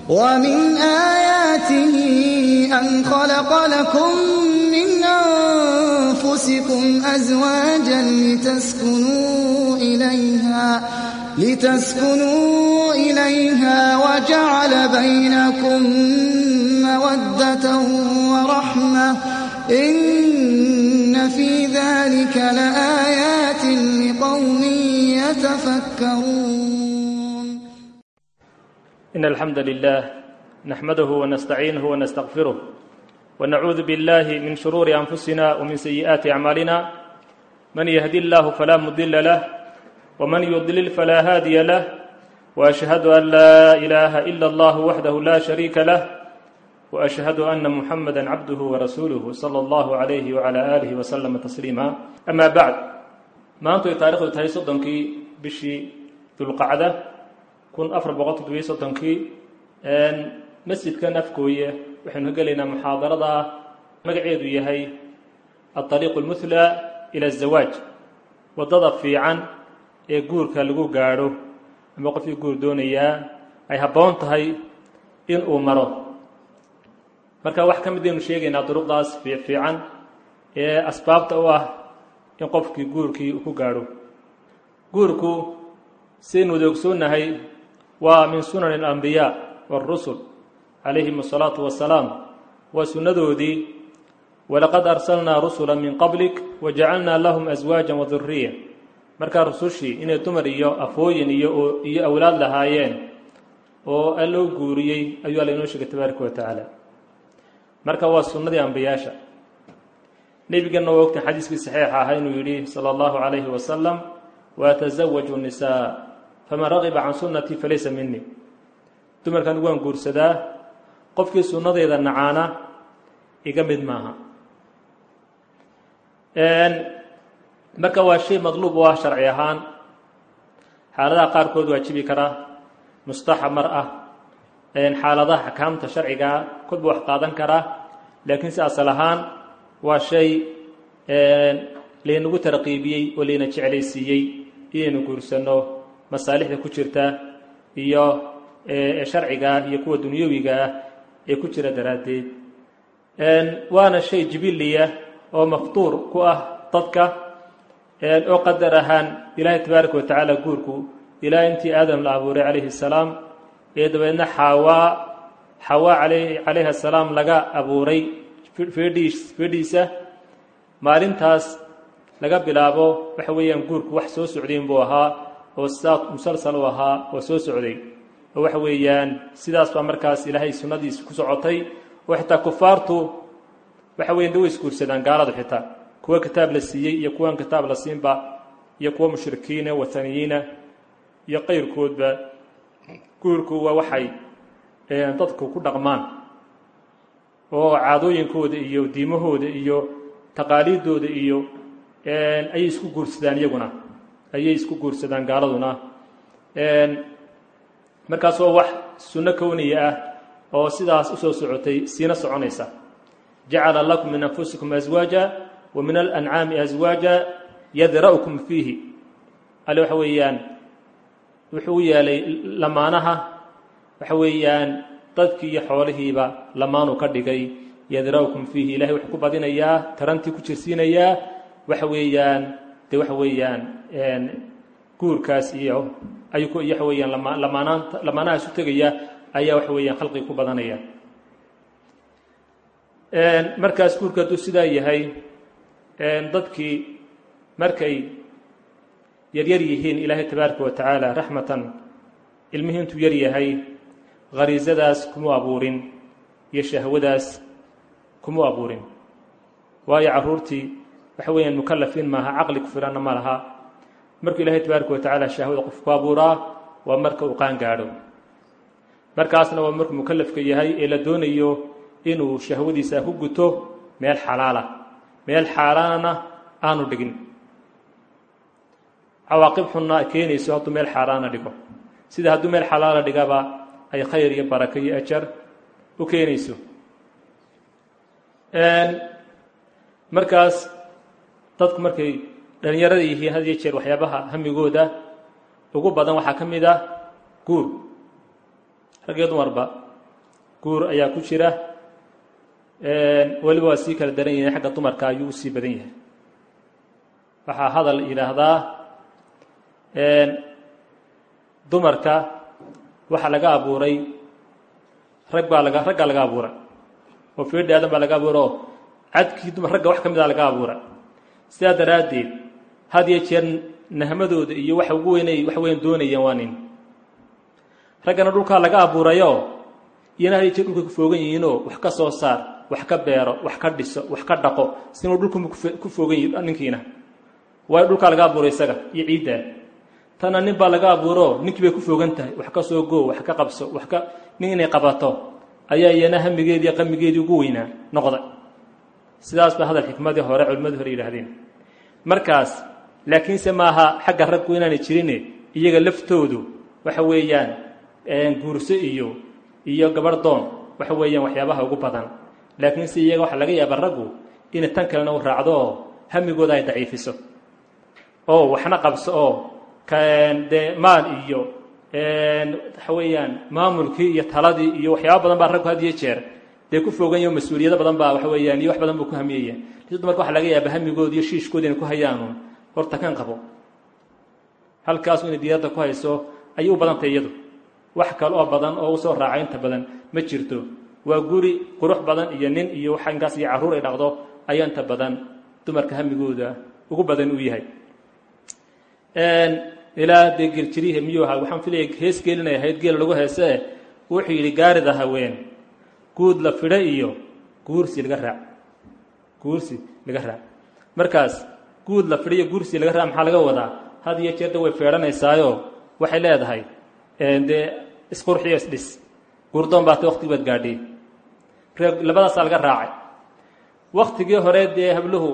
ومن آياته أن خلق لكم من أنفسكم أزواجا لتسكنوا إليها لتسكنوا إليها وجعل بينكم مودة ورحمة إن في ذلك لآيات لقوم يتفكرون إن الحمد لله نحمده ونستعينه ونستغفره ونعوذ بالله من شرور أنفسنا ومن سيئات أعمالنا من يهدي الله فلا مضل له ومن يضلل فلا هادي له وأشهد أن لا إله إلا الله وحده لا شريك له وأشهد أن محمدا عبده ورسوله صلى الله عليه وعلى آله وسلم تسليما أما بعد maantu ay taarikhdu tahay soddonkii bishii dulqacda kun afar boqol toddobiyo soddonkii masjidkan afgooye waxaynu ka gelaynaa muxaadarada magaceedu yahay alطariiqu اlmuhla ila الzawaaj waddada fiican ee guurka lagu gaadho ama qofkii guur doonayaa ay habboon tahay in uu maro marka wax ka mid aynu sheegaynaa duruqdaas fiican ee asbaabta u ah in qofkii guurkii ku gaadho guurku sidaynu wada ogsoonnahay waa min sunani alambiyaa waarusul calayhim asalaatu wassalaam waa sunnadoodii walaqad arsalnaa rusula min qablik wajacalnaa lahum aswaajan waduriya markaa rusushii inay dumar iyo afooyin iyo iyo awlaad lahaayeen oo alloo guuriyey ayuu alla inoo sheegay tabaaraka wa tacaala marka waa sunnadii ambiyaasha nebigana waa ogtan xadiiskii saxiixa ahaa inuu yidhi sala allahu calayhi wasalam watasawaju nisaa faman ragiba can sunnatii falaysa minii dumarkan waan guursadaa qofkii sunnadeeda nacaana iga mid maaha marka waa shay madluub u ah sharci ahaan xaaladaha qaarkood waajibi karaa mustaxamar ah xaaladaha axkaamta sharcigaa kodba wax qaadan karaa laakiin si asal ahaan waa shay laynagu tarqiibiyey oo layna jeclaysiiyey inaynu guursanno masaalixda ku jirta iyo sharciga iyo kuwa dunyawiga ah ee ku jira daraaddeed waana shay jibiliya oo maftuur ku ah dadka oo qadar ahaan ilaahay tabaaraka wa tacaala guurku ilaa intii aadam la abuuray calayhi salaam ee dabeedna xawaa xawaa calayhi asalaam laga abuuray fedhiisa maalintaas laga bilaabo waxa weeyaan guurku wax soo socdayn buu ahaa oo sidaa musalsal u ahaa oo soo socday oo waxa weeyaan sidaas baa markaas ilaahay sunnadiisa ku socotay oo xitaa kufaartu waxa weyan da way isguursadaan gaaladu xitaa kuwa kitaab la siiyey iyo kuwan kitaab la siinba iyo kuwa mushrikiina wathaniyiina iyo qayrkoodba guurku waa waxay dadku ku dhaqmaan oo caadooyinkooda iyo diimahooda iyo taqaaliiddooda iyo ayay isku guursadaan iyaguna ayay isku guursadaan gaaladuna markaas oo wax sunno kowniya ah oo sidaas usoo socotay siina soconaysa jacala lakum min anfusikum aswaaja wa min alancaami aswaaja yadra'ukum fiihi ale waxa weeyaan wuxuu u yeelay lamaanaha waxa weeyaan dadkii iyo xoolihiiba lamaanuu ka dhigay yadra'ukum fiihi ilahay wuxuu ku badinayaa tarantii ku jirsiinayaa waxa weeyaan dee waxa weeyaan guurkaas iyo ayuu waxa weeyaan lamaanaanta lamaanaha isu tegaya ayaa waxa weeyaan khalqiga ku badanaya markaas guurka hadduu sidaa yahay dadkii markay yaryar yihiin ilaahay tabaaraka wa tacaala raxmatan ilmihii intuu yar yahay khariisadaas kuma abuurin iyo shahwadaas kuma abuurin waayo carruurtii waxa weeyaan mukalafiin maaha caqli ku filanna ma laha markuu ilaahay tabaaraka wa tacaala shahwada qof ku abuuraa waa marka uu qaan gaadho markaasna waa markuu mukalafka yahay ee la doonayo inuu shahwadiisa ku guto meel xalaala meel xaaraanana aanu dhigin cawaaqib xunna keenayso hadduu meel xaaraana dhigo sida hadduu meel xalaala dhigaba ay khayr iyo barako iyo ajar u keenayso markaas dadku markay dhalinyarada yihiin had iyo jeer waxyaabaha hamigooda ugu badan waxaa ka mid ah guur rag iyo dumarba guur ayaa ku jira weliba waa sii kala daran yahay xagga dumarka ayuu usii badan yahay waxaa hadal yidhaahdaa dumarka waxaa laga abuuray rag baa laga raggaa laga abuuray oo feedhi aadan baa laga abuuray oo cadkii dumar ragga wax ka mid a laga abuuray sidaa daraaddeed had iyo jeer nahmadooda iyo waxa ugu weynay wax weyn doonayeen waa nin raggana dhulkaa laga abuurayoo iyana had iyo jeer dhulka ku foogan yihiinoo wax ka soo saar wax ka beero wax ka dhiso wax ka dhaqo sinuu dhulkuma ku foogan yihi ninkiina waayo dhulkaa laga abuuray isaga iyo ciiddaa tanna nin baa laga abuuro ninkii bay ku foogan tahay wax ka soo goo wax ka qabso wax ka nin inay qabato ayaa iyana hamigeedii qamigeedii ugu weynaa noqday sidaas ba hadal xikmadii hore culimadii hore yidhaahdeen markaas laakiinse maaha xagga raggu inaanay jirine iyaga laftoodu waxa weeyaan guurso iyo iyo gabarh doon waxa weeyaan waxyaabaha ugu badan laakiinse iyaga waxaa laga yaaba raggu inay tan kalena u raacdo oo hamigooda ay daciifiso oo waxna qabso oo dee maal iyo waxa weeyaan maamulkii iyo taladii iyo waxyaaba badan baa raggu had iyo jeer dee ku fogan yaho mas-uuliyado badan baa waxa weeyaan iyo wax badan buu ku hamiyaya lisi dumarka waxa laga yaaba hamigooda iyo shiishkooda inay ku hayaanuun horta kan qabo halkaasu inay diyaadda ku hayso ayay u badantay iyadu wax kale oo badan oo usoo raaca inta badan ma jirto waa guri qurux badan iyo nin iyo waxa inkaas iyo carruur ay dhaqdo ayaa inta badan dumarka hamigooda ugu badan uu yahay ilaa dee geljirihe miyuu ahaa waxaan filaya hees geelinay ahayd geela lagu heesee wuxuu yidhi gaarida haween guud la fidho iyo guursi laga raac guursi laga raac markaas guud la fidho iyo guursi laga raac maxaa laga wadaa had iyo jeerda way feedhanaysaayo waxay leedahay dee isqurxiyo isdhis guurdoon baata waqtigi baad gaadhay ree labadaasaa laga raacay waktigii hore dee habluhu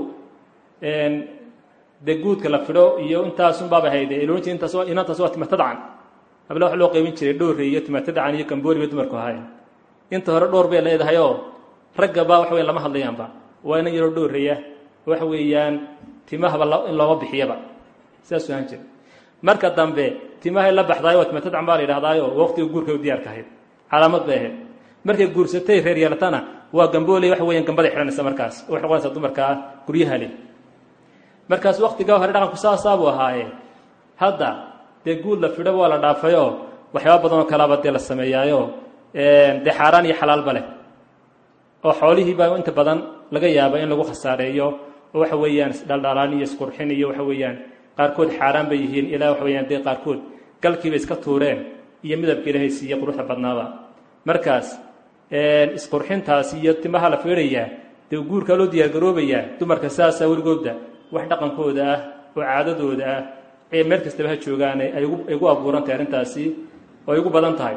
dee guudka la fidho iyo intaasunbaaba hayde iloointi intaas inantaas waa timatadcan habla wax loo qaybin jiray dhowre iyo timatadcan iyo kambooli bay dumarku ahaayeen inta hore dhowr bay leedahayoo raggaba waxa weyan lama hadlayaanba waa inan yaroo dhowreya waxa weeyaan timahaba in looma bixiyaba sidaasuu ahaan jira marka dambe timahay la baxdaayo waa timatadcan baa la yidhahdaayo waqtiga guurka u diyaarka ahayd calaamad bay ahayd markay guursatay reer yeelatana waa gambooley waxa weeyaan gambaday xidhanaysa markaas oo waxay noqonaysaa dumarkaa guryaha leh markaas waktigaa hore dhaqanku saasaabuu ahaaye hadda dee guud la fidhoba waa la dhaafayoo waxyaaba badanoo kalaaba dee la sameeyaayo dee xaaraan iyo xalaalba leh oo xoolihiibaa inta badan laga yaaba in lagu khasaareeyo oo waxa weeyaan isdhaldhalaan iyo isqurxin iyo waxa weeyaan qaarkood xaaraan bay yihiin ilaa waxa weyaan dee qaarkood galkiiba iska tuureen iyo midabka ilaahay siiye quruxda badnaaba markaas isqurxintaasi iyo timaha la fiidhayaa dee guurkaa loo diyaargaroobayaa dumarka saasaa weligoodda wax dhaqankooda ah oo caadadooda ah ee meel kastaba ha joogaane ay gu abuuran tahay arrintaasi oo ay ugu badan tahay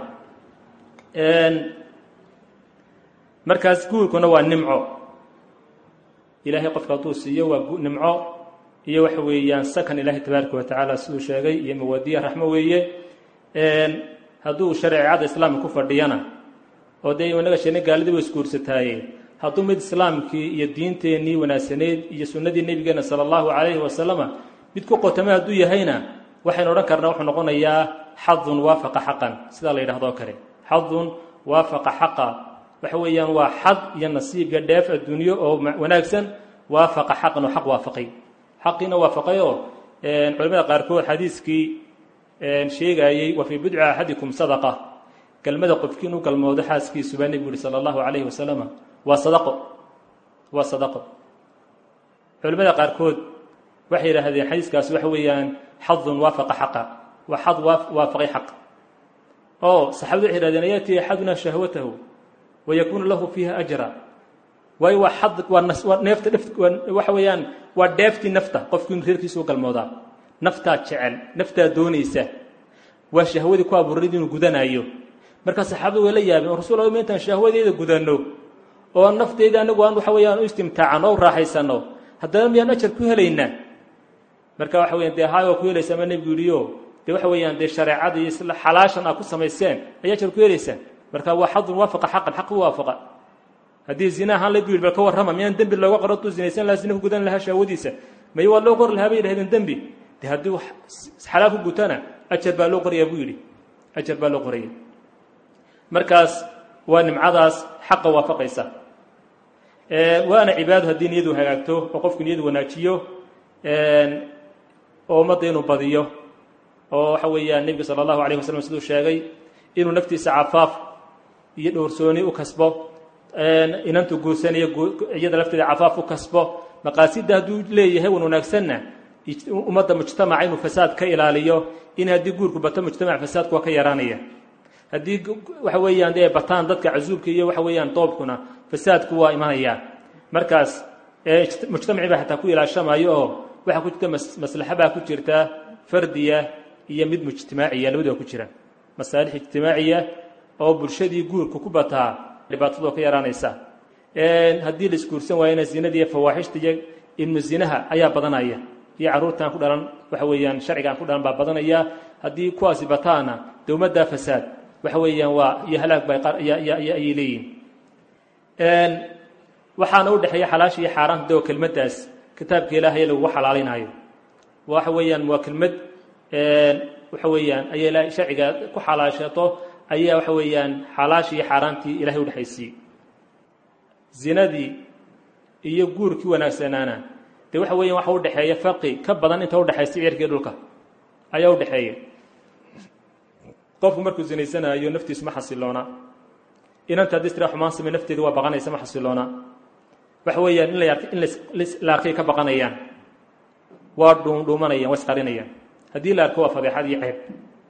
markaas guurkuna waa nimco ilaahay qofka hadduu siiyo waa nimco iyo waxa weeyaan sakan ilaahay tabaaraka wa tacaala siduu sheegay iyo mawadiya raxmo weeye hadduu shareecada islaamka ku fadhiyana oo dee inaga sheena gaalidii way isguursataaye hadduu mid islaamkii iyo diinteennii wanaagsanayd iyo sunnadii nebigeena sala allahu calayhi wasalama mid ku qotame hadduu yahayna waxaynu odhan karnaa wuxuu noqonayaa xadun waafaqa xaqan sidaa la yidhahdo kale xadun waafaqa xaqa waxa weeyaan waa xad iyo nasiib iyo dheef adduunyo oo wanaagsan waafaqa xaqan oo xaq waafaqay xaqiina waafaqayoo culamada qaarkood xadiiskii sheegaayey wa fii bidci axadikum sadaqa galmada qofkii inuu galmoodo xaaskiisubaa nebigu yihi sala allahu calayhi wasalama waa sadaqo waa sadaqo culimmada qaarkood waxay yidhaahdeen xadiiskaasi waxa weeyaan xadun waafaqa xaqa waa xad waafaqay xaq oo saxaabadu waxay yidhahdeen ayaati axaduna shahwatahu wayakuunu lahu fiiha ajra waayo waa xad waa neefta dhef waxa weeyaan waa dheeftii nafta qofku inu reerkiisa u galmoodaa naftaa jecel naftaa doonaysa waa shahwadii ku abuurayd inuu gudanaayo markaa saxaabadu way la yaabeen oo rasul ma intaan shahwadeeda gudanno oo nafteyda anagu aan waxa weeyaan u istimtaacanno o raaxaysanno haddana miyaan ajar ku helaynaa marka waxa weyan dee haay waa ku helaysaa ma nebigu yidhiyo dee waxa weeyaan dee shareecada iyo isla xalaashan aad ku samayseen ayaa ajar ku helaysaan marka waa xadun waafaqa xaqan xaq u waafaqa haddii zina ahaan la yidhi bal ka warrama miyaan dembi looga qoro hadduu zinaysan lahaa zina ku gudan lahaa shahwadiisa may waa loo qori lahaa bay yidhahdeen dembi de haddii xalaal ku gutana ajar baa loo qorayaa buu yidhi ajar baa loo qoraya markaas waa nimcadaas xaqa waafaqaysa waana cibaado haddii niyadu hagaagto oo qofku niyadu wanaajiyo oo ummadda inuu badiyo oo waxa weeyaan nebiga sala allahu alayh wasalam siduu sheegay inuu naftiisa cafaaf iyo dhowrsooni u kasbo inantu guursanayo iyada lafteeda cafaaf u kasbo maqaasidda hadduu leeyahay wan wanaagsanna ummadda mujtamaca inuu fasaad ka ilaaliyo in haddii guurku bato mujtamac fasaadku waa ka yaraanaya haddii waxa weeyaan dee bataan dadka casuubka iyo waxa weeyaan doobkuna fasaadku waa imanaya markaas mujtamacii baa xataa ku ilaashamayo oo waxaa ku jirta maslaxa baa ku jirta fardiya iyo mid mujtimaaciya labadua ku jira masaalix ijtimaaciya oo bulshadii guurka ku bataa dhibaatadoo ka yaraanaysa haddii la isguursan waayana zinadii iyo fawaaxishta iyo ibnu zinaha ayaa badanaya iyo carruurtaan ku dhalan waxa weeyaan sharcigaan ku dhalan baa badanaya haddii kuwaasi bataana dee ummaddaa fasaad waxa weeyaan waa iyo halaag ba ayay leeyihin waxaana u dhexeeya xalaasha iyo xaaraanta deo kelmaddaas kitaabka ilaahay lagugu xalaalinaayo waxa weeyaan waa kelmad waxa weeyaan ayay ilahay sharciga ku xalaashato ayaa waxa weeyaan xalaashii iyo xaaraantii ilahay udhexaysiiyey zinadii iyo guurkii wanaagsanaana dee waxa weeyaan waxa udhexeeya farqi ka badan inta udhexaysa cirkii dhulka ayaa udhexeeya qofku markuu zinaysanaayo naftiisu ma xasiloona inanta haddii istira xumaan samey nafteedu waa baqanaysa ma xasiloona waxa weeyaan in la in la arkay ka baqanayaan waa dhuundhuumanayaan waa isqarinayaan haddii la arko waa fadeexad iyo ceeb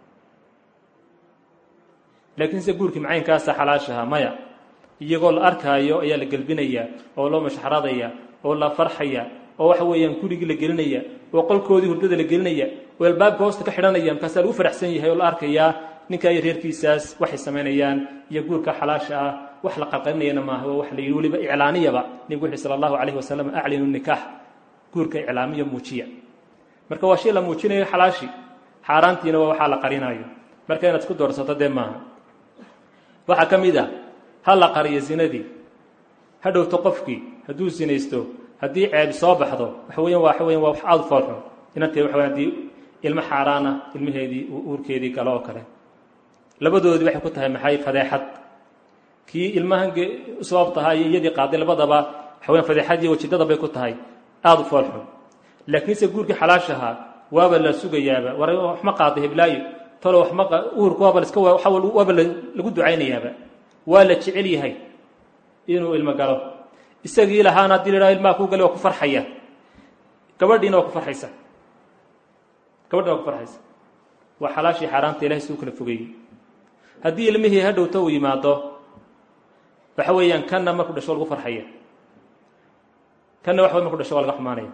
laakiin se guurkii macaynkaasa xalaashaha maya iyagoo la arkaayo ayaa la gelbinaya oo loo mashxaradaya oo la farxaya oo waxa weeyaan gurigii la gelinaya oo qolkoodii hurdada la gelinaya oo albaabka hoosta ka xidhanaya markaasaa lagu faraxsan yahay oo la arkayaa ninkaa iyo reerkiisaas waxay samaynayaan iyo guurka xalaasha ah wax la qarqarinayana maaha waa wax la yidhi weliba iclaaniyaba nebigu wuxu sala allahu calayhi wasalam aclinu nikaax guurka iclaamiya muujiya marka waa shay la muujinayo xalaashi xaaraantiina waa waxaa la qarinaayo marka inaad isku doorsato dee maaha waxaa ka mid a ha la qariyo zinadii ha dhowto qofkii hadduu sinaysto haddii ceebi soo baxdo waxa weyan waxa weyan waa wax aada foolxun inantee waxa weyan haddii ilmo xaaraana ilmaheedii uurkeedii galo oo kale labadoodii waxay ku tahay maxay fadeexad kii ilmahan sabab tahay iyo iyadii qaaday labadaba waxa weyan fadeexadii wajidada bay ku tahay aada u foolxun laakiinse guurkii xalaashahaa waaba la sugayaaba war wax ma qaaday heblaayo talo wax ma uurku waaba iska waaba lagu ducaynayaaba waa la jecel yahay inuu ilmo galo isagii lahaana haddii la idhaha ilmaha ku gali waa ku farxaya gabadhiina waa ku farxaysa gabadhiina waa ku farxaysa waa xalaashii xaaraanta ilahay suu kala fogeeyey haddii ilmihii ha dhowto uu yimaado waxa weeyaan kanna markuu dhasho lagu farxaya kanna waxa wey marku dhasho waa laga xumaanaya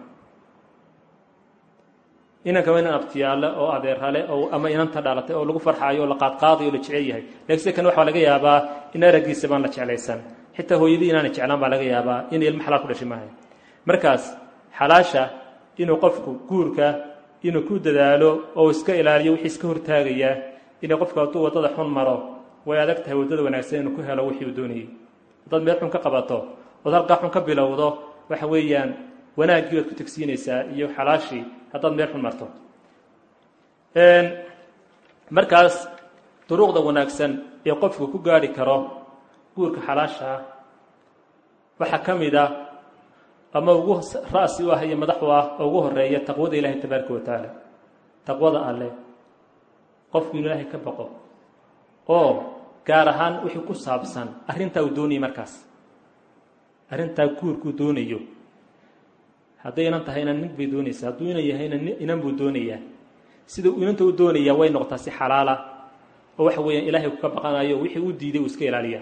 inanka waa inan abtiyaale oo adeerale oo ama inanta dhalatay oo lagu farxaayo oo la qaadqaadayo o la jecel yahay lakin sida kan waxaa laga yaabaa in araggiisa baan la jeclaysan xitaa hooyadii inaana jeclaan baa laga yaabaa inay ilmo xalaal ku dhashay maahay markaas xalaasha inuu qofku guurka inuu ku dadaalo oo iska ilaaliyo wixii iska hortaagaya inay qofku hadduu waddada xun maro way adag tahay waddada wanaagsan inuu ku helo wixii uu doonayey haddaad meel xun ka qabato ood halkaa xun ka bilowdo waxa weeyaan wanaaggii waad ku tegsiinaysaa iyo xalaashii haddaad meel xun marto markaas duruuqda wanaagsan ee qofku ku gaarhi karo guurka xalaasha ah waxaa ka mid a ama ugu ra'si u ah iyo madax u ah oo ugu horeeya taqwada ilaahay tabaaraka wa tacaala taqwada alleh qofku inu ilaahay ka baqo oo gaar ahaan wixii ku saabsan arrintaa uu doonayay markaas arrintaa guurkuu doonayo hadday inan tahayna nin bay doonaysaa hadduu inan yahayna inan buu doonayaa sida inanta u doonayaa way noqotaa si xalaala oo waxa weeyaan ilaahay kuka baqanayo wixii u diiday uu iska ilaaliya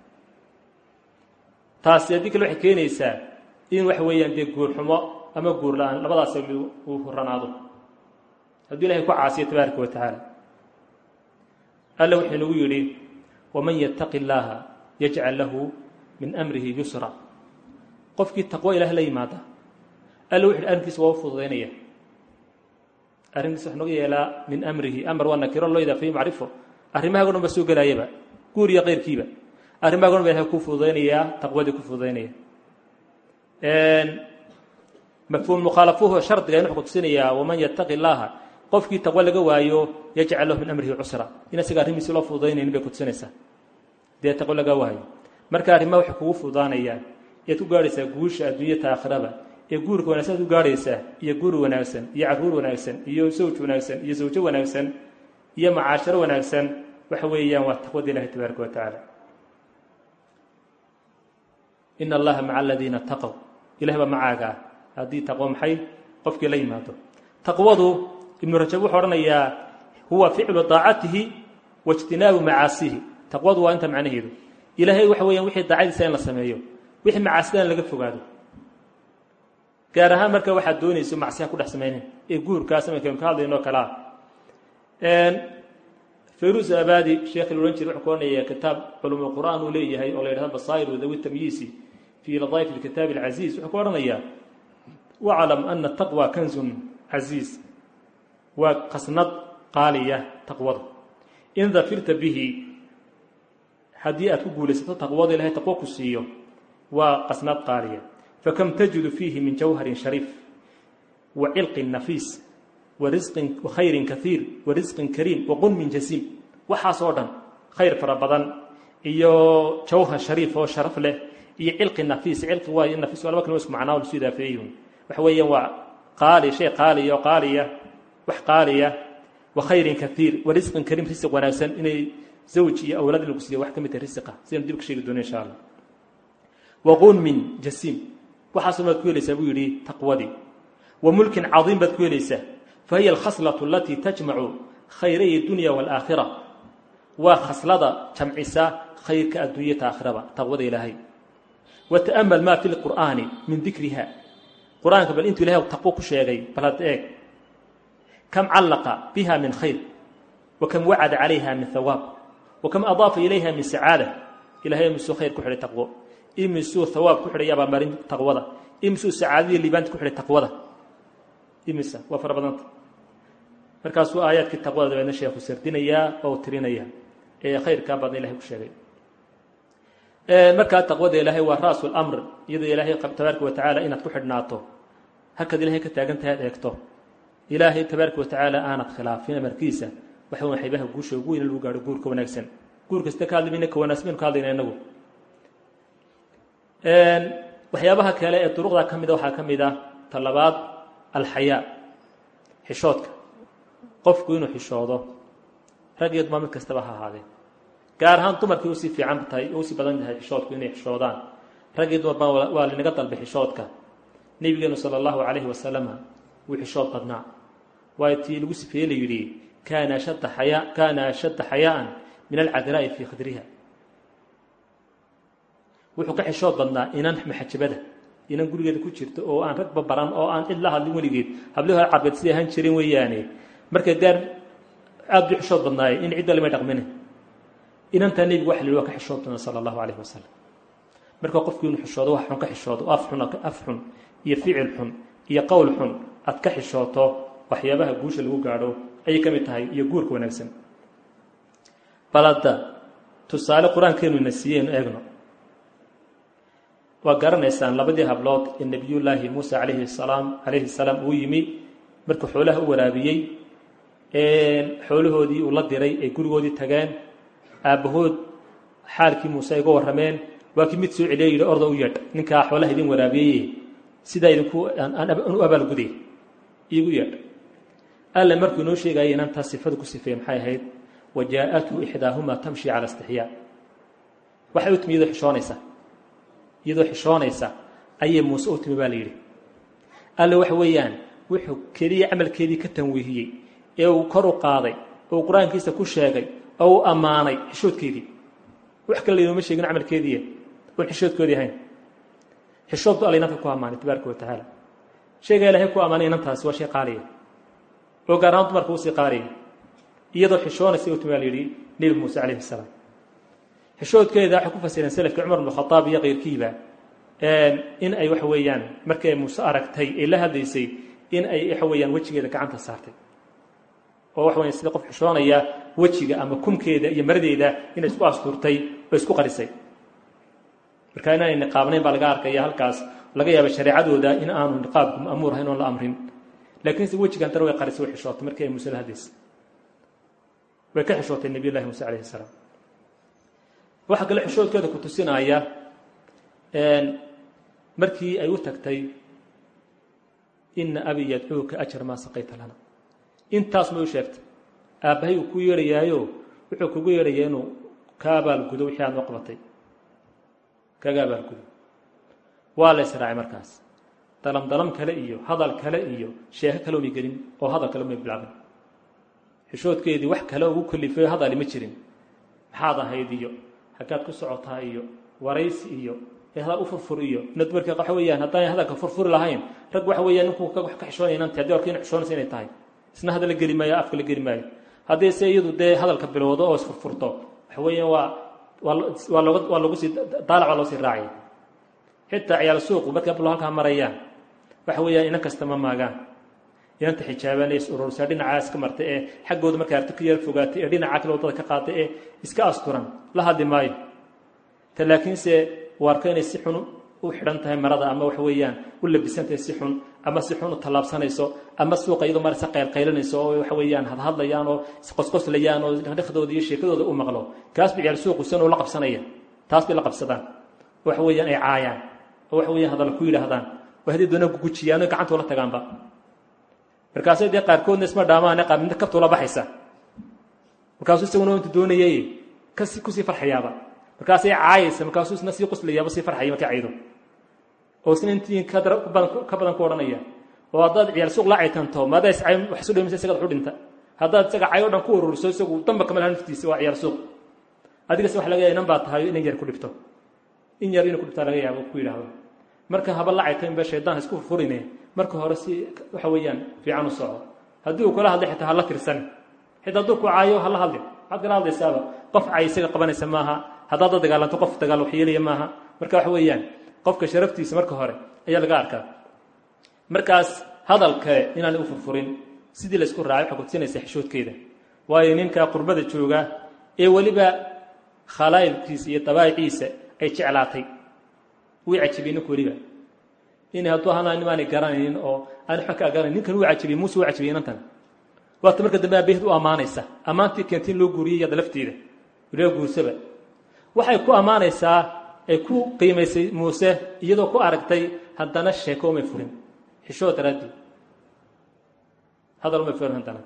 taasi haddii kale waxay keenaysaa in waxa weeyaan dee guurxumo ama guur la-aan labadaas uu huranaado hadduu ilahay ku caasiyo tabaaraka wa tacaala alla wuxuu inagu yidhi waman yattaqi illaaha yajcal lahu min amrihi yusra qofkii taqwo ilaah la yimaada alla wuxu yidhi arrinkiisa waa u fududaynaya arrinkiisa wax noga yeelaa min amrihi amar waa nakiro loo idaafayo macrifo arrimahago dhan ba soo gelaayaba guur iyo keyrkiiba arrimahago dhan ba ilahay ku fududaynayaa taqwadii ku fududaynaya mafhuum mukhaalafuhu shardiga in wuxuu kutusinayaa waman yattaqi illaaha qofkii taqwo laga waayo yajcal lahu min amrihi cusra in isaga arrimiisi loo fududaynaynin bay kutusinaysaa dee taqwo laga waayo marka arrimaha waxay kugu fudaanayaan ead ku gaadhaysaa guusha adduunyata aakhiraba ee guurka wanagsan ad u gaadhaysaa iyo guur wanaagsan iyo carruur wanaagsan iyo sawj wanaagsan iyo sawjo wanaagsan iyo macaasharo wanaagsan waxa weeyaan waa taqwada ilahi tabaaraka wa tacaala in allaha maca aladiina taqow ilahi baa macaaga ah haddii taqwo maxay qofkii la yimaado taqwadu ibnu rajab wuxuu odhanayaa huwa ficlu daacatihi wa ijtinaabu macaasihi taqwadu waa inta macnaheedu ilaahay waxa weeyaan wixii daacadiisa in la sameeyo wixii macaasida in laga fogaado gaar ahaan marka waxaad doonayso macsiha ku dhex samaynen ee guurkaas imankaanu ka hadlaynoo kalea fayrus abadi sheekh la odhan jire wuxuu ku odhanayaa kitaab culum qur'aan uu leeyahay oo la yidhahdo basaa'ir wadawi tamyiisi fii ladaa'if alkitaabi alcaziiz wuxuu ku odhanayaa waclam ana taqwa kanzun casiiz waa qasnad qaaliya taqwada in dafirta bihi haddii aad ku guulaysato taqwada ilahay taqwo ku siiyo waa qasnad qaaliya fakam tajidu fiihi min jawharin shariif wa cilqin nafiis warisqin khayrin kaiir wa risqin kariim wa qunmin jasiim waxaas oo dhan khayr fara badan iyo jawhar shariif oo sharaf leh iyo cilqi nafiis cilqi waay nafiis waa laba kalma isku macnaa lasu idaafeeyun waxa weeyaan waa qaali shay qaaliya oo qaaliya wax qaaliya wa khayrin kaiir wa risqin kariim risiq wanaagsan inay zawj iyo awlaad in lagu siiya wax ka mid tahay risiqa sidaynu dib ka sheegi doono insha allah wa qunmin jasiim waxaasoo baad ku helaysaa buu yidhi taqwadii wa mulkin cadiim baad ku helaysaa fa hiya alkhaslatu alatii tajmacu khayray dunya waalaakhira waa khaslada jamcisa khayrka adduunyata aakhiraba taqwada ilaahay wa ta'amal maa fi lqur'aani min dikriha qur-aanka bal intuu ilahay taqwo ku sheegay bal had eeg kam callaqa biha min khayr wa kam wacada calayha min hawaab wa kam adaafa ilayha min sacaada ilahay misuu khayr ku xidhay taqwo imisuu hawaab ku xidhay abaalmarin taqwada imisuu sacaadadii liibaanta ku xidhay taqwada imisa waa fara badanta markaasuu aayaadkii taqwada dabeedna sheekhu sardinayaa oo tirinayaa ee khayrkaa badan ilahay ku sheegay markaa taqwada ilaahay waa ra'su lamr iyadoo ilaahay tabaaraka wa tacaala inaad ku xidhnaato halkaad ilahay ka taagan tahay ad eegto ilaahay tabaaraka wa tacaala aanad khilaafin amarkiisa waxa weya xaybaha guusha ugu weyn lagu gaadho guurka wanaagsan guur kasta ka hadlimayna ka wanaagsan baynu ka hadlayna inagu waxyaabaha kale ee duruqda ka mida waxaa ka mid ah talabaad alxayaa xishoodka qofku inuu xishoodo rag iyo dumar mid kastaba ha ahaadee gaar ahaan dumarkii usii fiican tahay usii badan tahay xishoodku inay xishoodaan rag iyo dumar baa waa linaga dalbay xishoodka nebigeenu sala allahu calayhi wasalama wuu xishood badnaa waayo tii lagu sifeeye la yidhi kaana ashadda xayaa kaana ashadda xayaa'an min alcadraa'i fii khadriha wuxuu ka xishood badnaa inan maxajabada inan gurigeeda ku jirto oo aan ragba baran oo aan cid la hadlin weligeed hablihii hore carbeed siday ahaan jireen weeyaane marka gaar aada buu xishood badnaaye in cidda lamay dhaqmine inantaa nebigu waxa la yidhi waa ka xishood badnaa sala allahu calayhi wasalam marka qofku inuu xishoodo wax xun ka xishoodo af xun af xun iyo ficil xun iyo qowl xun aad ka xishooto waxyaabaha guusha lagu gaadho ayay ka mid tahay iyo guurka wanaagsan balada tusaale qur-aankeenu ina siiyeynu eegno waa garanaysaan labadii hablood ee nebiyullaahi muuse calayhi salaam calayhi salaam uu yimi markuu xoolaha u waraabiyey xoolahoodii uu la diray ay gurigoodii tageen aabbahood xaalkii muuse ay uga warrameen waa kii mid soo celiya yidhi orda u yeedh ninkaa xoolaha idin waraabiyey sidaa idinku u abaalguday iigu yeedh alle markuu inoo sheegaya inantaa sifada ku sifeeye maxay ahayd wa jaa-athu ixdaahumaa tamshi cala istixyaa waxay u timi iyadoo xishoonaysa iyadoo xishoonaysa ayay muuse u timi baa la yidhi alle waxa weeyaan wuxuu keliya camalkeedii ka tanwiihiyey ee uu kor u qaaday oo uu qur-aankiisa ku sheegay oo uu ammaanay xishoodkeedii wax kale laynooma sheegin camalkeediiya oon xishoodkoodii ahayn xishood bu alla inanka ku ammaanay tabaaraka wa tacaala sheegaa ilahay ku ammaanay inantaasi waa shay qaaliya oo gaar ahaan dumarka usii qaaliya iyadoo xishoonaysa u timi baa la yidhi nebi muuse calayhi salaam xishoodkeeda waxay ku fasireen selafkii cumar bnu khadaab iyo keyrkiiba in ay waxa weeyaan markii ay muuse aragtay ay la hadlaysay in ay waxa weeyaan wejigeeda gacanta saartay oo waxa weyan sida qof xishoonaya wejiga ama kumkeeda iyo maradeeda inay isku astuurtay oo isku qarisay marka inaanay niqaabnayn baa laga arkaya halkaas laga yaaba shareecadooda in aanu niqaabku ma'muur ahayn oon la amrin laakiinse wejigan dare way qarisay way xishootay markii ay muuse la hadlaysay way ka xishootay nebiy llahi muuse calayhi salaam waxaa kale xishoodkeeda ku tusinaya markii ay u tagtay ina abi yadcuuka ajar maa saqayta lana intaas may u sheegtay aabbahay uu ku yeedhayaayo wuxuu kugu yeedhaya inuu ka abaalgudo wixii aad noo qabatay kaga abaalgudo waa la israacay markaas dalam dalam kale iyo hadal kale iyo sheeko kale umay gelin oo hadal kale umay bilaabin xishoodkeedii wax kale ugu kalifayo hadali ma jirin maxaad ahayd iyo haggaad ku socotaa iyo waraysi iyo hadal u furfur iyo nadmarka waxa weeyaan haddaan hadalka furfuri lahayn rag waxa weeyaan ninkuu wax ka xishoonaya inanti haddii warka ina xishoonaysa inay tahay isna hadal la geli maayo afka la geli maayo haddii se iyadu dee hadalka bilowdo oo isfurfurto waxa weeyaan waa waa looga waa lagu sii daalac waa loo sii raacaya xitaa ciyaal suuqu markay ablo halkaa marayaan waxa weeyaan inan kasta ma maagaan inanta xijaaban ee is urursaa dhinacaa iska martay ee xaggooda markay arti ka yar fogaatay ee dhinaca kale waddada ka qaaday ee iska asturan la hadli maayo ta laakiinse waarka inay si xun u xidhan tahay marada ama waxa weeyaan u labisantahay si xun ama si xun u tallaabsanayso ama suuqa iyadoo marasa qaylqaylanayso oo waxa weeyaan hadhadlayaan oo isqosqoslayaan oo dhekhdooda iyo sheekadooda u maqlo kaas ba ciyaal suuqu san oo la qabsanaya taas bay la qabsadaan waxa weeyaan ay caayaan oo waxa weeyaan hadalla ku yidhaahdaan oo haddii doona gugujiyaan oo gacantoola tagaanba markaasay dee qaarkoodna isma dhaamaane qaar midna kabtoola baxaysa markaasuu isaguna intu doonayay kasi kusii farxayaaba markaasay caayaysa markaasuu isna sii qoslayaaba sii farxaya markay caydo oo isna intii ka badan ku odhanaya oo haddaad ciyaal suuq la caytanto maadaa is cay wax isu dhimisa isagaad waxu dhinta haddaad isaga cay o dhan ku ururiso isagu damba kama laha naftiisa waa ciyaal suuq adigase waxa laga yaaba inan baa tahay inan yar ku dhibto in yar inuu ku dhibtaa laga yaabo ku yidhaahdo marka haba la caytanba shaydaan isku furfurine marka hore si waxa weeyaan fiican u soco haddii uu kula hadlay xitaa hala tirsan xitaa hadduu ku caayo hala hadlin maxaad kala hadlaysaaba qof cay isaga qabanaysa maaha haddaad la dagaalanto qof dagaal wax yeelaya maaha marka waxa weeyaan qofka sharaftiisa marka hore ayaa laga arkaa markaas hadal kale inaanay u furfurin sidii laysku raacay waxay kutusinaysa xishoodkeeda waayo ninka qurbada jooga ee weliba khalaa'ilkiisa iyo dabaa'iciisa ay jeclaatay way cajibiyey ninku weliba inay hadduu ahaana nimaanay garanaynin oo aan waxba ka garanayn ninkan wuu cajibiyey muuse wuu cajibiyey inantan waata marka dambe aabahid u ammaanaysa ammaantii keentay in loo guuriyey yada lafteeda weliba guursaba waxay ku ammaanaysaa ay ku qiimaysay muuse iyadoo ku aragtay haddana sheeko umay furin xishoo daraaddeed hadal umay furin haddana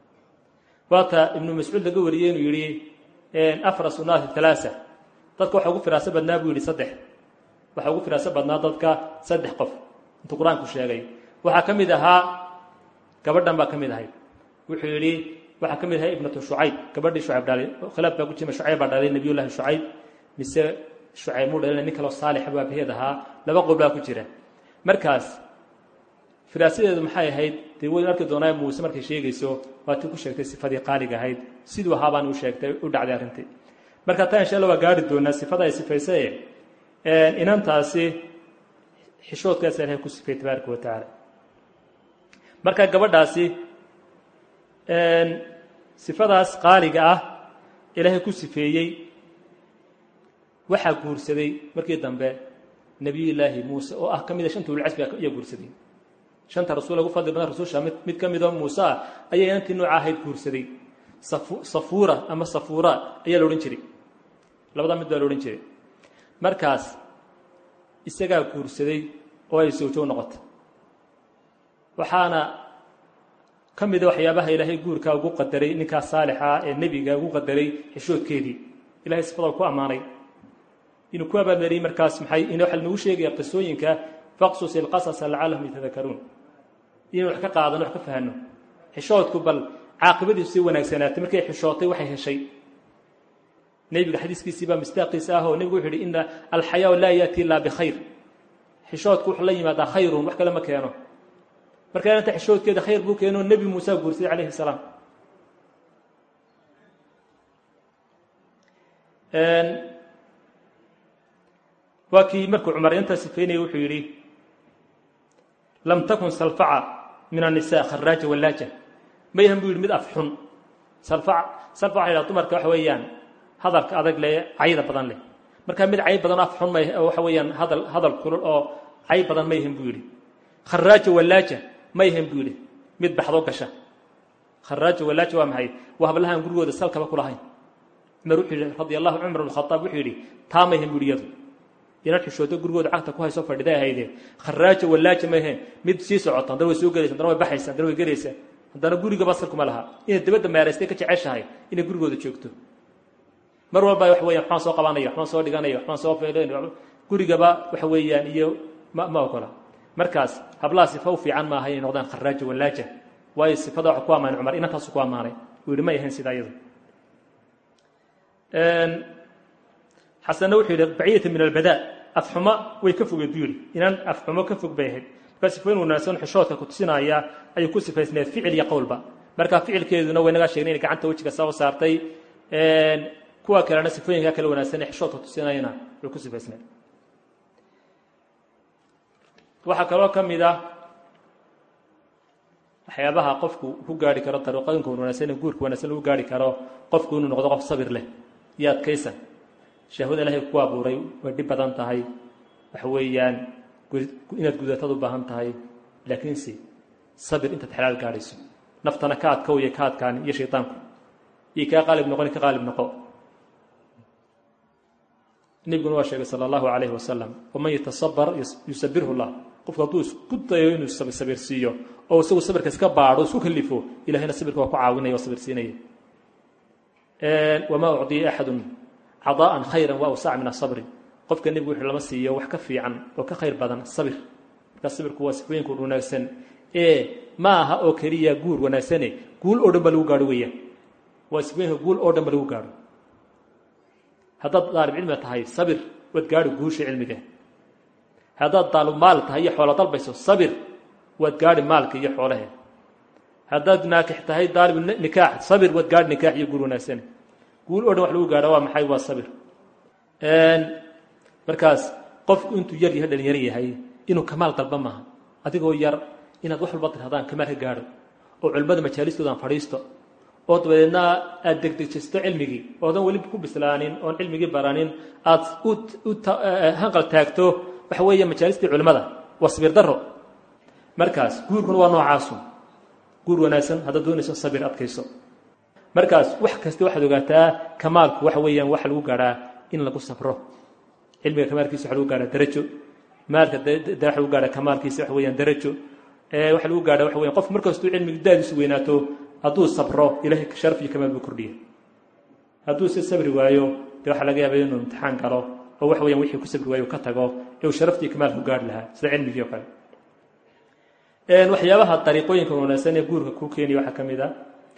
waata ibnu mascuud laga wariyey inuu yidhi afras unaasi talaasa dadka waxa ugu firaaso badnaa buu yidhi saddex waxaa ugu firaaso badnaa dadka saddex qof intuu qur-aanku sheegay waxaa ka mid ahaa gabadhan baa ka mid ahay wuxuu yidhi waxaa ka mid ahay ibnatu shucayb gabadhii shucayb dhalay khilaaf baa ku jima shucayb baa dhalay nebiyullaahi shucayb mise shucayb muu dhalina nin kaloo saalixa baa baheed ahaa laba qowl baa ku jira markaas firaasadeedu maxay ahayd dee weyn arki doonaa muuse markay sheegayso waatii ku sheegtay sifadii qaaliga ahayd siduu ahaabaan u sheegtay u dhacday arrintii marka taa insha alla waa gaari doonaa sifada ay sifaysaye inantaasi xishoodkaasa ilahay ku sifeeyey tabaaraka wa tacaala marka gabadhaasi sifadaas qaaliga ah ilaahay ku sifeeyey waxaa guursaday markii dambe nebiyullaahi muuse oo ah ka mida shanta ulcasbi ayaa guursaday shanta rasuul ugu fadli badan rasusha mid mid ka midoo muuse ah ayaa inantii nooca ahayd guursaday safuura ama safuura ayaa la odhan jiray labada mid baa la odhan jiray markaas isagaa guursaday oo ay sawjo noqotay waxaana ka mida waxyaabaha ilaahay guurkaa ugu qadaray ninkaas saalixa ee nebiga ugu qadaray xishoodkeedii ilahay sifada ku ammaanay inuu ku abaalmariyey markaas maxay in waxa nagu sheegaya qisooyinka faqsus ilqasasa lacallahum yatadakaruun inuu wax ka qaadano wax ka fahano xishoodku bal caaqibadiisu si wanaagsanaatay markay xishootay waxay heshay nebiga xadiiskiisii baa mistaaqiisa ah oo nebigu wuxu yidhi ina alxayaa laa yaati ilaa bikhayr xishoodku wuxuu la yimaadaa khayrun wax kale ma keeno marka inanta xishoodkeeda khayr buu keeno nebi muuse guursaday calayhi salaam waa kii markuu cumar intaa sifeynaya wuxuu yidhi lam takun salfaca min annisaa kharaaja wallaaja ma yahan buu yidhi mid af xun salfac salfac waxa yidhaha dumarka waxa weeyaan hadalka adag leh cayda badan leh markaa mid cay badan af xun ma waxa weeyaan hadal hadal kulul oo cay badan ma yahan buu yidhi kharaaja wallaaja ma yahan buu yidhi mid baxdo gasha kharaaja wallaaja waa maxay waa hablahaan gurigooda salkaba kulahayn cumar wuxuu yihi radi allahu cumar bn khaaab wuxuu yidhi taamayhan buhiyadu inaad xishooto gurigooda cagta ku hayso fadhiday ahaydee kharaajo wallaaja maheen mid sii socota haddana way soo gelaysa haddana way baxaysa haddana way gelaysa haddana gurigaba salkuma laha inay dabadda meeraystay ka jeceshahay inay gurigooda joogto mar walba wax weyan waxbaan soo qabanaya waxbaan soo dhiganaya waxbaan soo feelanaya gurigaba waxa weeyaan iyo ma ma ogola markaas hablaha sifa u fiican maaha inay noqdaan kharaajo wallaaja waayo sifada waxa ku ammaanay cumar inantaasu ku ammaanay uu yihi may ahayn sidaa iyadu xasanna wuxuu yidhi baciyata min albadaa afxumo way ka fogeed buu yidhi inaan afxumo ka fog bay ahayd markaa sifooyin wanaagsan xishoodka ku tusinaya ayuu ku sifaysneed ficil iyo qowlba marka ficilkeeduna way nagaa sheegnay inay gacanta wejiga soo saartay kuwa kalena sifooyinka kale wanaagsan ee xishoodka tusinayana way ku sifaysneed waxaa kaloo ka mid ah waxyaabaha qofku ku gaari karo dariiqooyinka wanaagsan ee guurka wanaagsan lagu gaari karo qofku inuu noqdo qof sabir leh iyo adkaysan shahwada ilaahay ku abuuray way dhib badan tahay waxa weeyaan inaad gudatad u baahan tahay laakiinse sabir intaad xalaal gaadhayso naftana ka adkow iyo ka adkaani iyo shaydaanku iyo kaa qaalib noqoni ka qaalib noqo nebiguna waa sheegay sala allahu calayhi wasalam waman yatasabar yusabirhu llah qofku hadduu isku dayo inuu sabirsiiyo oo isagu sabirka iska baadho isku kalifo ilahayna sabirka waa ku caawinaya waa sabirsiinaya wamaa ucdiya axadun cadaa'an khayran wa awsaca min asabri qofka nebigu wuxuu lama siiyo wax ka fiican oo ka khayr badan sabir markaa sabirku waa sifooyinka wanaagsan ee ma aha oo keliya guur wanaagsane guul oo dhan ba lagu gaadho weeyaan waa sifooyinka guul oo dhan ba lagu gaadho haddaad daalib cilmiga tahay sabir waad gaadhi guusha cilmiga haddaad daalib maal tahay iyo xoolo dalbayso sabir waad gaadhi maalka iyo xoolahe haddaad naakix tahay daalib nikaax sabir waad gaadhi nikaax iyo guur wanaagsane guul o dhan wax lagu gaadha waa maxay waa sabir markaas qofku intuu yar yahay dhalinyar yahay inuu kamaal dalba maaha adigoo yar inaad wax walba tirahdaan kamaal ka gaadho oo culimmada majaalistoodan fadhiisto oo dabadeedna aad degdegjisto cilmigii oodan weli ku bislaanin oon cilmigii baranin aad u hanqal taagto waxa weeye majaalistii culimmada waa sabir daro markaas guurkuna waa noocaasu guur wanaagsan haddaad doonayso sabir adkayso markaas wax kasta waxaad ogaataa kamaalku waxa weeyaan waxa lagu gaadhaa in lagu sabro cilmiga kamaalkiisa waxa lagu gaadhaa darajo maalka waxa lagu gaadhaa kamaalkiisa waxa weeyaan darajo waxa lagu gaadhaa waxa weyan qof markastuu cilmiga daadiisu weynaato hadduu sabro ilahay sharaf iyo kamaal buu kordhiya hadduu si sabri waayo dee waxaa laga yaaba inuu imtixaan galo oo waxa weyan wixii ku sabri waayo ka tago ee uu sharaftii kamaal ku gaadhi lahaa sida cilmigii oo kale waxyaabaha dariiqooyinka wanaagsan ee guurka kuu keenaya waxaa ka mid a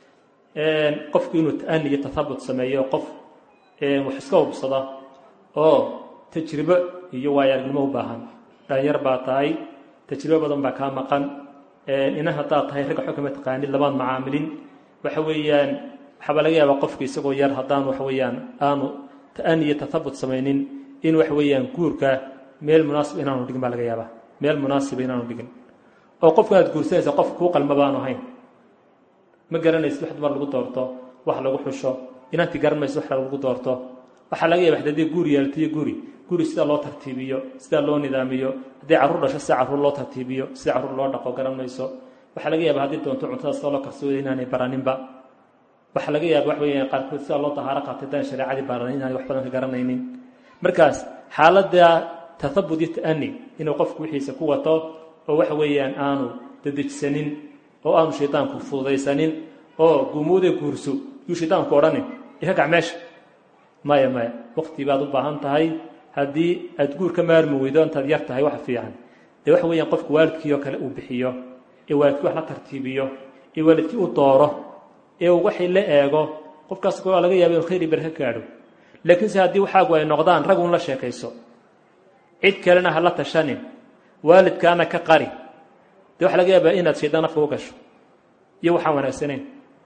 qofku inuu ta'ani iyo tathabut sameeyo qof wax iska hubsada oo tajribo iyo waayo-aragnimo u baahan dhalinyar baa tahay tajribo badan baa kaa maqan ina haddaad tahay ragga xog kama taqaanid lamaad macaamilin waxa weeyaan waxaabaa laga yaabaa qofka isagoo yar haddaan waxa weeyaan aanu ta'ani iyo tathabut samaynin in waxa weeyaan guurka meel munaasib inaanu dhigin baa laga yaabaa meel munaasiba inaanu dhigin oo qofka aad guursanaysa qof kuu qalma baanu ahayn ma garanaysid wax dumar lagu doorto wax lagu xusho inanti garan maysid wax lagu doorto waxaa laga yaba haddii guur yeelatiyo guri guri sida loo tartiibiyo sida loo nidaamiyo haddii carruur dhasho sida carruur loo tartiibiyo sida carruur loo dhaqo garan mayso waxaa laga yaaba haddii doonto cuntada sida loo karsooda inaanay baraninba waxaa laga yaaba wax weeyaan qaarkood sida loo tahaaro qaatay daan shareecadii baranin inaanay wax badan ka garanaynin markaas xaaladda tathabut iyo ta'ani inuu qofku wixiisa ku wato oo waxa weeyaan aanu dadejsanin oo aanu shaydaanku fududaysanin oo guumuude guurso yuu shaydaanku odhanin ika kac meesha maya maya wakti baad u baahan tahay haddii aad guur ka maarmi weydo intaad yar tahay waxa fiican dee waxa weeyaan qofku waalidkii oo kale uu bixiyo ee waalidkii wax la tartiibiyo ee waalidkii u dooro ee uu waxay la eego qofkaas waa laga yaaba inu khayr iyo barka gaadho laakiinse haddii waxaagu ay noqdaan rag un la sheekayso cid kalena ha la tashanin waalidkaana ka qari dee waxa laga yaabaa inaad shaydaan afka u gasho iyo waxaan wanaagsanayn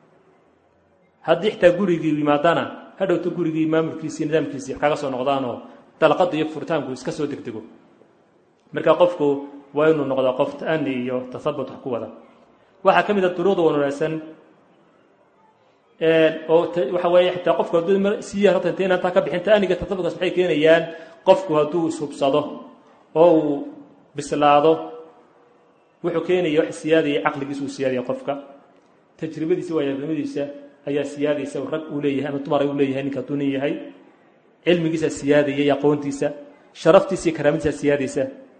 haddii xitaa gurigii yimaadana hadhowto gurigii maamulkiisii nidaamkiisii wax kaga soo noqdaanoo dalqada iyo furitaanku iska soo degdego marka qofku waa inuu noqdaa qof ta'ani iyo tathabut wax ku wada waxaa ka mid a duruuqda wanaagsan oo waxa weeye xitaa qofku hadduu si yar horta intay inantaa ka bixin ta'aniga tathabutkaas waxay keenayaan qofku hadduu ishubsado oo uu bislaado wuxuu keenaya wax siyaadaya caqligiisa uu siyaadaya qofka tajribadiisa waayagnimadiisa ayaa siyaadaysa rag uu leeyahay ama dumar uu leeyahay ninka hadduu nin yahay cilmigiisa siyaadaya iyo aqoontiisa sharaftiisa iyo karaamadiisa siyaadaysa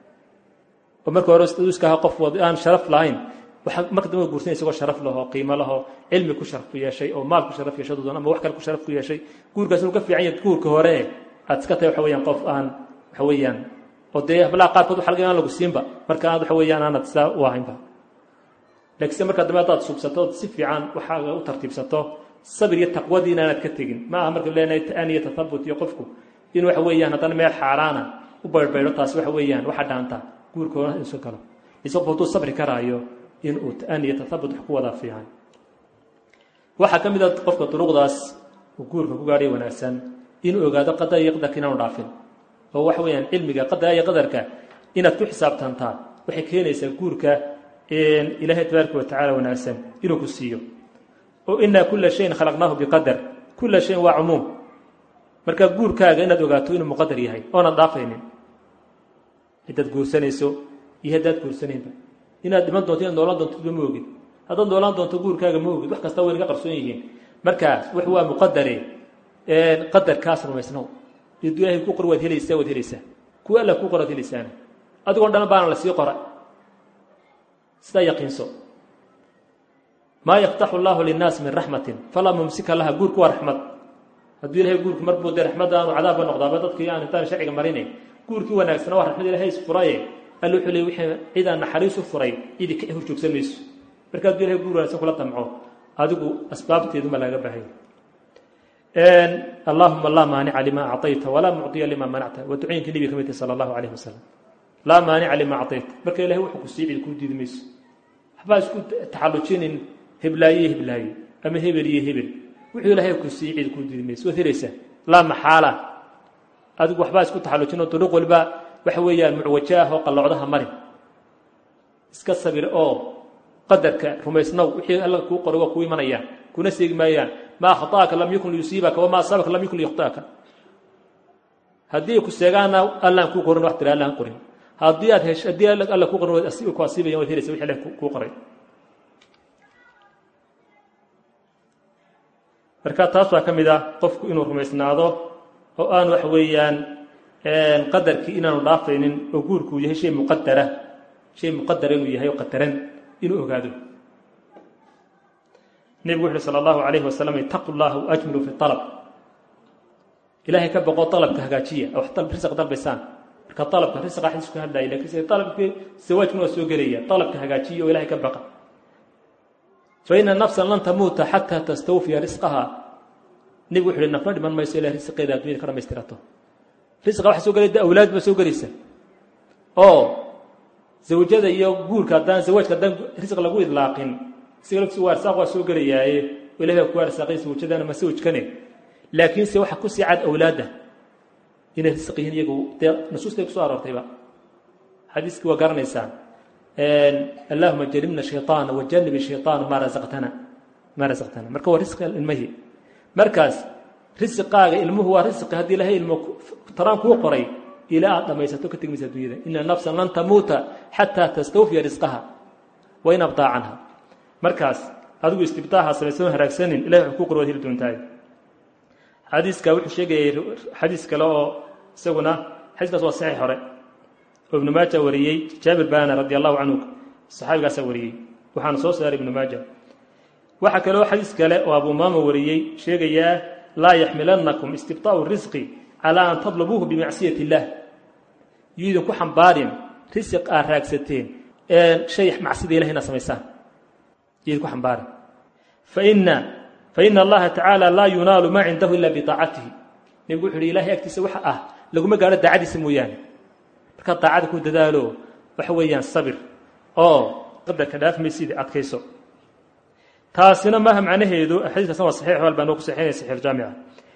oo marka hore iska ahaa qof aan sharaf lahayn waxaa marka dambe guursanay isagoo sharaf lahoo qiimo lahoo cilmi ku sharaf ku yeeshay oo maal ku sharaf yeeshay doon ama wax kale ku sharaf ku yeeshay guurkaas inuu ka fiican yahay guurka hore aad iska tahay waxa weeyaan qof aan waxa weeyaan oo dee hablaha qaarkood waxa laga aan lagu siinba marka aad waxa weeyaan aanad sidaa u ahaynba laakiinse markaa dambe haddaad subsato si fiican waxaaga u tartiibsato sabir iyo taqwadii inaanad ka tegin ma aha marka leenahay ta'aan iyo tathabut iyo qofku in waxa weeyaan haddana meel xaaraana u baydhbaydho taasi waxa weeyaan waxa dhaanta guurka hore insu galo ise qof hadduu sabri karaayo in uu ta'aan iyo tathabut wax ku wadaa fiican waxaa ka mid a qofka duruqdaas uu guurka ku gaadhay wanaagsan inuu ogaado qadar iyo qadarka inaanu dhaafin oo waxa weeyaan cilmiga qadara iyo qadarka inaad ku xisaabtantaa waxay keenaysaa guurka ilaahay tabaaraka watacaala wanaagsan inuu ku siiyo oo inaa kula shayin khalaqnaahu biqadar kula shayin waa cumuum marka guurkaaga inaad ogaato inuu muqadar yahay oonan dhaafaynin haddaad guursanayso iyo haddaad guursanaynba inaad dhiman doonto inaad noolaan doontoba ma ogid haddaad noolaan doonto guurkaaga ma ogid wax kasta way naga qarsoon yihiin markaas wax waa muqadare qadarkaas rumaysnow iduu ilahay ku qor waad helaysaa waad helaysaa kuwa alla ku qoraad helaysaana adigoon dhan baana la sii qora sidaa yaqiinso maa yaftaxu allahu linnaas min raxmatin falaa mumsika laha guurku waa raxmad hadduu ilahay guurku marbuu dee raxmadda aanu cadaabba noqdaaba dadkii aan intaan sharciga marinayn guurkii wanaagsana waa raxmad ilahay isfuraye alla wuxuu leey wixii cidaan naxariis u furay cidi ka hor joogsan mayso marka hadduu ilahay guur wanaagsan kula damco adigu asbaabteeduma laaga baahanya allahuma laa maanica lima acطayta walaa mucطiya lima manacta waa ducooyinkii nebiga ka mid tahy sala allahu alayh wasalam laa maanica lima acطayta marka ilahay wuxuu ku sii cid kuu diidi mayso waxbaa isku taxallujinin heblaaye iyo heblaaye ama hebel iyo hebel wuxuu ilaahay ku sii cid kuu diidi mayso waad helaysaa laa maxaala adigu waxbaa isku taxallujin oo duruq waliba waxa weeyaan mucwajo ah oo qallocdaha marin iska sabir oo qadarka rumaysnow wixii alla kuu qoray waa kuu imanayaan kuna seegi maayaan maa khaطa'aka lam yakun liyusiibaka wamaa asaabaka lam yakun liyakhta'aka haddii ku seegaana allaan kuu qorin wax tira allaan qorin haddii aad hesh haddii alla kuu qorin ku asiibayan waad helaysa wixii allah kuu qoray marka taas waa ka mid ah qofku inuu rumaysnaado oo aan wax weeyaan qadarkii inaanu dhaafaynin oo guurkuu yahay shay muqadara shay muqadara inuu yahay oo qadaran inuu ogaado nebigu wuxu uhi sala allahu calayhi wasalam itaqu llaha waajmilu fi alab ilaahay ka boqo dalabka hagaajiya wax risq dalbaysaan marka dalabka risqa xadiis ku hadlaya lakiin dalabkii zawaajkuna waa soo gelaya dalabka hagaajiya oo ilahay ka baqa fa ina nafsan lan tamuuta xataa tastawfiya risqaha nebigu wuxu uhi nafna dhiman mayso ilahay risqeeda addunyada ka dhamaystirato risqa waxa soo gelaya awlaad ba soo gelaysa oo zawjada iyo guurka haddaan zawaajka haddaan risq lagu idlaaqin isaga laftiisa waa arsaaq waa soo gelayaaye oo ilahay baa ku arsaaqay zawjadana ma sawjkane laakiinse waxa ku sii cad awlaadda inay risq yihiin iyagu dee nusuustay kusoo aroortayba xadiiskii waa garanaysaan allahuma janibna shayطaana wajanibi shayطaana maa razaqtana maa razaqtana marka waa risqi ilmihii markaas risqaaga ilmuhu waa risqi haddii ilahay ilmo taraan kuu qoray ilaa aad dhamaysato ka tegmaysa addunyada ina nafsan lan tamuuta xataa tastawfiya risqaha wain abdaa canha markaas adigu istibtaaha samaysan haraagsanin ilahay wuxuu ku qor waad heli doontaay xadiiska wuxuu sheegayay xadiis kale oo isaguna xadiiskaas waa saxiix hore oo ibnu maaja wariyey jaabir baana radi allahu canhu saxaabigaasaa wariyey waxaana soo saaray ibnu maaja waxaa kaloo xadiis kale oo abu umaama wariyey sheegayaa laa yaxmilannakum istibtaa'u risqi calaa an tadlubuuhu bimacsiyati illaah yuu idinku xambaarin risiq aad raagsateen shay macsida ilahi inaad samaysaan yuu idinku xambaarin faina faina allaha tacaala laa yunaalu maa cindahu ila biaacatihi nebigu wuxu uhi ilahay agtiisa waxa ah laguma gaadho daacadiisa mooyaane markaa daacada ku dadaalo waxa weeyaan sabir oo qadarka dhaafmaysid adkayso taasina maaha macnaheedu xadiiskaasna waa saxiix albaan oo ku saxiinaya saxiix jaamica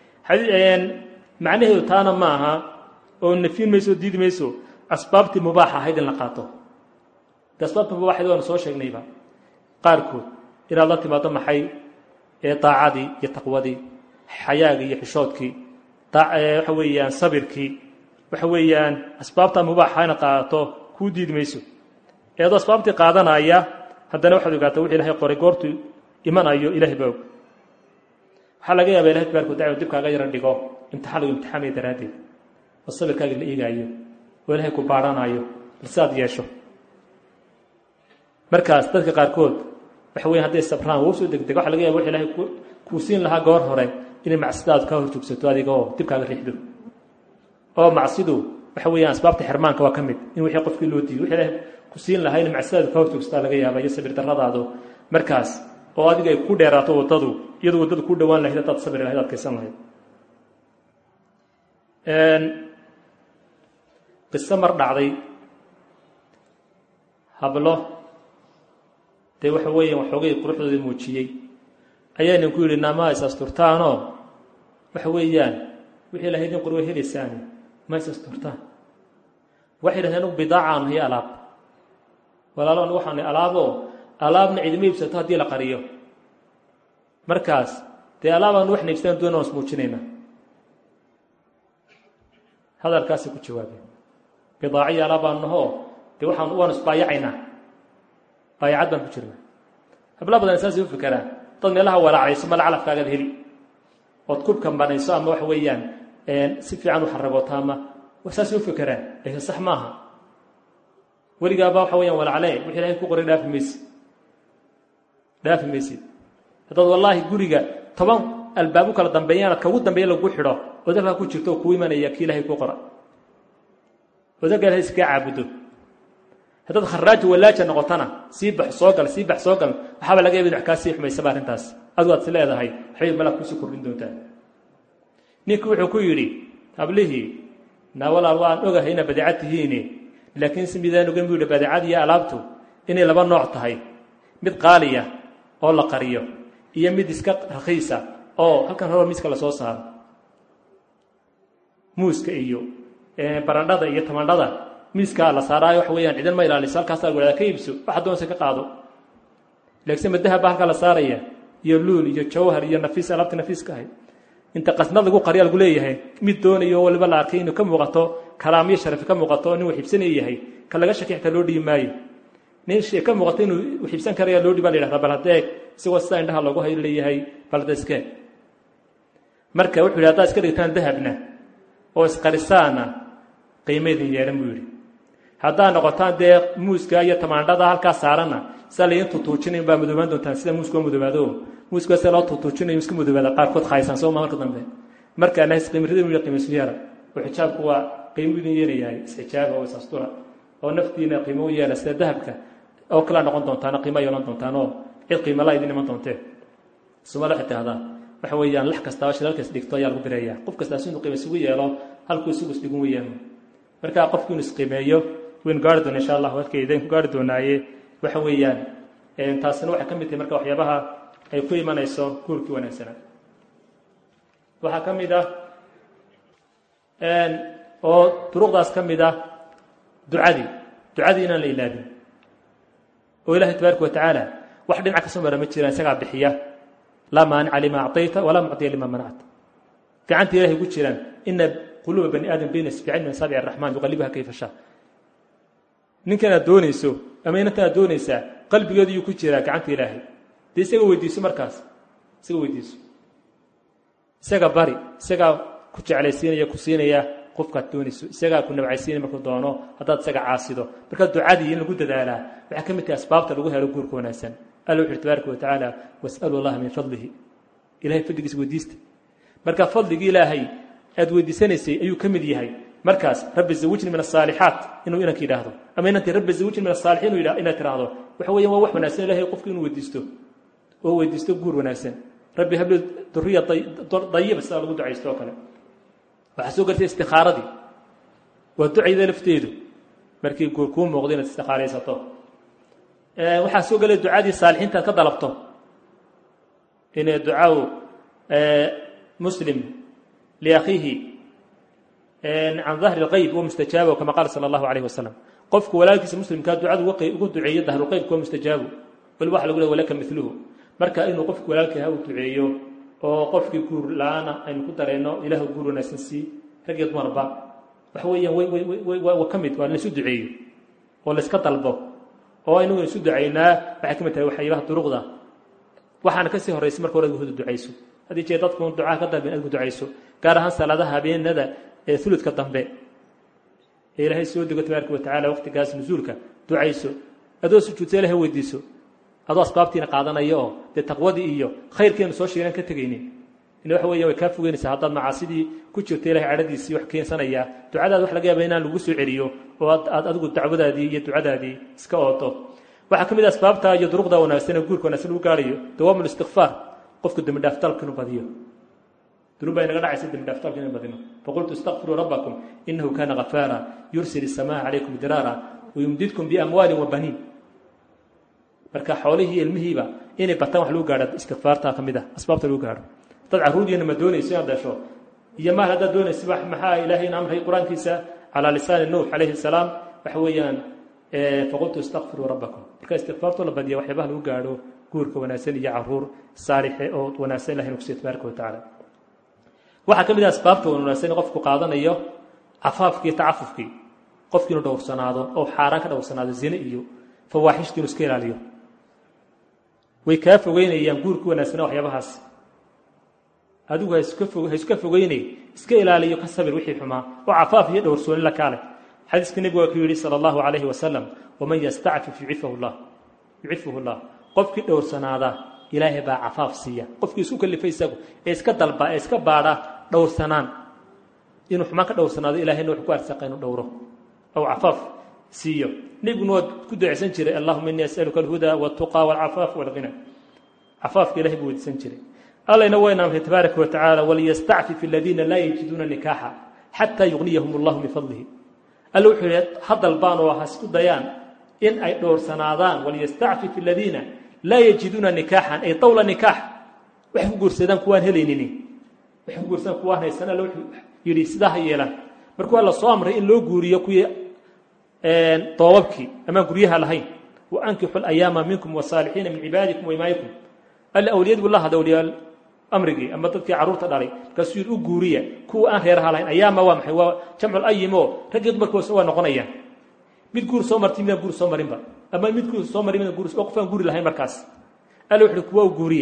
macnaheedu taana ma aha oo nafin mayso diidi mayso asbaabtii mubaaxa ahayd in la qaato de asbaabtii mubaaxayd waanu soo sheegnayba qaarkood inaad la timaado maxay ee daacadii iyo taqwadii xayaagii iyo xishoodkii waxa weeyaan sabirkii waxa weeyaan asbaabtaa mubaaxa inaad qaadato kuu diidi mayso eedoo asbaabtii qaadanaya haddana waxaad ogaataa wix ilahay qoray goortuu imanayo ilahay baa og waxaa laga yaaba ilahay tabaaraka watacala dib kaaga yaro dhigo imtixaan lagu imtixaamaya daraaddeed oo sabirkaaga la eegaayo oo ilahay ku baadhanaayo bal sidaad yeesho markaas dadka qaarkood waxa weya hadday sabraan wuu soo degdeg waxa laga yaba wax ilahay kuu siin lahaa goor hore inay macsidaadu kaa horjoogsato adiga oo dib kaaga riixdo oo macsidu waxa weeyaan asbaabta xirmaanka waa ka mid in wixii qofkii loo diido wixii ilahay ku siin lahaa inay macsidaadu kaa horjoogsataa laga yaaba iyo sabir darradaadu markaas oo adiga ay ku dheeraato waddadu iyadoo waddadu ku dhowaan lahayd haddaad sabri lahayd adkaysan lahayd qiso mar dhacday hablo dee waxa weeyaan waxoogay quruxdoodii muujiyey ayaynan ku yidhi naama is asturtaanoo waxa weeyaan wixii lahayd in qurwe helaysaani ma is asturtaan waxay dhahdeen anugu bidaacaan iyo alaab walaalo anu waxaanay alaaboo alaabna cidima iibsato haddii la qariyo markaas dee alaabaan waxna iibsadaan doona waan ismuujinaynaa hadalkaasay ku jawaabeen bidaaciyo alaab baan nahoo dee waxaan waanu isbaayacaynaa baayacad baan ku jirna habla badan saasay u fikeraan dad meelaha walaacayso mala calafkaagaad heli ood kubkan banayso ama waxa weeyaan si fiican u xaragooto ama saasay u fikeraan laakiin sax maaha weligaaba waxa weyaan walaclee wixii ilahay ku qoray dhaafi maysid dhaafi maysid haddaad wallaahi guriga toban albaab u kala dambeeyaan ad kaugu dambeeya lagu xidho ood halkaa ku jirto oo kuu imanaya kii ilahay ku qora ood halkaa ilahay iskaga caabudo haddaad kharaajo walaaja noqotana sii bax soo gal sii bax soo gal waxaaba laga yaba in wax kaa sii xumaysaba arrintaas adigu aad is leedahay waxbay malaa kuusii kordhin doontaa ninkii wuxuu ku yidhi hablihii naa walaal waan ogahay ina badeecad tihiine laakiin si midaan ogan buu yidhi badeecad iyo alaabtu inay laba nooc tahay mid qaaliya oo la qariyo iyo mid iska rakhiisa oo halkan horaba miiska lasoo saaro muuska iyo barandhada iyo tamandhada miiskaa la saaraayo waxa weeyaan cidan ma ilaaliso halkaasaa lagu hahdaa ka iibso waxa doonse ka qaado laakiinse madahab baa halkaa la saaraya iyo luul iyo jawhar iyo nafiis alaabta nafiiska ahayd inta qasnad lagu qarya lagu leeyahay mid doonayo waliba la arkay inuu ka muuqato kalaamiyo sharafi ka muuqato nin waxibsanaya yahay ka laga shaki xitaa loo dhiibi maayo nin ka muuqato inuu waxibsan karaya loo dhiiba la yhahdaa bal hadeeg isagoo sidaa indhaha loogu hay leeyahay bal hadda iskee marka wuxuu yidhi haddaad iska dhigtaan dahabna oo isqarisaana qiimaydin yeelan buu yidhi haddaad noqotaan dee muuska iyo tamaandhada halkaa saarana sidaa laydin tutuujinayn baa madoobaan doontaan sida muuska oo madoobaado muuska sida loo tutuujinayo iska madoobaada qaarkood khaysan soo ma marka dambe marka nahis qiimrida inuu qiimaysu yeela oo xijaabku waa qiimo idin yeelayahay isxijaaba oo isastura oo naftiina qiimo u yeela sida dahabka oo kalaa noqon doontaan qiimo yeelan doontaan oo cid qiimala idin iman doontee sumala waxay tahdaa waxa weeyaan lax kastaaba shidalkas dhigto ayaa lagu bireeyaa qof kastaa si inuu qiimo isugu yeelo halkuu isugu isdhigun weeyaan marka qofku inuu isqiimeeyo waynu gaari doona insha allah halkaydayn ku gaari doonaaye waxa weeyaan taasina waxay ka mid tahay marka waxyaabaha ay ku imanayso guurkii wanaagsanaa waxaa ka mid ah oo duruqdaas ka mid ah ducadii ducadii inaan la ilaabin oo ilahay tabaaraka wa tacaala wax dhinac ka soo mara ma jiraan isagaa bixiya laa maanica lima acطayta walaa mucطiya lima manacta gacanta ilahay ku jiraan ina quluuba bani aadam bayna isbicin min asaabic araxmaan yuqalibuha kayfa shaa ninkan aad doonayso ama inantan aad doonaysaa qalbigeedu yuu ku jiraa gacanta ilaahay dee isaga weydiiso markaas isaga weydiiso isaga bari isagaa ku jeclaysiinaya ku siinaya qofkaad doonayso isagaa ku nabcaysiinaya markuu doono haddaad isaga caasido marka ducadii in lagu dadaalaa waxaa ka mid tahay asbaabta lagu helo guurka wanaagsan alla wuxu uhi tabaaraka wa tacaala wasalu allaha min fadlihi ilahay fadligiisa weydiista marka fadligii ilaahay aad weydiisanaysay ayuu ka mid yahay markaas rabbi zawijni min asaalixaat inuu inanka yidhaahdo ama inantii rabbi zawijni min asaalixiin inaad tiraahdo waxa weyan waa wax wanaagsan ilahay qofku inuu weydiisto oo weydiisto guur wanaagsan rabbi habli duriya dayiba sidaa lagu ducaysto oo kale waxaa soo gartay istikaaradii waa ducayda lafteedu markii guur kuu muuqdo inaad istikaaraysato waxaa soo gelay ducadii saalixiinta aad ka dalabto inay ducaaw muslim liakhiihi can dahri اlqeyb wa mustajaabo kama qaala sala allahu alayh wasalam qofku walaalkiisa muslimkaa ducadu ugu duceeyo dahrulqeybka waa mustajaabo waliba waxa lagu le walaka miluhu marka inuu qofku walaalkii ha u duceeyo oo qofkii guur la-aana aynu ku dareenno ilah guur wanaagsan sii rag iyo dumarba waxa weeyaan wa ka mid waa laysu duceeyo oo layska dalbo oo aynu isu ducaynaa waxay ka mid tahay waxyaabaha duruqda waxaana kasii horraysay marka hore huda ducayso haddii jee dadku ducaa ka dambe inaad ku ducayso gaar ahaan salaadaha habeenada ee uludka dambe ee ilaahay soo dego tabaaraka watacaala waqtigaas nusuulka ducayso adoo sujuudsa ilahay weydiiso adoo asbaabtiina qaadanaya oo dee taqwadii iyo khayrkeenu soo sheegan ka tegaynin in waxa weya way kaa fogeynaysaa haddaad macaasidii ku jirto ilahay cadhadiisii wax keensanayaa ducadaada wax laga yaaba inaan lagu soo celiyo oo aad adigu dacwadaadii iyo ducadaadii iska oodo waxaa ka mid a asbaabta iyo duruqda wanaagsan ee guurka wanaagsan lagu gaarayo dawaamu listikfaar qofku dembi dhaaftalka inuu badiyo dunuub baa inaga dhacaysa dembi dhaaftalka inuu badino faqultu istakfiruu rabbakum inahu kana ghafaara yursil isamaa calaykum diraara wayumdidkum biamwaalin wabaniin marka xoolihii ilmihiiba inay bataan wax lagu gaadha istikfaarta ka mid ah asbaabta lagu gaadho dad carruurdiina ma doonayso inaad dhasho iyo maal haddaad doonaysa maxaa ilaahayna amray qur-aankiisa calaa lisaani nuux calayhi salaam waxa weeyaan faqultu istakfiruu rabbakum marka istikfaartoo la badiya waxyaabaha lagu gaadho guurka wanaagsan iyo caruur saalixe oo wanaagsan ilahay nukusiyo tabaaraka watacaala waxaa ka mid ah asbaabta wanaagsan qofku qaadanayo cafaafkii tacafufkii qofki inuu dhowrsanaado oo xaaraan ka dhowrsanaado zine iyo fawaaxishtii inuu iska ilaaliyo way kaa fogeynayaan guurka wanaagsanaa waxyaabahaas adigu ha iska fogeynay iska ilaaliyo ka sabir wixii xumaa oo cafaaf iyo dhowrsooni la kaale xadiiska nebigu waa ku yidhi sala allahu calayhi wasalam waman yastacfif yucifahu llah yucifuhu llah qofkii dhowrsanaada ilaahay baa cafaaf siiya qofkii isku kalifay isagu ee iska dalba ee iska baadha dhowrsanaan inuu xumaan ka dhowrsanaado ilahayna wuxuu ku arsaqa inuu dhowro aw cafaaf siiyo nebiguna waa ku duceysan jiray allahuma innii as'aluka alhuda waltuqa walcafaaf walghina cafaafka ilahay buu weydiisan jiray allayna wayna amray tabaaraka watacaala waliyastacfif aladiina laa yajiduuna nikaaxa xataa yugniyahum allahu min fadlihi alla wuxuu yihi ha dalbaan oo ha isku dayaan in ay dhowrsanaadaan waliyastacfif aladiina laa yajiduuna nikaaxan ay dawla nikaax waxay ku guursadaan kuwaan helaynin waxay ku guursadaan kuwaan haysan alla wuxuu yidhi sidaa ha yeelaan markuu alla soo amray in loo guuriyo kuwii doobabkii amaan guryaha lahayn wa ankixu layaama minkum wasaalixiina min cibaadikum waimaayikum alla awliyad buu la hadla awliyaa amrigii ama dadkii carruurta dhalay markaasuu yidhi u guuriya kuwa aan reeraha lahayn ayaama waa maxay waa jamcul ayimo raggii dumarkoos waa noqonayaan mid guur soo martay midaan guur soo marinba ama mid guur soo marin midaan guur oo qofaan guuri lahayn markaas alla wuxuu kuwa u guuriya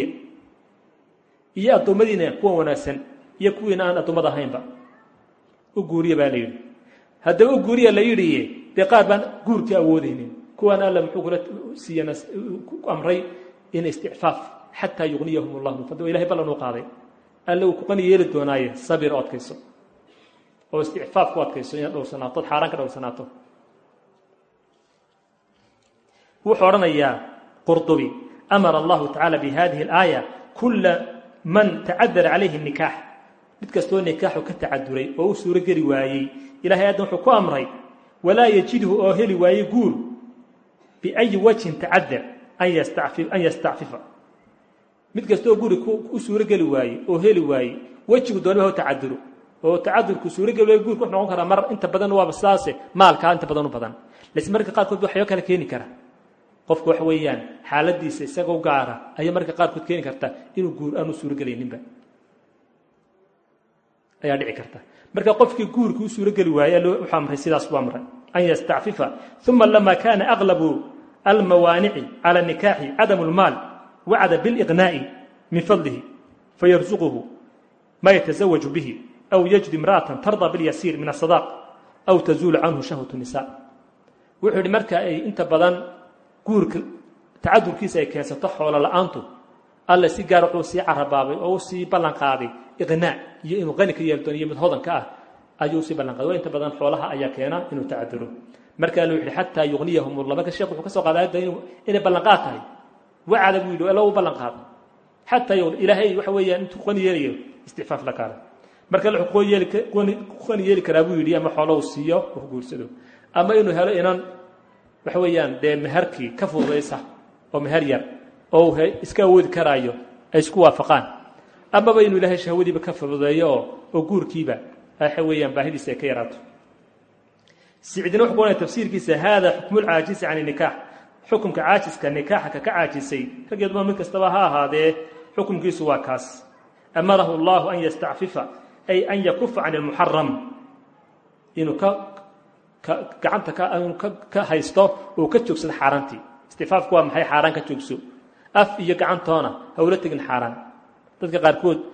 iyo addoommadiina kuwan wanaagsan iyo kuwiina aan addoommada ahaynba u guuriya baa la yidhi haddaba u guuriya la yidhi dee qaar baan guurkii awoodaynin kuwaan alla muxuu kula siiyan ku amray in isticfaaf xataa yugniyahum allah min fadli ilahay ballan uu qaaday alle uu kuqani yeeli doonaaye sabir oo adkayso oo isticfaaf ku adkayso inaad dhowrsanaato od xaaraan ka dhowrsanaato wuxuu odhanayaa qurdubi amara allahu tacaala bi hadihi alaaya kula man tacadara calayhi nikaax mid kastoo nikaaxu ka tacaduray oo u suuro geli waayey ilahay addan wuxuu ku amray walaa yajidhu oo heli waaye guur biayi wajhin tacadar an yastacfifa mid kastoo guri u suuro geli waaye oo heli waaye wejigu doonaba ha tacaduro oo tacadurku suurogeli waay guurku wuxu noqon karaa mar inta badan waaba sidaase maalkaa inta badan u badan laakiin marka qaarkood waxyaaba kale keeni kara qofku waxa weeyaan xaaladiisa isagoo gaara ayaa marka qaarkood keeni karta inuu guur aanu suurogelayninba ayaa dhici karta marka qofkii guurkii u suurogeli waaye wuxuu amray sidaas buu amray an yastacfifa uma lama kana aglabu almawaanici cala nikaaxi cadamu lmaal wacada biliqnaa'i min fadlihi fayarsuquhu ma yatasawaju bihi aw yajid imra'atan tarda bilyasiir min asadaq aw tazuulu canhu shahwatu nisa wuxuu yidhi marka ay inta badan guurka tacadurkiisa ay keensato xoolo la-aantu alle si gaar wuxuu sii carabaabay oo u sii ballan qaaday iqnaac iyo inuu qani ka yeeli doono iyo mid hodanka ah ayuu usii ballan qaaday waa inta badan xoolaha ayaa keena inuu tacaduro marka alle wuxu yihi xataa yugniyahum allah marka sheekh wuxuu ka soo qaaday ayadda inay ballanqaad tahay wacada buu yidhi alla u ballan qaaday xataa ilaahay waxa weeyaan intuu qani yeelayo isticfaaf la kaale marka alle wuxuu qani yeeli karaa buu yidhi ama xoolo uu siiyo uu guursado ama inuu helo inan waxa weeyaan dee meherkii ka fududaysa oo meher yar oo uu iska awoodi karaayo ay isku waafaqaan amaba inuu ilaahay shahwadiiba ka fududeeyo oo oo guurkiiba waxa weeyaan baahidiisa ay ka yaraato sicdina wuxuu kuonaya tafsiirkiisa hada xukmu lcaajisi can nikaax xukumka caajiska nikaaxa ka ka caajisay raggeed ma mid kastaba ha ahaadee xukumkiisu waa kaas amarahu allahu an yastacfifa ay an yakufa can ilmuxaram inuu ka gacanta ka haysto uu ka joogsado xaaraantii istifaafku waa maxay xaaraan ka joogso af iyo gacantoona hawla tegin xaaraan dadka qaarkood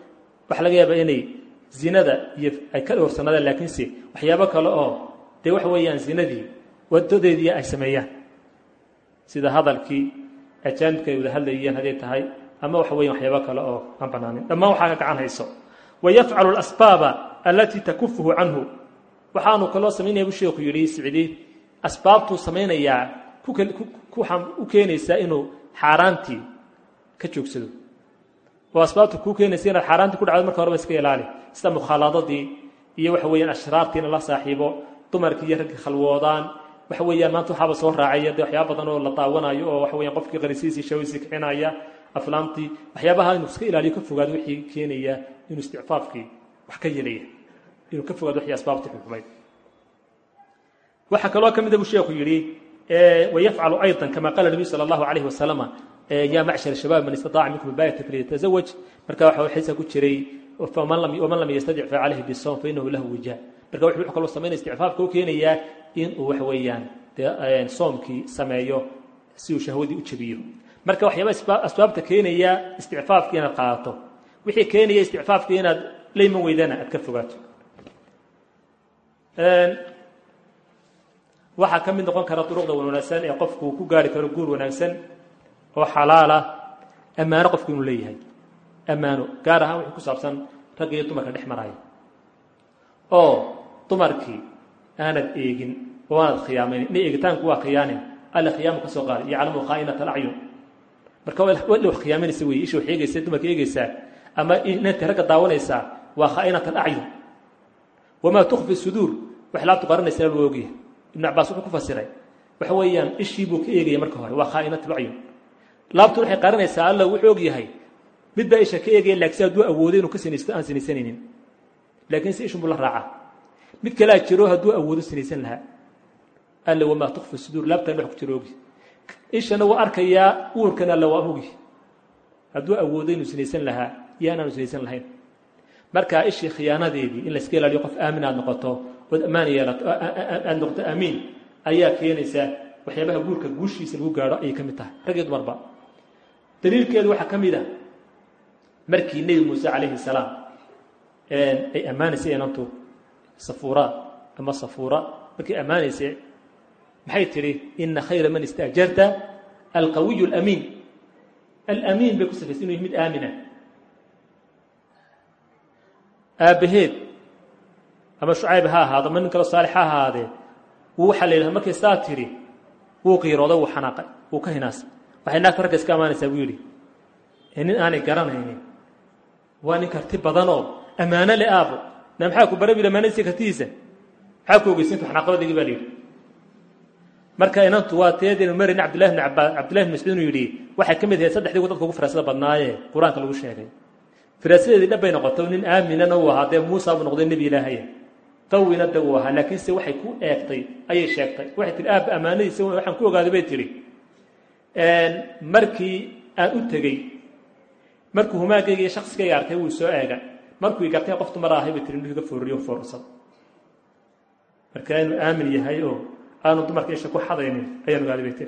waxaa laga yaabaa inay zinada iyo ay ka dhowrsanaadaan laakiinse waxyaabo kale oo dee waxa weeyaan zinadii wadadeedii ay sameeyaan sida hadalkii ajaanibka ay wada hadlayeen hadday tahay ama waxa weyan waxyaabo kale oo aan banaanin dhammaan waxaa ka gacan hayso wayafcalu alasbaaba allatii takufuhu canhu waxaanu kaloo samaynaya bu sheeku yidhi sicdi asbaabtuu samaynayaa u keenaysaa inuu xaaraantii ka joogsado oo asbaabta kuu keenaysa inaad xaaraantii ku dhacdo marka horeba iska ilaali sida mukhaaladadii iyo waxa weeyaan ashraartii in la saaxiibo dumarkii iyo raggii khalwoodaan waxa weeyaan maanta waxaaba soo raacaya dee waxyaaba badan oo la daawanayo oo waxa weyan qofkii qarisiisii shawiisii kicinaya aflaamtii waxyaabaha inuu iska ilaaliyo ka fogaado wixii keenaya inuu isticfaafkii wax ka yelaya inuu ka fogaado wixii asbaabtii xukumayd waxaa kaloo ka mida buu sheeku yidhi wayafcalu ayضa kama qaala nabiyu salى اllahu alayh wasalama ya macshar shabaab man istaطaaca minkum baayata falyatazawaj marka waxa xiisa ku jiray waman lam yastadic facalayhi bisawm fainahu lahu wija marka wuxuu kaloo samaynaya isticfaafka u keenayaa in uu waxa weeyaan dee soomkii sameeyo si uu shahwadii u jebiyo marka waxyaaba asbaabta keenaya isticfaafka inaad qaadato wixii keenaya isticfaafka inaad la iman weydana aad ka fogaato waxaa ka mid noqon kara duruqda wanaagsan ee qofku ku gaari karo guur wanaagsan oo xalaala ammaano qofku inuu leeyahay ammaano gaar ahaan wixii ku saabsan ragga iyo dumarka dhex maraya oo dumarkii aanad eegin oo aanad khiyaamaynin ina eegitaanku waa khiyaanin alla khiyaamu ka soo qaaday yaclamu khaa'inata alacyun marka wala wax khiyaaminaysa weeye isha wax eegaysa dumarka eegaysaa ama inanta ragga daawanaysaa waa khaa'inat alacyun wamaa tukfi suduur wax laabtu qaranaysaa loo ogyahay ibn cabaas wuxuu ku fasiray waxa weeyaan ishii buu ka eegaya marka hore waa khaa'inat alacyun laabtu waxay qaranaysaa alla wuxuu og yahay mid baa isha ka eegaya laakiin si hadduu awoodo inuu ka sinaysto aan sinaysanaynin laakiin si ishun buu la raacaa mid kalea jiro hadduu awoodo sinaysan lahaa alla wamaa tukfi suduur laabtaan wax ku jiro ogi ishana waa arkayaa uurkana alla waa ogi hadduu awoodo inuu sinaysan lahaa iyo anaanu sinaysan lahayn marka ishii khiyaanadeedii in layska ilaaliyo qof aamin aad noqoto ood ammaan yeelato aad noqoto aamiin ayaa keenaysa waxyaabaha guurka guushiisa lagu gaadho ayay ka mid tahay rag iyo dumarba daliilkeedu waxaa ka mid a markii nebi muuse calayhi salaam ay ammaanaysay inantu safuura ama safuura markii ammaanaysay maxay tidhi ina khayra man istaajarta alqawiyu alamiin alamiin bay ku sifaysay inu yahy mid aamina aabbaheed ama shucayb ha ahaado ama nin kaloo saalix ha ahaadee wuu waxaa la yidhaha markay saa tidhi wuu qiirooday wuu xanaaqay wuu ka hinaasay waxay naagta ragga iska ammaanaysaa buu yidhi ee nin aanay garanaynin waa nin karti badanoo ammaano le aabo na maxaa ku bara bil ammaanadiisa kartidiisa maxaa ku ogeysinta xanaaqabadeygii baa la yidhi marka inantu waa teedaynu marin cabdillahi bn cabbaas cabdillahi bn mascuud inuu yidhi waxay ka mid ahayd saddexdii ku dadka ugu firaasada badnaayee qur-aanka lagu sheegay firaasadeedii dhabbay noqoto nin aaminana uu ahaa dee muusa buu noqday nebi ilaahaya qawina de uu ahaa laakiinse waxay ku eegtay ayay sheegtay waxay tihi aabba ammaanadiisa waxaan ku ogaaday bay tihi markii aan u tegey markuu humaagayga iyo shaksiskayga arkay wuu soo eegay markuu gartay qof dumar ahay bay tihi inuu iga foorriyo foorrsad marka inuu aamin yahay oo aanu dumarka isha ku xadaynin ayaan ogaaday bay tihi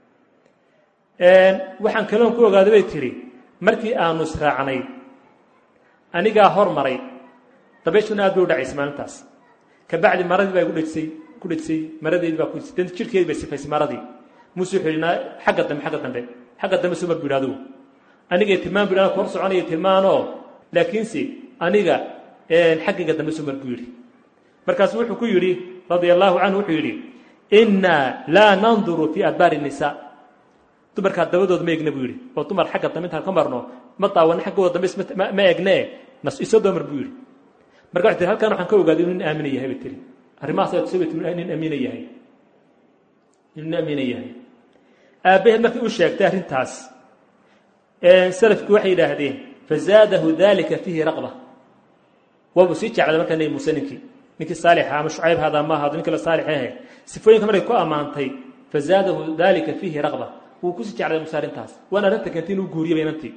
waxaan kaloon ku ogaaday bay tihi markii aanu israacnay anigaa hor maray dabayshuna aad bay u dhacaysay maalintaas kabacdi maradii baa gu dhejisay ku dhejisay maradeedii baa ku dhejisay danta jirkeedii bay sifaysay maradii muuse wuxuu yidhi xagga dambe xagga dambe xagga dambe soo mar bu yidhi adigu anigay tilmaan bu yidhi anaa ku hor soconaya tilmaanoo laakiinse aniga xaggayga dambe soo mar buu yidhi markaasu wuxuu ku yidhi radia allaahu canhu wuxuu yidhi innaa laa nanduru fii adbaari nisaa dumarkaa dabadooda ma egna buu yidhi oo dumar xagga dambe intaan ka marno ma daawana xaggooda dambe ma egnee isoo doomar buu yidhi marka waxay tii halkan waxaan ka ogaaday inu nin aamina yahay bay tiri arrimahaas aad kusoo nin amiina yahay inuu nin amiina yahay aabbaheed markay u sheegtay arrintaas salafkii waxay yidhaahdeen fazaadahu dalika fiihi raqba waabuu sii jeclaaday markaa nebi muuse ninkii ninkii saalixa ama shucayb hada ma ahaado nin kale saalix ahe sifooyinka markay ku ammaantay fazaadahu dalika fiihi raqba wuu kusii jeclaaday muuse arrintaas waana arrinta keentay inuu guuriyaba inantii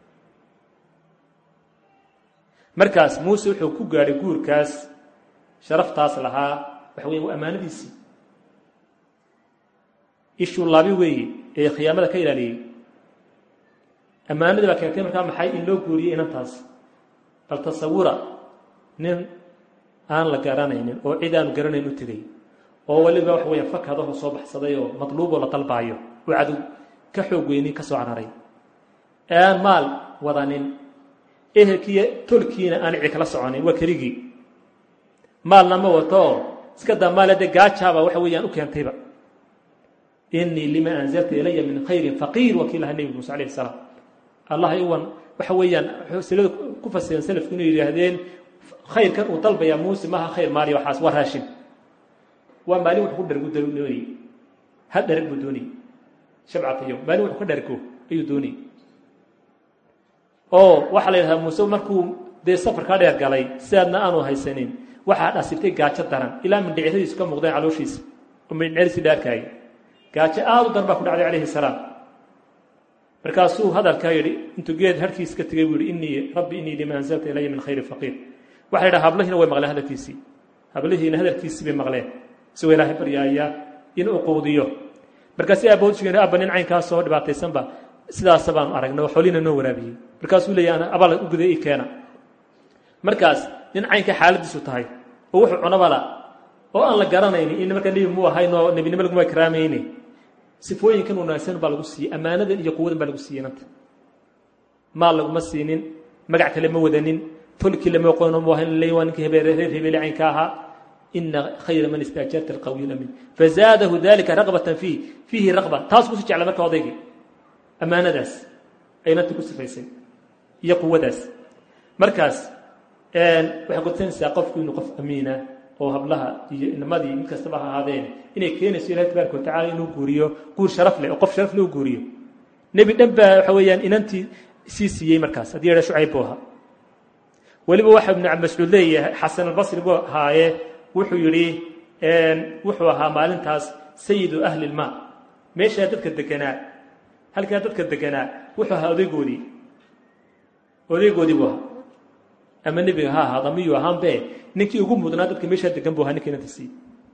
markaas muuse wuxuu ku gaadhay guurkaas sharaftaas lahaa waxa weya waa ammaanadiisii ishuu laabi weeye ee khiyaamada ka ilaaliyey ammaanadii baa keentay markaa maxay in loo guuriyey inantaas bal tasawura nin aan la garanaynin oo cid aanu garanayn u tegay oo weliba waxa weeyaan fakadaho soo baxsaday oo madluuboo la dalbaayo oo cadow ka xoog weyni ka soo cararay ee aan maal wadanin ehelkiiyo tolkiina aan cidi kala soconin waa keligii maalna ma watoo iska daa maale dee gaajaaba waxa weeyaan u keentayba inii lima anzalta ilaya min khayrin faqiir waa kii lahaa nebi muuse alayh salaam allah iwan waxa weeyaan silada ku fasiran salafku inay yidhaahdeen khayrkan uu dalbayaa muuse maaha khayr maaliya waxaas waa raashin waa maalin wuxuu ku dhargu doonayey hal dharag buu doonayey shabcatayo maalin wuxuu ka dhargo ayuu doonayey oo waxaa la yidhahdaa muuse markuu dee safarkaa dheer galay sidaadna aanu haysanin waxaa dhasibtay gaajo daran ilaa mindhiciradiisu ka muuqdeen calooshiisa oo mindhicirisi dhaarkaayay gaajo aad u daran baa ku dhacday calayhi salaam markaasuu hadalkaa yidhi intuu geed harkiis ka tegay buu yihi innii rabbi innii lima anzalta ilaya min khayri faqiir waxa la yidhaha hablihiina way maqleen hadalkiisii hablihiina hadalkiisii bay maqleen isagoo ilaahay baryaaya in uu quudiyo markaasi aabahood sheegeen abba nin caynkaasoo dhibaataysanba sidaasa baanu aragnay oo xoolina noo waraabiyey markaasuu leeyahy ana abal u guday i keena markaas nin caynka xaaladiisu tahay oo wuxuu cunabala oo aan la garanayni in markaa nebi muu ahayn oo nebinimo laguma karaamayne sifooyinkan wanaagsan baa lagu siiyey ammaanadan iyo quwadan baa lagu siiyey nanta maal laguma siinin magac kale ma wadanin tolkii lama qono mu ahayn leey waa ninkii hebeere reer hebeele caynka ahaa ina khayra man istaajarta alqawiy lamin fazaadahu dalika raqbatan fiih fiihi raqba taas kusi jecla marka odaygii ammaanadaas ay nanta ku sifaysay iyo quwadaas markaas waxay kudsanaysaa qofku inuu qof amiina oo hablaha iyo inamadii mid kastaba ha ahaadeen inay keenayso ilahi tabaaraka watacala inuu guuriyo guur sharaf leh oo qof sharaf leh u guuriyo nebi dhan baa waxa weeyaan inantii sii siiyey markaas haddii yadha shucayb buu ahaa weliba waxa ibnu mascuud leeyahay xasan albasri buu ahaaye wuxuu yidhi wuxuu ahaa maalintaas sayidu ahli lmaa meeshaa dadka deganaa halkaa dadka deganaa wuxuu ahaa odaygoodii odaygoodii buu ahaa ama nebiga ha ahaado miyuu ahaanbe ninkii ugu mudnaa dadka meeshaa degan bu ahaa ninka inanta siiyey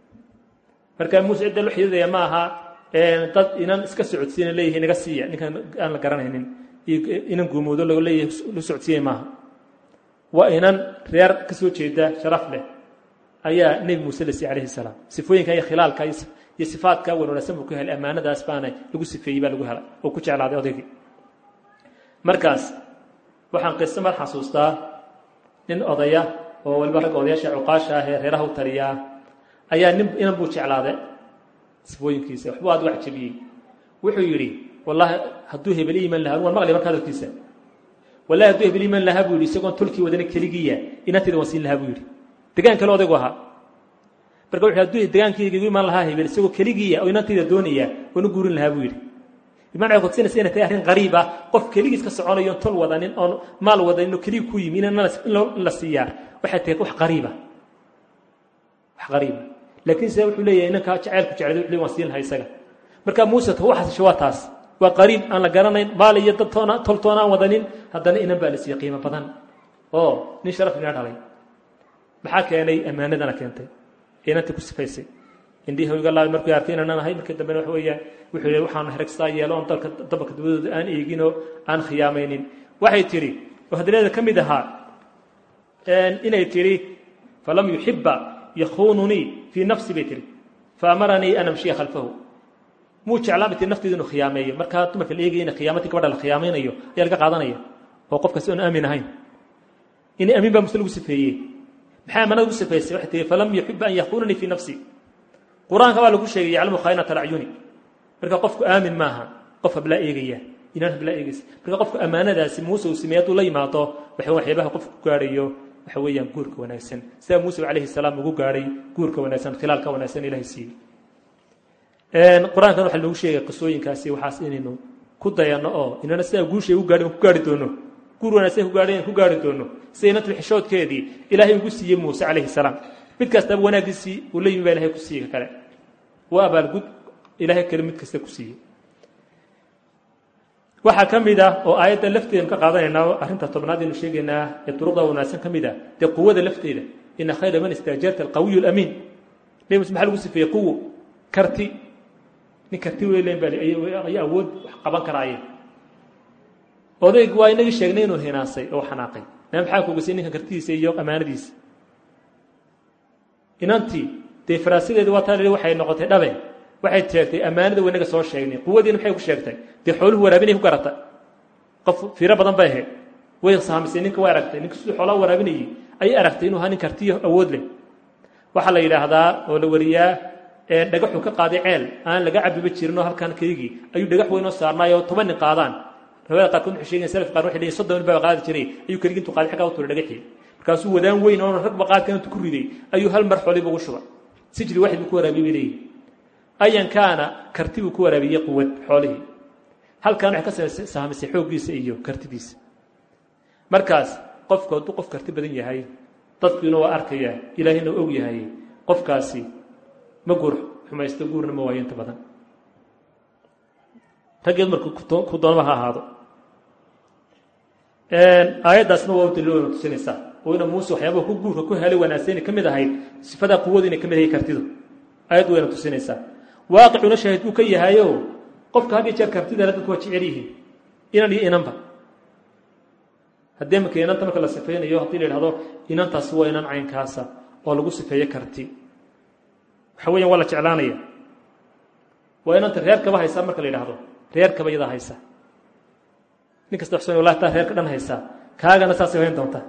marka muuse cidda lo xididaya ma aha dad inan iska socodsiina leeyahay naga siiya ninkan aan la garanaynin inan guumoodo lo leeyahay la socodsiiyay maaha waa inan reer ka soo jeeda sharaf leh ayaa nebi muuse la siiyey calayhi salaam sifooyinka iyo khilaalka iyo sifaadka wan wanaagsan buu ku helay ammaanadaas baana lagu sifeeyey baa lagu helay oo ku jeclaaday odaygii markaas waxaan qiso mar xasuustaa nin odaya oo waliba ragga odayaasha cuqaasha ah ee reeraha u taliyaa ayaa nin inan buu jeclaaday sifooyinkiisa waxbuu aad u cajabiyey wuxuu yidhi wallaahi hadduu hebel iiman lahaa waan maqlay marka hadalkiisa wallahi hadduu hebel iiman lahaa buu yidhi isagoon tulkii wadana keligiya inanteeda waan siin lahaa buu yidhi degaan kale odaygu ahaa marka wuxuu hadduu degaankayga igu iman lahaa hebel isagoo keligiya oo inantayda doonaya waan u guurin lahaa buu yidhi bimacnaa waxay kudsinaysa inay tahay arrin qariib ah qof keligiis ka soconayo on tol wadanin oon maal wadanin oo keligi ku yimi in la siiyaa waxay tahay wax qariiba wax qariiba laakiin sida wuxuu leeyahay inankaa jacaylku jeclay wuxuu waan siin lahaa isaga marka muuse ta u xasisho waa taas waa qariib aan la garanayn maal iyo dad toona tol toona aan wadanin haddana inan baa la siiyey qiimo badan oo nin sharaf ina dhalay maxaa keenay ammaanadana keentay inanta ku sifaysay indhihi iga laabay markuu arkay inaanan ahay markii dambena waxa weeyaan wuxuu yidhi waxaan hergstaa yeelo oon dalka dabalka dabadooda aan eeginoo aan khiyaamaynin waxay tidhi oo hadaleeda ka mid ahaa inay tidhi falam yuxiba yakhuununii fii nafsi bay tihi faamaranii an amshiya khalfahu muu jeclaa bay tii nafteedu inuu khiyaameeyo markaa dumarka la eegaya in khiyaamadii gabadha la khiyaamaynayo ayaa laga qaadanaya oo qofkaasi oon aamin ahayn inay amiin baa muse lagu sifeeyey maxay amanada ugu sifeysay waxay tihi falam yuxiba an yakhuunanii fii nafsi qur-aanka baa lagu sheegay yaclamu khaainata alacyuni marka qofku aamin maaha qof hablaa eegaya inaan hablaa eegaysa marka qofku ammaanadaasi muuse uu sameeye hadduu la yimaado waxa waxyaabaha qofku ku gaadhayo waxa weeyaan guurka wanaagsan sidaa muuse calayhi salaam ugu gaadhay guurka wanaagsan khilaalka wanaagsan ilahay siiyey qur-aankan waxa lagu sheegay qisooyinkaasi waxaas inaynu ku dayanno oo inana sidaa guushay u gaadhi ku gaari doono guur wanaagsan ku gaadhay ku gaari doono sida inantu xishoodkeedii ilaahay ugu siiyey muuse calayhi salaam mid kastaba wanaaggiisii uu la yimi baa ilahay ku siiyey ka kale waa abaalgud ilaahay kale mid kasta ku siiyey waxaa ka mid ah oo aayadda lafteeda ka qaadanaynaa arrinta tobnaad aynu sheegaynaa ee duruqda wanaagsan ka mid ah dee quwada lafteeda ina khayra man istaajarta alqawiyu alamiin nebi muse maxaa lagu sifeeyey quwo karti nin karti weylen baa ayaa awood wax qaban karaayeen odayg waa inagii sheegnay inuu hinaasay oo xanaaqay na maxaa kugasay ninkan kartidiisa iyo ammaanadiisa inantii dee faraasideedi waa taa waxay noqotay dhabe waxay sheegtay ammaanada wanaga soo sheegnay quwadiina maxay ku sheegtay dee xooluhu waraabinay ku garata qof fiiro badan bay ahayd way saamisay ninka way aragtay ninka siduu xoolaha waraabinayay ayay aragtay inuu ahaa nin kartiyo awood leh waxaa la yidhaahdaa oo la wariyaa dhagaxuu ka qaaday ceel aan laga cabiba jirin oo halkan keygii ayuu dhagax weyn oo saarnaay oo toban nin qaadaan riwaayada qaarkood waxay sheegayan salaf qaar waxay leeyihin soddon nin baa qaadi jiray ayuu keligii intuu qaaday xaggaa u tuuray dhagaxii markaasuu wadaan weyn oo ragba qaadkan intuu ku riday ayuu hal mar xooliba ugu shubay sijli waxid buu ku waraabiyey bay leeyihin ayankaana karti buu ku waraabiyey quwad xoolihii halkan waxay ka saamisay xooggiisa iyo kartidiisa markaas qofku hadduu qof karti badan yahay dadkiina waa arkaya ilaahina og yahay qofkaasi ma guur xumaysto guurna ma waayo inta badan raggeed marku ku doonaba ha ahaado aayaddaasna waa u daliilona tusinaysaa oo ina muuse waxyaabaha ku guurka ku helay wanaagsan ka mid ahayd sifadaa quwadu inay ka mid ahay kartidu aayad wayna tusinaysaa waaqicuna shaahid buu ka yahayo qofka had iyo jeer kartidana dadku waa jecel yihiin inan iyo inanba haddii marka inanta marka la sifaynayo haddii la yidhahdo inantaasi waa inan caynkaasa oo lagu sifeeyo karti waxa weyan waa la jeclaanaya waa inanta reerkaba haysaa marka la yidhaahdo reerkaba iyadaa haysa nin kasta waxsan wallahi taa reerka dhan haysaa kaagana saasay hayn doontaa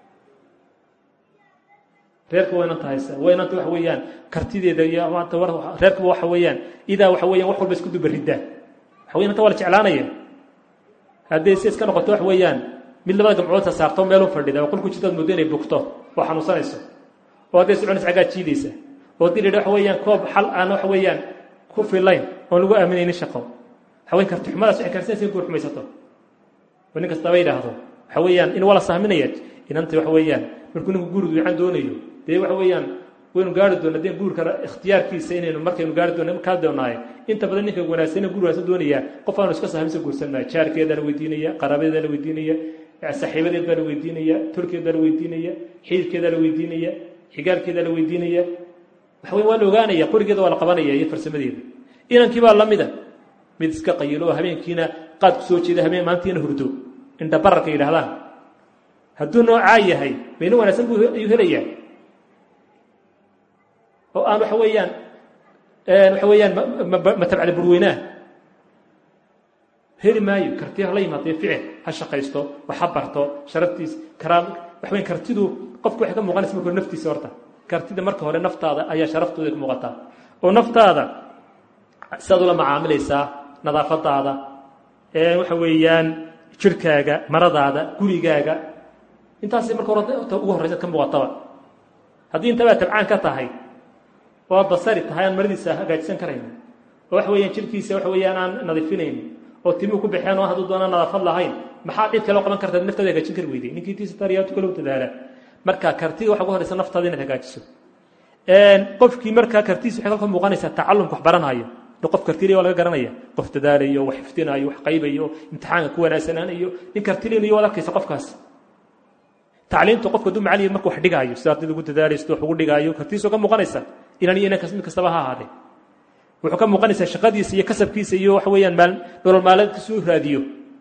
reerka waa inanta haysa waa inanta waxa weeyaan kartideeda iyo maanta reerkaba waxa weeyaan idaa waxa weeyaan wax walba isku dubariddaa waxa weyan inanta waa la jeclaanaya haddii si iska noqoto waxa weeyaan mid labada gamcoodta saarto meelu fadhida oo qolku jirtaad moodo inay bugto oo xanuunsanayso oo hadday soconaysa caggaa jiidaysa oo haddii la yidhi waxa weeyaan koob xal aan waxa weeyaan ku filayn oon lagu aaminaynin shaqo waxa weyan karti xumadaas waxay kaarsinaysa in guur xumaysato oo nin kastaba yidhaahdo waxa weeyaan in waa la sahminaya inanta waxa weeyaan markuu ninku guur duucan doonayo dee waxa weeyaan waynu gaari doona dee guurka ikhtiyaarkiisa inaynu markaynu gaari doona kaa doonaaye inta badan ninka wanaagsan guur wanaagsan doonaya qof aanu iska sahminsa guursan maayo jaarkeedaa la weydiinaya qaraabadeedaa la weydiinaya saaxiibadeed baa la weydiinaya tolkeed baa la weydiinaya xididkeedaa la weydiinaya xigaalkeedaa la weydiinaya waxa wey waa la ogaanaya qorigeeda waa la qabanaya iyo farsamadeeda inankii baa lamida mid iska qayilo oo habeenkiina qaad ku soo jeeda habeen maantiina hurdo indha bararka yidhahdaan hadduu noocaa yahay mayna wanaagsan buu ayuu helayaa oo aan waxa weeyaan waxa weeyaan ma tabcda burweynaa heli maayo karti hala yimaadee ficil ha shaqaysto wax ha barto sharaftiis karaam waxa weyn kartidu qofku waxay ka muuqanaysa marka hore naftiisa horta kartida marka hore naftaada ayaa sharaftooda ka muuqataa oo naftaada sidaad ula macaamilaysaa nadaafadaada waxa weeyaan jirhkaaga maradaada gurigaaga intaas marka hore ugu horraysa ka muuqataba haddii intabaa tabcaan ka tahay oo aad basari tahay aan maradiisa hagaajisan karaynin oo waxa weeyaan jirhkiisa waxa weeyaan aan nadiifinaynin oo timuhu ku baxeen oo hadduu doona nadaafad lahayn maxaa cid kale qaban karta naftaada hagaajin kari weyday ninkii tiisa tariyaatu kale u dadaala marka kartiga waxa ugu horeysa naftaada inaad hagaajiso qofkii markaa kartiisa waxay kalka muuqanaysaa tacalumka wax baranayo qof kartiliya waa laga garanaya qof dadaalayo wax xifdinayo wax qaybayo imtixaanka ku wanaagsanaanayo nin kartilinayo waad arkaysa qofkaas tacliimta qofka hadduu macalin marka wax dhigaayo sida ardayda ugu dadaalayo sida wax ugu dhigaayo kartiisoo ka muuqanaysa inan iyo inankas mid kastaba ha ahaadee wuxuu ka muuqanaysaa shaqadiisa iyo kasabkiisa iyo waxa weeyaan maal nolol maalmeedkiisa u raadiyo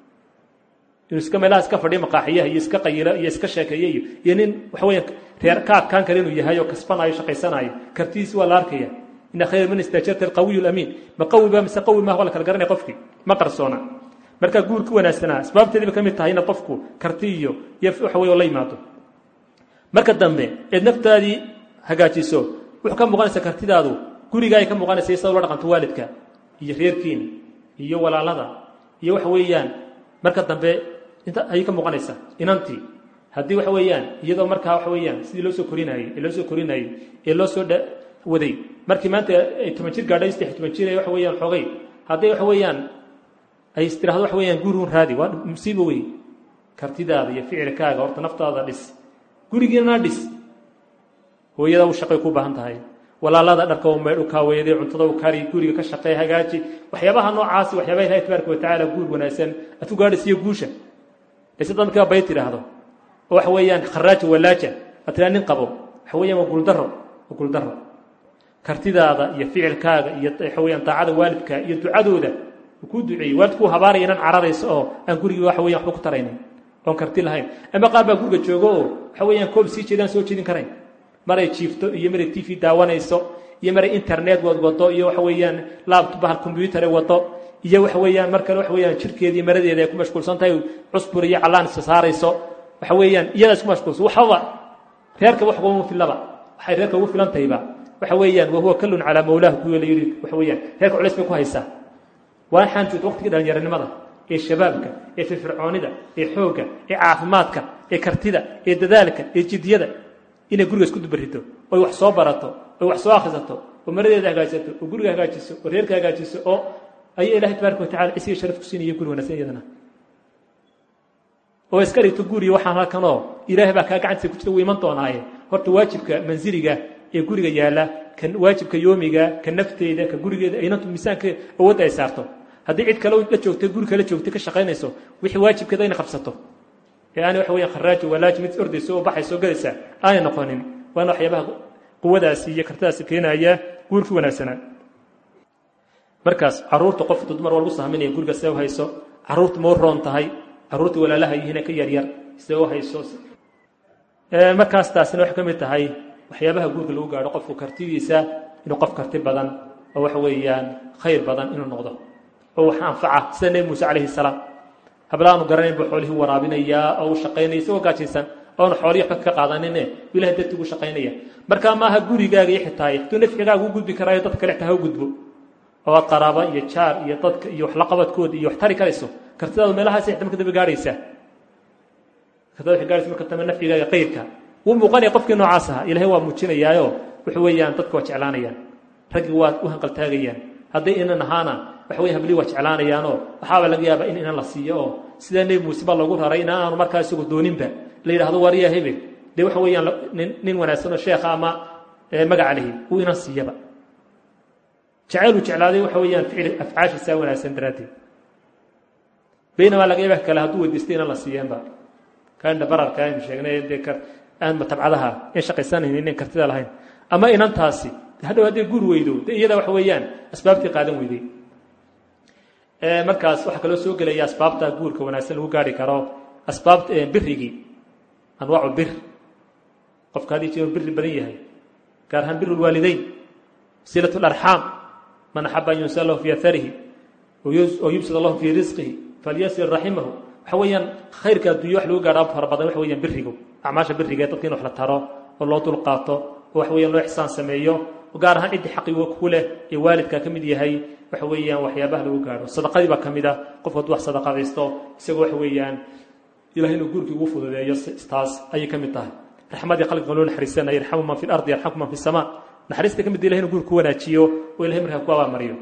inuu iska meelaha iska fadhiyo maqaaxiyaha iyo iska qayilo iyo iska sheekeeyo iyo iyo nin waxa weeyaan reer ka adkaan kale inuu yahay oo kasbanaayo shaqaysanayo kartidiisi waa la arkaya ina khayra min istaajarta alqawiyu lamiin ma qawi ba mise qawi maaha waa la kala garanaya qofkii ma qarsoona marka guurka wanaagsanaa asbaabteediiba ka mid tahay inaad qofku karti iyo iyo waxa weeye la yimaado marka dambe eed naftaadii hagaajiso wuxuu ka muuqanaysaa kartidaadu guriga ay ka muuqanaysa sida ula dhaqanto waalidka iyo reerkiina iyo walaalada iyo waxa weeyaan marka dambe inta ayay ka muuqanaysaa inantii haddii waxa weeyaan iyadoo markaa waxa weeyaan sidii loo soo korinayey ee loo soo korinayey ee loo soo waday markii maanta ay toban jir gaadhay saddex toban jir ee waxa weeyaan xoogay hadday waxa weeyaan ay istiraahdo waxa weeyaan gurigun raadi waa musiibo wey kartidaada iyo ficilkaaga horta naftaada dhis gurigiina dhis hooyada u shaqay ku baahan tahay walaalada dharka u maydh u kaaweeday cuntada u kari guriga ka shaqee hagaaji waxyaabaha noocaasi waxyaabaha ilahi tabaaraka watacaala guur wanaagsan aad ku gaadhaysiyo guusha layse dad markaa bay tidhaahdo oo waxa weeyaan kharaaja walaaja aad tiraa nin qabo waxa weeyaan waa guuldaro waa guuldaro kartidaada iyo ficilkaaga iyo waxa weeyaan daacada waalidka iyo ducadooda uu kuu duceeyey waalidkuu habaaraya inan cararayso oo aan gurigii waxa weyan waxba ku taraynin oon karti lahayn ama qaar baa guriga joogo oo waxa weeyaan koob sii jeedaan soo jeedin karayn maray jiifto iyo maray t v daawanayso iyo maray internet wad wado iyo waxa weeyaan laptop bahal combyutere wado iyo waxa weeyaan mar kale waxa weeyaan jirkeeda iyo maradeeda ay ku mashquulsan tahay cusbur iyo callaan isa saarayso waxa weeyaan iyadaa isku mashquulsan waxaba reerka wax uguma filaba waxay reerka ugu filan tahayba waxa weeyaan wahuwa kallun calaa mawlaahu kuwa la yidhi waxa weeyaan reerka culays bay ku haysaa waxaan joogta waqtigii dhalinyaranimada ee shabaabka ee firfircoonida ee xoogga ee caafimaadka ee kartida ee dadaalka ee jidyada inay guriga isku dubarito oy wax soo barato oy wax soo akhrisato oo maradeeda hagaajisato oo guriga hagaajiso oo reerka hagaajiso oo ayaa ilahay tabaaraka watacala cisiga sharaf ku siinaya guri wanaagsan iyadana oo iska dhigto guriga waxaan halkanoo ilaahay baa kaa gacantiisa ku jirta wuu iman doonaaye horta waajibka mansiliga ee guriga yaalla ka waajibka yoomiga ka nafteeda ka gurigeeda aynantu miisaanka awoodda ay saarto haddii cid kale la joogtay guri kale joogtay ka shaqaynayso wixii waajibkeeda inay qabsato ee aanay waxa weeyaan kharaaji walaaji mid ordayso oo baxayso oo galaysa aanay noqonin waana waxyaabaha quwadaasi iyo kartadaasi keenaya guurkii wanaagsanaa markaas caruurta qofka dumar waa lagu sahminaya guriga see u hayso caruurta ma u roon tahay caruurta walaalaha yihiin ka yaryar see u hayso markaas taasina waxay ka mid tahay waxyaabaha guurka lagu gaadho qofku kartidiisa inuu qof karti badan oo waxa weeyaan khayr badan inuu noqdo oo wax anfaca sida nebi muuse calayhi salaam hablaanu garanayn buu xoolihii waraabinayaa oo u shaqaynaya isagoo gaajaysan oonu xoolihii waxba ka qaadanine ilahay dartii ugu shaqaynaya markaa maaha gurigaaga iyo xitaaye hadduu nafcigaaga u gudbi karaayo dad kale xitaa ha u gudbo oo aad qaraaba iyo jaar iyo dadka iyo wax la qabadkooda iyo wax tari karayso kartidaadu meelahaas xitaa marka dambe gaadhaysaa kartada waxay gaadhaysa marka dambe nafcigaaga qayrka wuu muuqanaya qofkii noocaas ahaa ilaahay waa muujinayaayo wuxuu weeyaan dadka waa jeclaanayaan raggii waa u hanqaltaagayaan hadday inan ahaana waxa weye hablii waa jeclaanayaanoo waxaaba laga yaabaa in inan la siiyo oo sidaa nebi muuse baa loogu raray in aanu markaa isagu dooninba la yidhahdo wariya hebel dee waxa weeyaan nin wanaagsanoo sheekha ama magaca lehi uu inan siiyaba jacayluu jeclaaday waxa weeyaan ficil afcaashiisaa wanaagsan daraaddeed baynamaa laga yaaba kale hadduu weydiistay inan la siiyeenba kaandha bararka aynu sheegnay dee aan tabcadaha in shaqaysanaynin inan kartida lahayn ama inantaasi hadhow hadday guur weydo de iyada waxa weeyaan asbaabtii qaadan weyday markaas waxaa kaloo soo gelaya asbaabta guurka wanaagsan lagu gaari karo asbaabta birigii anwaacu bir qofka haddii jiro biri badan yahay gaar ahaan biru lwaalideyn silat larxaam man axaba an yunsa lahu fi atharihi oo yubsid allahu fii risqihi falyasir raximahu waxa weeyaan khayrka addunya wax lagu gaadhaa fara badan waxa weeyaan birigu acmaasha biriga dadka in wax la taro oo loo dulqaato oo waxa weeyaan loo ixsaan sameeyo gaar ahaan ciddii xaqiga ku leh ee waalidka ka mid yahay waxa weeyaan waxyaabaha lagu gaadho sadaqadii baa ka mid ah qofku hadduu wax sadaqadaysto isagoo waxa weeyaan ilahay inuu guurkii ugu fududeeyo taas ayay ka mid tahay raxmadii khalqiga loo naxariisanaya yarxamu man fi lardi yarxamku man fi samaa naxariista ka mid ilahay inuu guurku wanaajiyo oo ilahay markaa ku abaalmariyo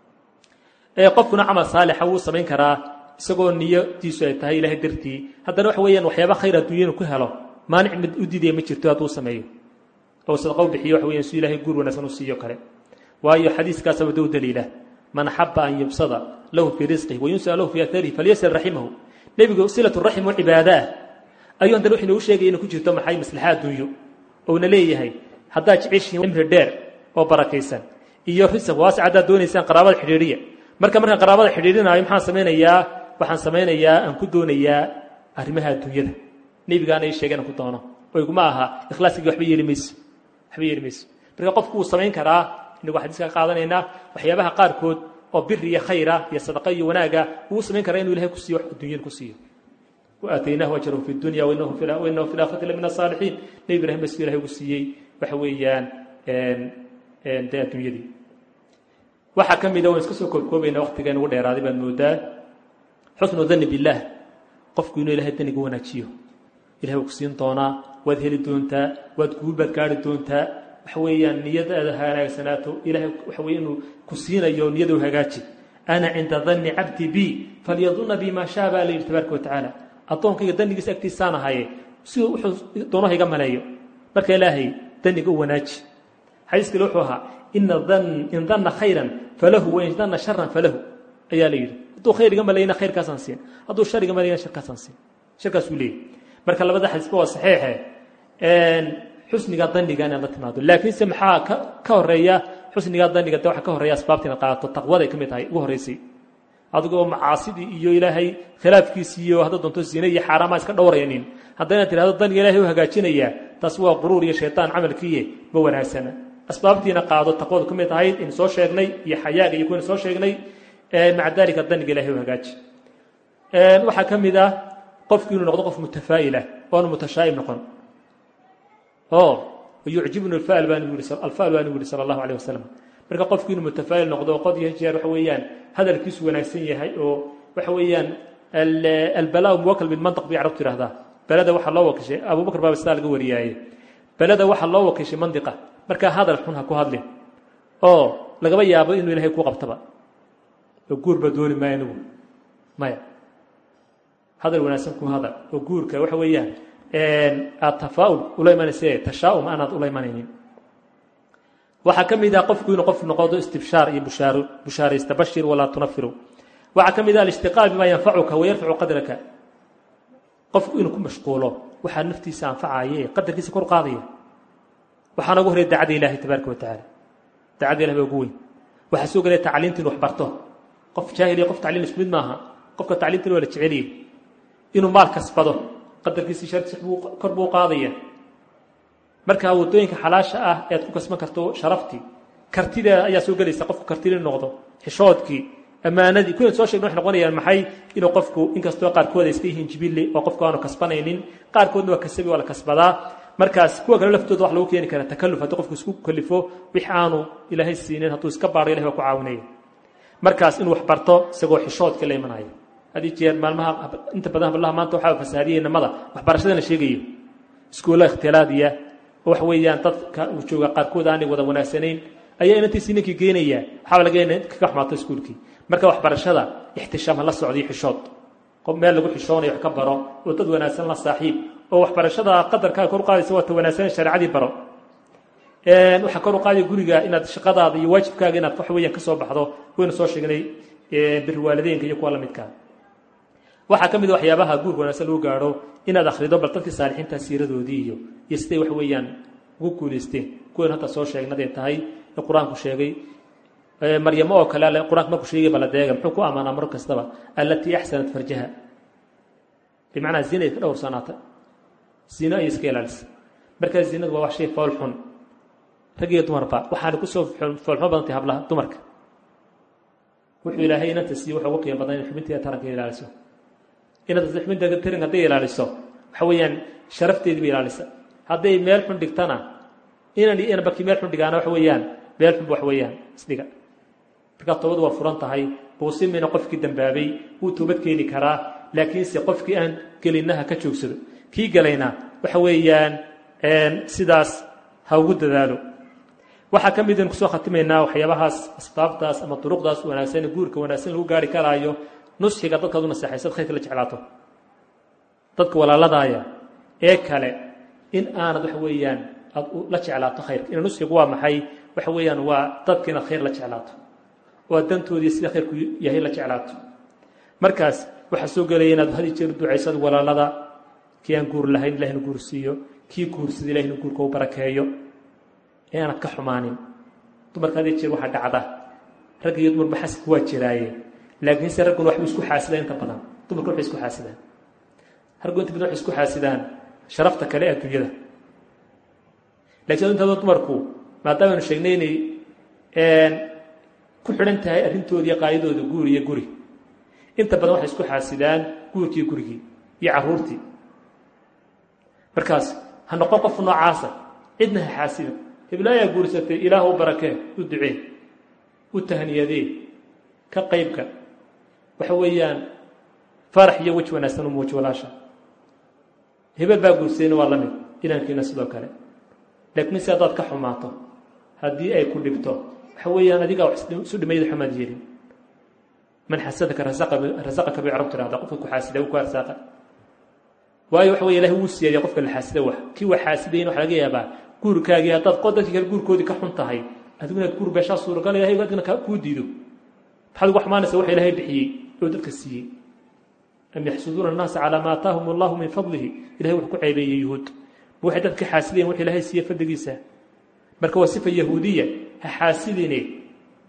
qofkuna camal saalixa wuu samayn karaa isagoo niyadiisu ay tahay ilahay dartii haddana waxa weeyaan waxyaaba khayr adduunya inuu ku helo maanic mid u diidaya ma jirto hadduu sameeyo oo sadaqo bixiyo waxa weeyaan si ilaahay guur wanaagsan u siiyo kale waayo xadiiskaasaba dow daliila man axaba an yubsada lahu fii risqihi wayunsa lahu fii atharihi falyasir raximahu nebigu silatu raxim oo cibaada ah ayuu haddana wuxuu inoogu sheegaya inuu ku jirto maxay maslaxa adduunyo ouna leeyahay haddaad jeceshihiin cimri dheer oo barakaysan iyo risq waasic haddaad doonaysaan qaraabada xidhiidhiya marka markaan qaraabada xidhiidhinaayo maxaan samaynayaa waxaan samaynayaa aan ku doonayaa arrimaha adduunyada nebigaana ii sheegay inaan ku doono oo iguma aha ikhlaaskigi waxba yeeli mayso waxba yeeli mayso marka qofku wuu samayn karaa inagu xadiiska ka qaadanaynaa waxyaabaha qaarkood oo bir iyo khayra iyo sadaqa iyo wanaaga wuu samayn karaa inuu ilahay ku siiyo wax adduunyada ku siiyo waataynahu ajrahu fi dunya wainahu fi laakhirati la min asaalixiin nebi ibrahim bas ilahay ugu siiyey waxa weeyaan dee adduunyadii waxaa ka mida waan iska soo koobkoobayna waqtigan ugu dheeraaday baad moodaa xusnu dani billaah qofku inuu ilahay daniga wanaajiyo ilahay wuu ku siin doonaa waad heli doontaa waad guul baad gaari doontaa waxa weeyaan niyadaada hanaagsanaato ilahay waxa weye inuu ku siinayo niyada u hagaaji ana cinda danni cabdi bi falyadunna bi maa shaa baa la yidhi tabaaraka watacaala addoonkayga danigiisa agtiisaan ahaye si wuxuu doonaha iga maleeyo marka ilaahay daniga u wanaaji xadiis kale wuxuu ahaa ina in danna khayran falahu wain danna sharan falahu ayaa la yidhi hadduu khayr iga maleeyana khayrkaasaan siin hadduu shar iga maleeyana sharkaasaan siin sharkaasuu leeyahy marka labada xadiisba waa saxiixe xusniga daniga inaad la timaado laakiinse maxaa ka horeeya xusniga daniga de waxa ka horeeya asbaabta inaad qaadato taqwada ay ka mid tahay ugu horreysay adigoo macaasidii iyo ilaahay khilaafkiisii iyo hadda doonto zine iyo xaaraamaa iska dhowraynin haddayna tirahdo daniga ilahay u hagaajinayaa taas waa quruur iyo shaytaan camalkiiye ma wanaagsana asbaabtiina qaado taqwadu ka mid ahayd in soo sheegnay iyo xayaaga iyo kuwayna soo sheegnay maca dalika daniga ilahay u hagaaji waxaa ka mid ah qofku inuu noqdo qof mutafaa'ilah oonu mutashaa'im noqon o yucjibnu alfaal baa nabigu alfaal baa nabigu yihi sala allahu alayh wasalam marka qofku inuu mutafaa'il noqdo qod iyo jeer waxa weeyaan hadalkiisu wanaagsan yahay oo waxa weeyaan albalaau muwakal bilmantaq bay carabtu yihahdaa belada waxaa loo wakishay abubakar baaba sidaa laga wariyaaye belada waxaa loo wakishay mandiqa markaa hadal xun ha ku hadlin oo lagaba yaabo inuu ilahay ku qabtaba oo guurba dooni maayo anigu maya hadal wanaagsan ku hadal oo guurka waxa weeyaan aad tafaa'ul ula imanayse tashaa'um aanaad ula imanaynin waxaa ka mid ah qofku inuu qof noqodo istibshaar iyo bushaaro bushaaraysta bashir walaa tunafiru waxaa ka mid ah alishtiqaal bimaa yanfacuka wayarfacu qadraka qofku inuu ku mashquulo waxaa naftiisa anfacaye qadarkiisa kor qaadaya waxaa noogu horey dacada ilaahay tabaaraka wa tacaala dacada ilahi baa ugu weyn waxaa soo gelaya tacliinta inu wax barto qof jaahil iyo qof tacliin isku mid maaha qofka tacliintan waa la jeceliyey inuu maal kasbado qadarkiisii sharti kor buu qaadaya markaa waddooyinka xalaasha ah ee aad ku kasban karto sharaftii kartideeda ayaa soo gelaysa qofku kartida inu noqdo xishoodkii ammaanadii kuwan soo sheegna waxay noqonayaan maxay inuu qofku inkastoo qaarkood ay iska yihiin jibille oo qofku aanu kasbanaynin qaarkoodna waa kasabi waa la kasbadaa markaas kuwa kale laftooda wax lagu keeni kara takalluf haddii qofku isku kalifo wix aanu ilaahay siinin hadduu iska baadho ilahay baa ku caawinaya markaas inuu wax barto isagoo xishoodka la imanaya haddii jeer maalmaha inta badan hablaha maanta waxaa fasaadiyey namada waxbarashada la sheegayo iskuulla ikhtilaadiya oo wax weeyaan dadka uu jooga qaarkood aanay wada wanaagsanayn ayaa inantiisii ninkii geenaya waxaaba laga ina kaga xumaato iskuulkii marka waxbarashada ixtishaam ha la socdiyo xishood qof meel lagu xishoonayo wax ka baro oo dad wanaagsan la saaxiib oo waxbarashada qadarkaa kor u qaadaysa waa ta wanaagsan shareecadii baro waxaa kor u qaadaya guriga inaad shaqadaada iyo waajibkaaga inaad wax weeyaan ka soo baxdo waynu soo sheegnay biri waalideynka iyo kuwa la midkaa waxaa ka mid a waxyaabaha guurka wanaagsan lagu gaadho inaad akhrido bal dadkii saalixiinta siiradoodii iyo iyo siday wax weeyaan ugu guulaysteen kuwan hadda soo sheegnaday tahay ee qur-aanku sheegay maryamo oo kale alle qur-aanka markuu sheegay bala deega muxuu ku ammaanaa mar kastaba allatii axsanat farjaha bimacnaa zina ay ka dhowrsanaata zino ayay iska ilaalisa markaa zinadu waa wax shay fool xun rag iyo dumarba waxaana kusoo foolxumo badantay hablaha dumarka wuxuu ilaahay inanta siiye waxa ugu qiimo badan in xubinteeda taranka ilaaliso inanta xubinteeda taranka hadday ilaaliso waxa weeyaan sharafteedii bay ilaalisa hadday meel xun dhigtana inan iyo inanbakii meel xun dhigaana waxa weeyaan meel xunba wax weeyaan isdhiga markaa toobadu waa furan tahay buusimina qofkii dambaabay wuu toobad keeni karaa laakiinse qofkii aan gelinaha ka joogsado kii galayna waxa weeyaan sidaas ha ugu dadaalo waxaa ka mid aynu kusoo khatimaynaa waxyaabahaas asbaabtaas ama duruqdaas wanaagsan guurka wanaagsan lagu gaari karaayo nusxiga dadkaad u naseexaysad khayrka la jeclaato dadka walaaladaaya ee kale in aanad waxa weeyaan aad la jeclaato khayrka ina nusxigu waa maxay waxa weeyaan waa dadka inaad khayr la jeclaato oo aad dantoodii sida khayrku yahay la jeclaato markaas waxaa soo gelaya inaad had jeer ducaysad walaalada kii aan guur lahayn ilahina guur siiyo kii guursada ilahina guurka u barakeeyo ee aanad ka xumaanin dumarka had jeer waxaa dhacda rag iyo dumarba xasidku waa jiraaye laakiinse ragguna waxbay isku xaasidaan inta badan dumarka waxay isku xaasidaan raggu inta badan waxay isku xaasidaan sharafta kale ee adduunyada lakiin intaadoo dumarku maadaama aynu sheegnay inay ku xidhan tahay arrintooda iyo qaayadooda guur iyo guri inta badan waxay isku xaasidaan guurkii gurigii iyo carruurtii markaas ha noqon qof noocaasa cidna ha xaasida hiblaayaa guursatay ilaah u barakee u ducee u tahniyadee ka qaybka waxa weeyaan farax iyo weji wanaagsan u muuji walaasha hebel baa guursadayna waa la mid inankiina sidoo kale laakiin si haddaad ka xumaato haddii ay ku dhibto waxa weeyaan adigaa isu dhimayda xumaad yeelin man xasadaka rasaqaka bay carab tirahda qofka ku xaasida ku arsaaqa waayo waxa wey ilahi wuu siyaadiya qofka la xaasida wax kii wax xaasidayna waxa laga yaabaa guurkaagii haddaad dadkii kale guurkoodii ka xun tahay adigu inaad guur beeshaa suuragal ilahay adina kuu diido maxaad ugu xumaanaysa wax ilaahay bixiyey oo dadka siiyey am yaxsuduuna annaasa calaa ma aataahum allahu min fadlihi ilahay wuxuu ku ceebeeyey yuhuud ma waxay dadka xaasidayeen wax ilaahay siiye fadligiisa marka waa sifa yahuudiya ha xaasidine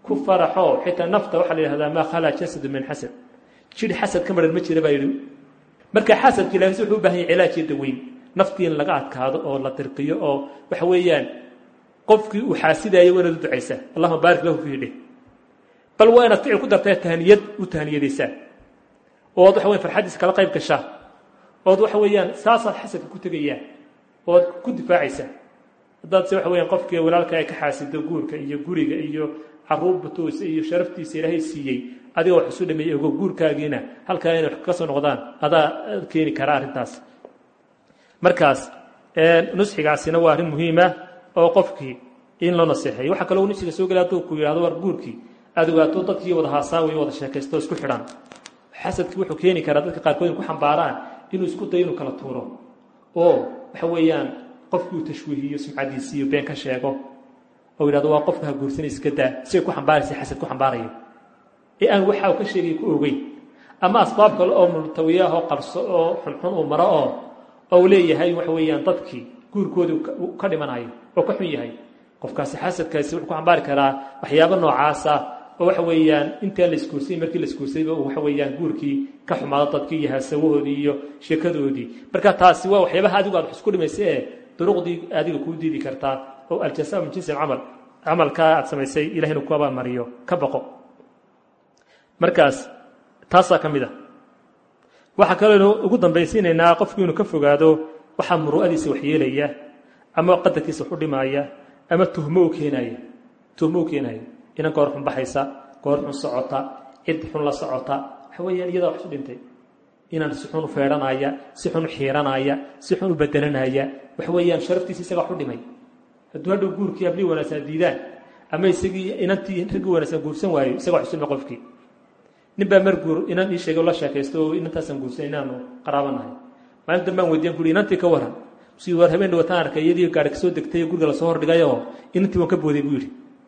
ku faraxoo xitaa nafta waxaa la yidhahdaa maa khalaa jasadu min xasad jidh xasad ka maran ma jira baa yidhi marka xasadka ilaahis wuxuu u bahan yahay cilaaj iyo daweyn naftii in laga adkaado oo la dirqiyo oo waxa weeyaan qofkii uu xaasidaayo waa inaad u ducaysaa allahuma baarik lahu fiihi dheh bal waa inaad ficil ku dartaa tahniyad u tahniyadaysaa ood waxa weyan farxaddiisa kala qayb gashaa ood waxa weeyaan saasaad xasadka ku tegayaa ood ku difaacaysaa haddaad se waxa weeyaan qofkii walaalka ay ka xaasido guurka iyo guriga iyo caruur batuusa iyo sharaftiisa ilaahay siiyey adigoo wax isu dhameeyey ogo guurkaagiina halkaa inay wax ka soo noqdaan adaa keeni kara arrintaas markaas nusxigaasina waa arrin muhiima oo qofkii in loo naseexeeyo waxaa kaloo nusxiga soo gelay hadduu ku yidhahdo war guurkii aad ogaato dadkii wada haasaawayo wada sheekaysto isku xidhan xasadkii wuxuu keeni karaa dadka qaarkood in ku xambaaraan inuu isku dayo inuu kala tuuro oo waxa weeyaan qofkii uu tashwiihiyo sumcadiisi iyo been ka sheego oo yidhahdo waa qofka ha guursanay iska daa si ay ku xambaaraysa xasad ku xambaarayo ee aan waxa uu ka sheegay ku ogeyn ama asbaab kale oo multawiya ah oo qarso oo xunxun uu maro oo ou leeyahay waxa weeyaan dadkii guurkoodii ka dhimanayo oo ka xun yahay qofkaasi xasadkaasi wuxuu ku xambaari karaa waxyaabo noocaasa oo waxa weeyaan intaan la isguursay markii la isguursayba waxa weeyaan guurkii ka xumaado dadkii iyo haasawahoodii iyo sheekadoodii marka taasi waa waxyaabaha adigu aad wax isku dhimaysa ee duruqdii adiga kuu diidi kartaa oo aljasa min jinsi alcamal camalkaa aad samaysay ilahay inuu ku abaalmariyo ka baqo markaas taasaa ka mid a waxaa kaloo ugu dambaysiinaynaa qofkii inuu ka fogaado waxaa muru'adiisa waxyeelaya ama qadarkiisa wax u dhimaaya ama tuhmo u keenaya tuhmo u keenaya inan goor xun baxaysa goor xun socota cid xun la socota waxa weeyaan iyadaa wax isu dhintay inaan si xun u feedhanaya si xun u xiiranaya si xun u bedelanaya waxa weeyaan sharaftiisa isagaa wax u dhimay hadduu hadhow guurkii hablii wanaagsan diidaan ama isagii inantii raggii wanaagsan guursan waayo isaga wax isu dhimay qofkii nin baa mar guur inan ii sheegay oo la sheekaysto oo inantaasaan guursan inaanu qaraabanahay maalin dambaan weydiyan kuri inantii ka waran si war habeen dhawataan arkay iyadii gaari kasoo degtay guriga lasoo hordhigayoo inantii waan ka booday buu yidhi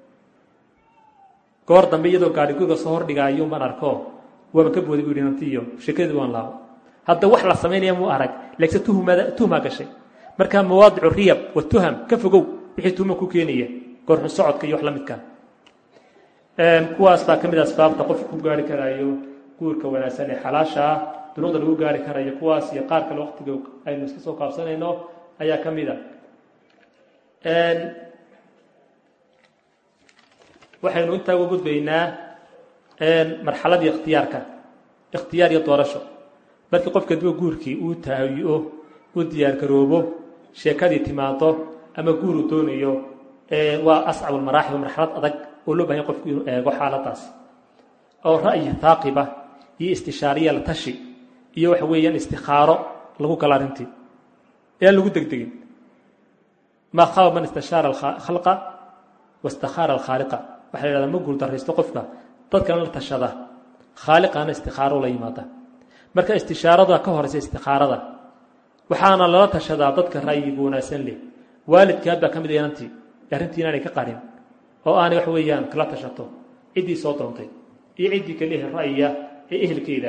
goor dambe iyadoo gaari guriga soo hordhigaayo baan arko waaban ka booday buu yidhi inantii iyo sheekadii waan laabo hadda wax la samaynaya muu arag laakiin tuhmada tuhmaa gashay marka mawaadicu riyab wa tuham ka fogow wixii tuhma ku keenaya goorxun socodka iyo wax la midkaa kuwaas baa ka mid a asbaabta qofka ku gaari karaayo guurka wanaagsan ee xalaasha ah dunuuqda lagu gaari karayo kuwaas iyo qaar kale waqtiga aynu iska soo kaabsanayno ayaa ka mid a waxaynu intaa uga gudbaynaa marxaladii ikhtiyaarka ikhtiyaar iyo doorasho markii qofka duwa guurkii uu tahayo u diyaar garoobo sheekadii timaado ama guur uu doonayo waa ascab almaraaxil marxalad adag oo loo bahanya qofku inuu eego xaaladaas oo ra'yi haaqiba iyo istishaariya la tashi iyo waxa weeyaan istikhaaro lagu gala arrintii eaan lagu degdegin maa khaba man istashaara khalqa wastakhaara alkhaaliqa waxa la yhahdaa ma guul darraysto qofka dadkana la tashada khaaliqana istikhaaro la yimaada marka istishaarada ka horeysa istikhaarada waxaana lala tashadaa dadka ra'yiga wanaagsan leh waalidkaad baa ka mid inantii arrintii inaanay ka qarin oo aanay wax weeyaan kala tashato ciddii soo doontay iyo ciddii kale ehel ra'yiya ee ehelkeeda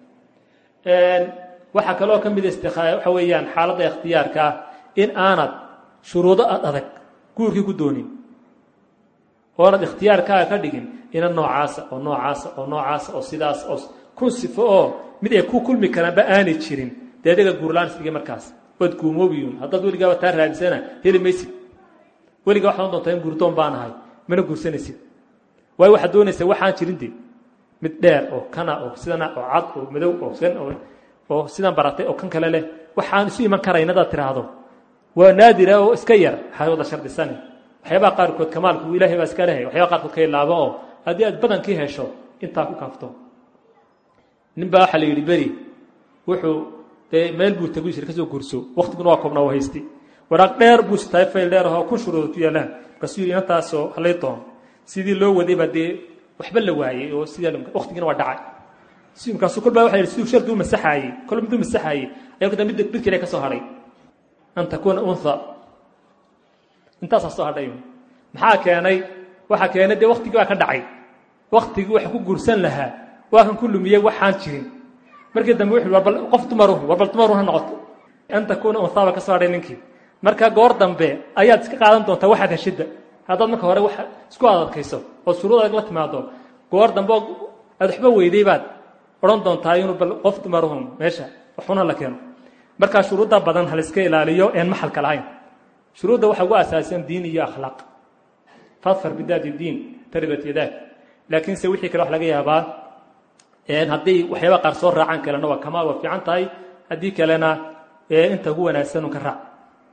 waxaa kaloo ka mid waxa weeyaan xaaladda ikhtiyaarka ah in aanad shuruudo ad adag guurkii ku doonin oonad ikhtiyaarkaaga ka dhigin inan noocaasa oo noocaasa oo noocaasa oo sidaas oo kun sifo oo mid ay ku kulmi karaanba aanay jirin dee adiga guurlaan isdhigay markaas waad guumoobiyuun haddaad weligaaba taa raadisana heli maysid weligaa waxaad doontaa in guurdoon baan ahay mana guursanaysid waayo waxaad doonaysaa waxaan jirin de mid dheer oo kana oo sidana oo cad oo madow oo san oo oo sidan baratay oo kan kale leh waxaan isu iman karayn hadaad tiraahdo waa naadira oo iska yar waxaad wada shardisani waxyaabaha qaarkood kamaalku ilahay baa iska lehay waxyabaha qaarkood ka ilaabo oo haddii aad badankii hesho intaa ku kaafto nin baa waxaa la yidhi beri wuxuu dee meel buu tagu jira kasoo guurso waktiguna waa koobnaa waa haysti waraaq dheer buu sitaay fayl dheer ahoo kun shuruudood ku yaallaan markaasuu yidhi intaasoo halay doon sidii loo waday baa dee waxba la waayey oo sidaa waktigiina waa dhacay si markaasuu kol baa waxa yidhi siduu shardi u masaxaayey kol miduu masaxaayey ayaa kada mid mid kale ka soo hadhay an takuuna unha intaasaa soo hadhay maxaa keenay waxaa keenay dee waktigii baa ka dhacay waktigii waxa ku guursan lahaa waa kan ku lumiyey waxaan jirin markii dambe wuxuu warbal qof dumaru warbal dumaru ha noqoto an takuuna unha baa ka soo hadhay ninkii marka goor dambe ayaad iska qaadan doontaa waxaad heshidda haddaad marka hore wax isku adadkayso oo shuruud adag la timaado goor dambe aad waxba weyday baad odhan doontaa inuu bal qof dumarahun meesha waxuna la keeno markaa shuruudda badan haliska ilaaliyo een maxalka lahayn shuruudda waxaa ugu asaasan diin iyo akhlaaq fadfar bidaati diin taribat yadaak laakiinse wixii kale wax laga yaabaa haddii waxyaaba qaar soo raacaan kalena waa kamaal waa fiican tahay haddii kalena inta ugu wanaagsan un ka raac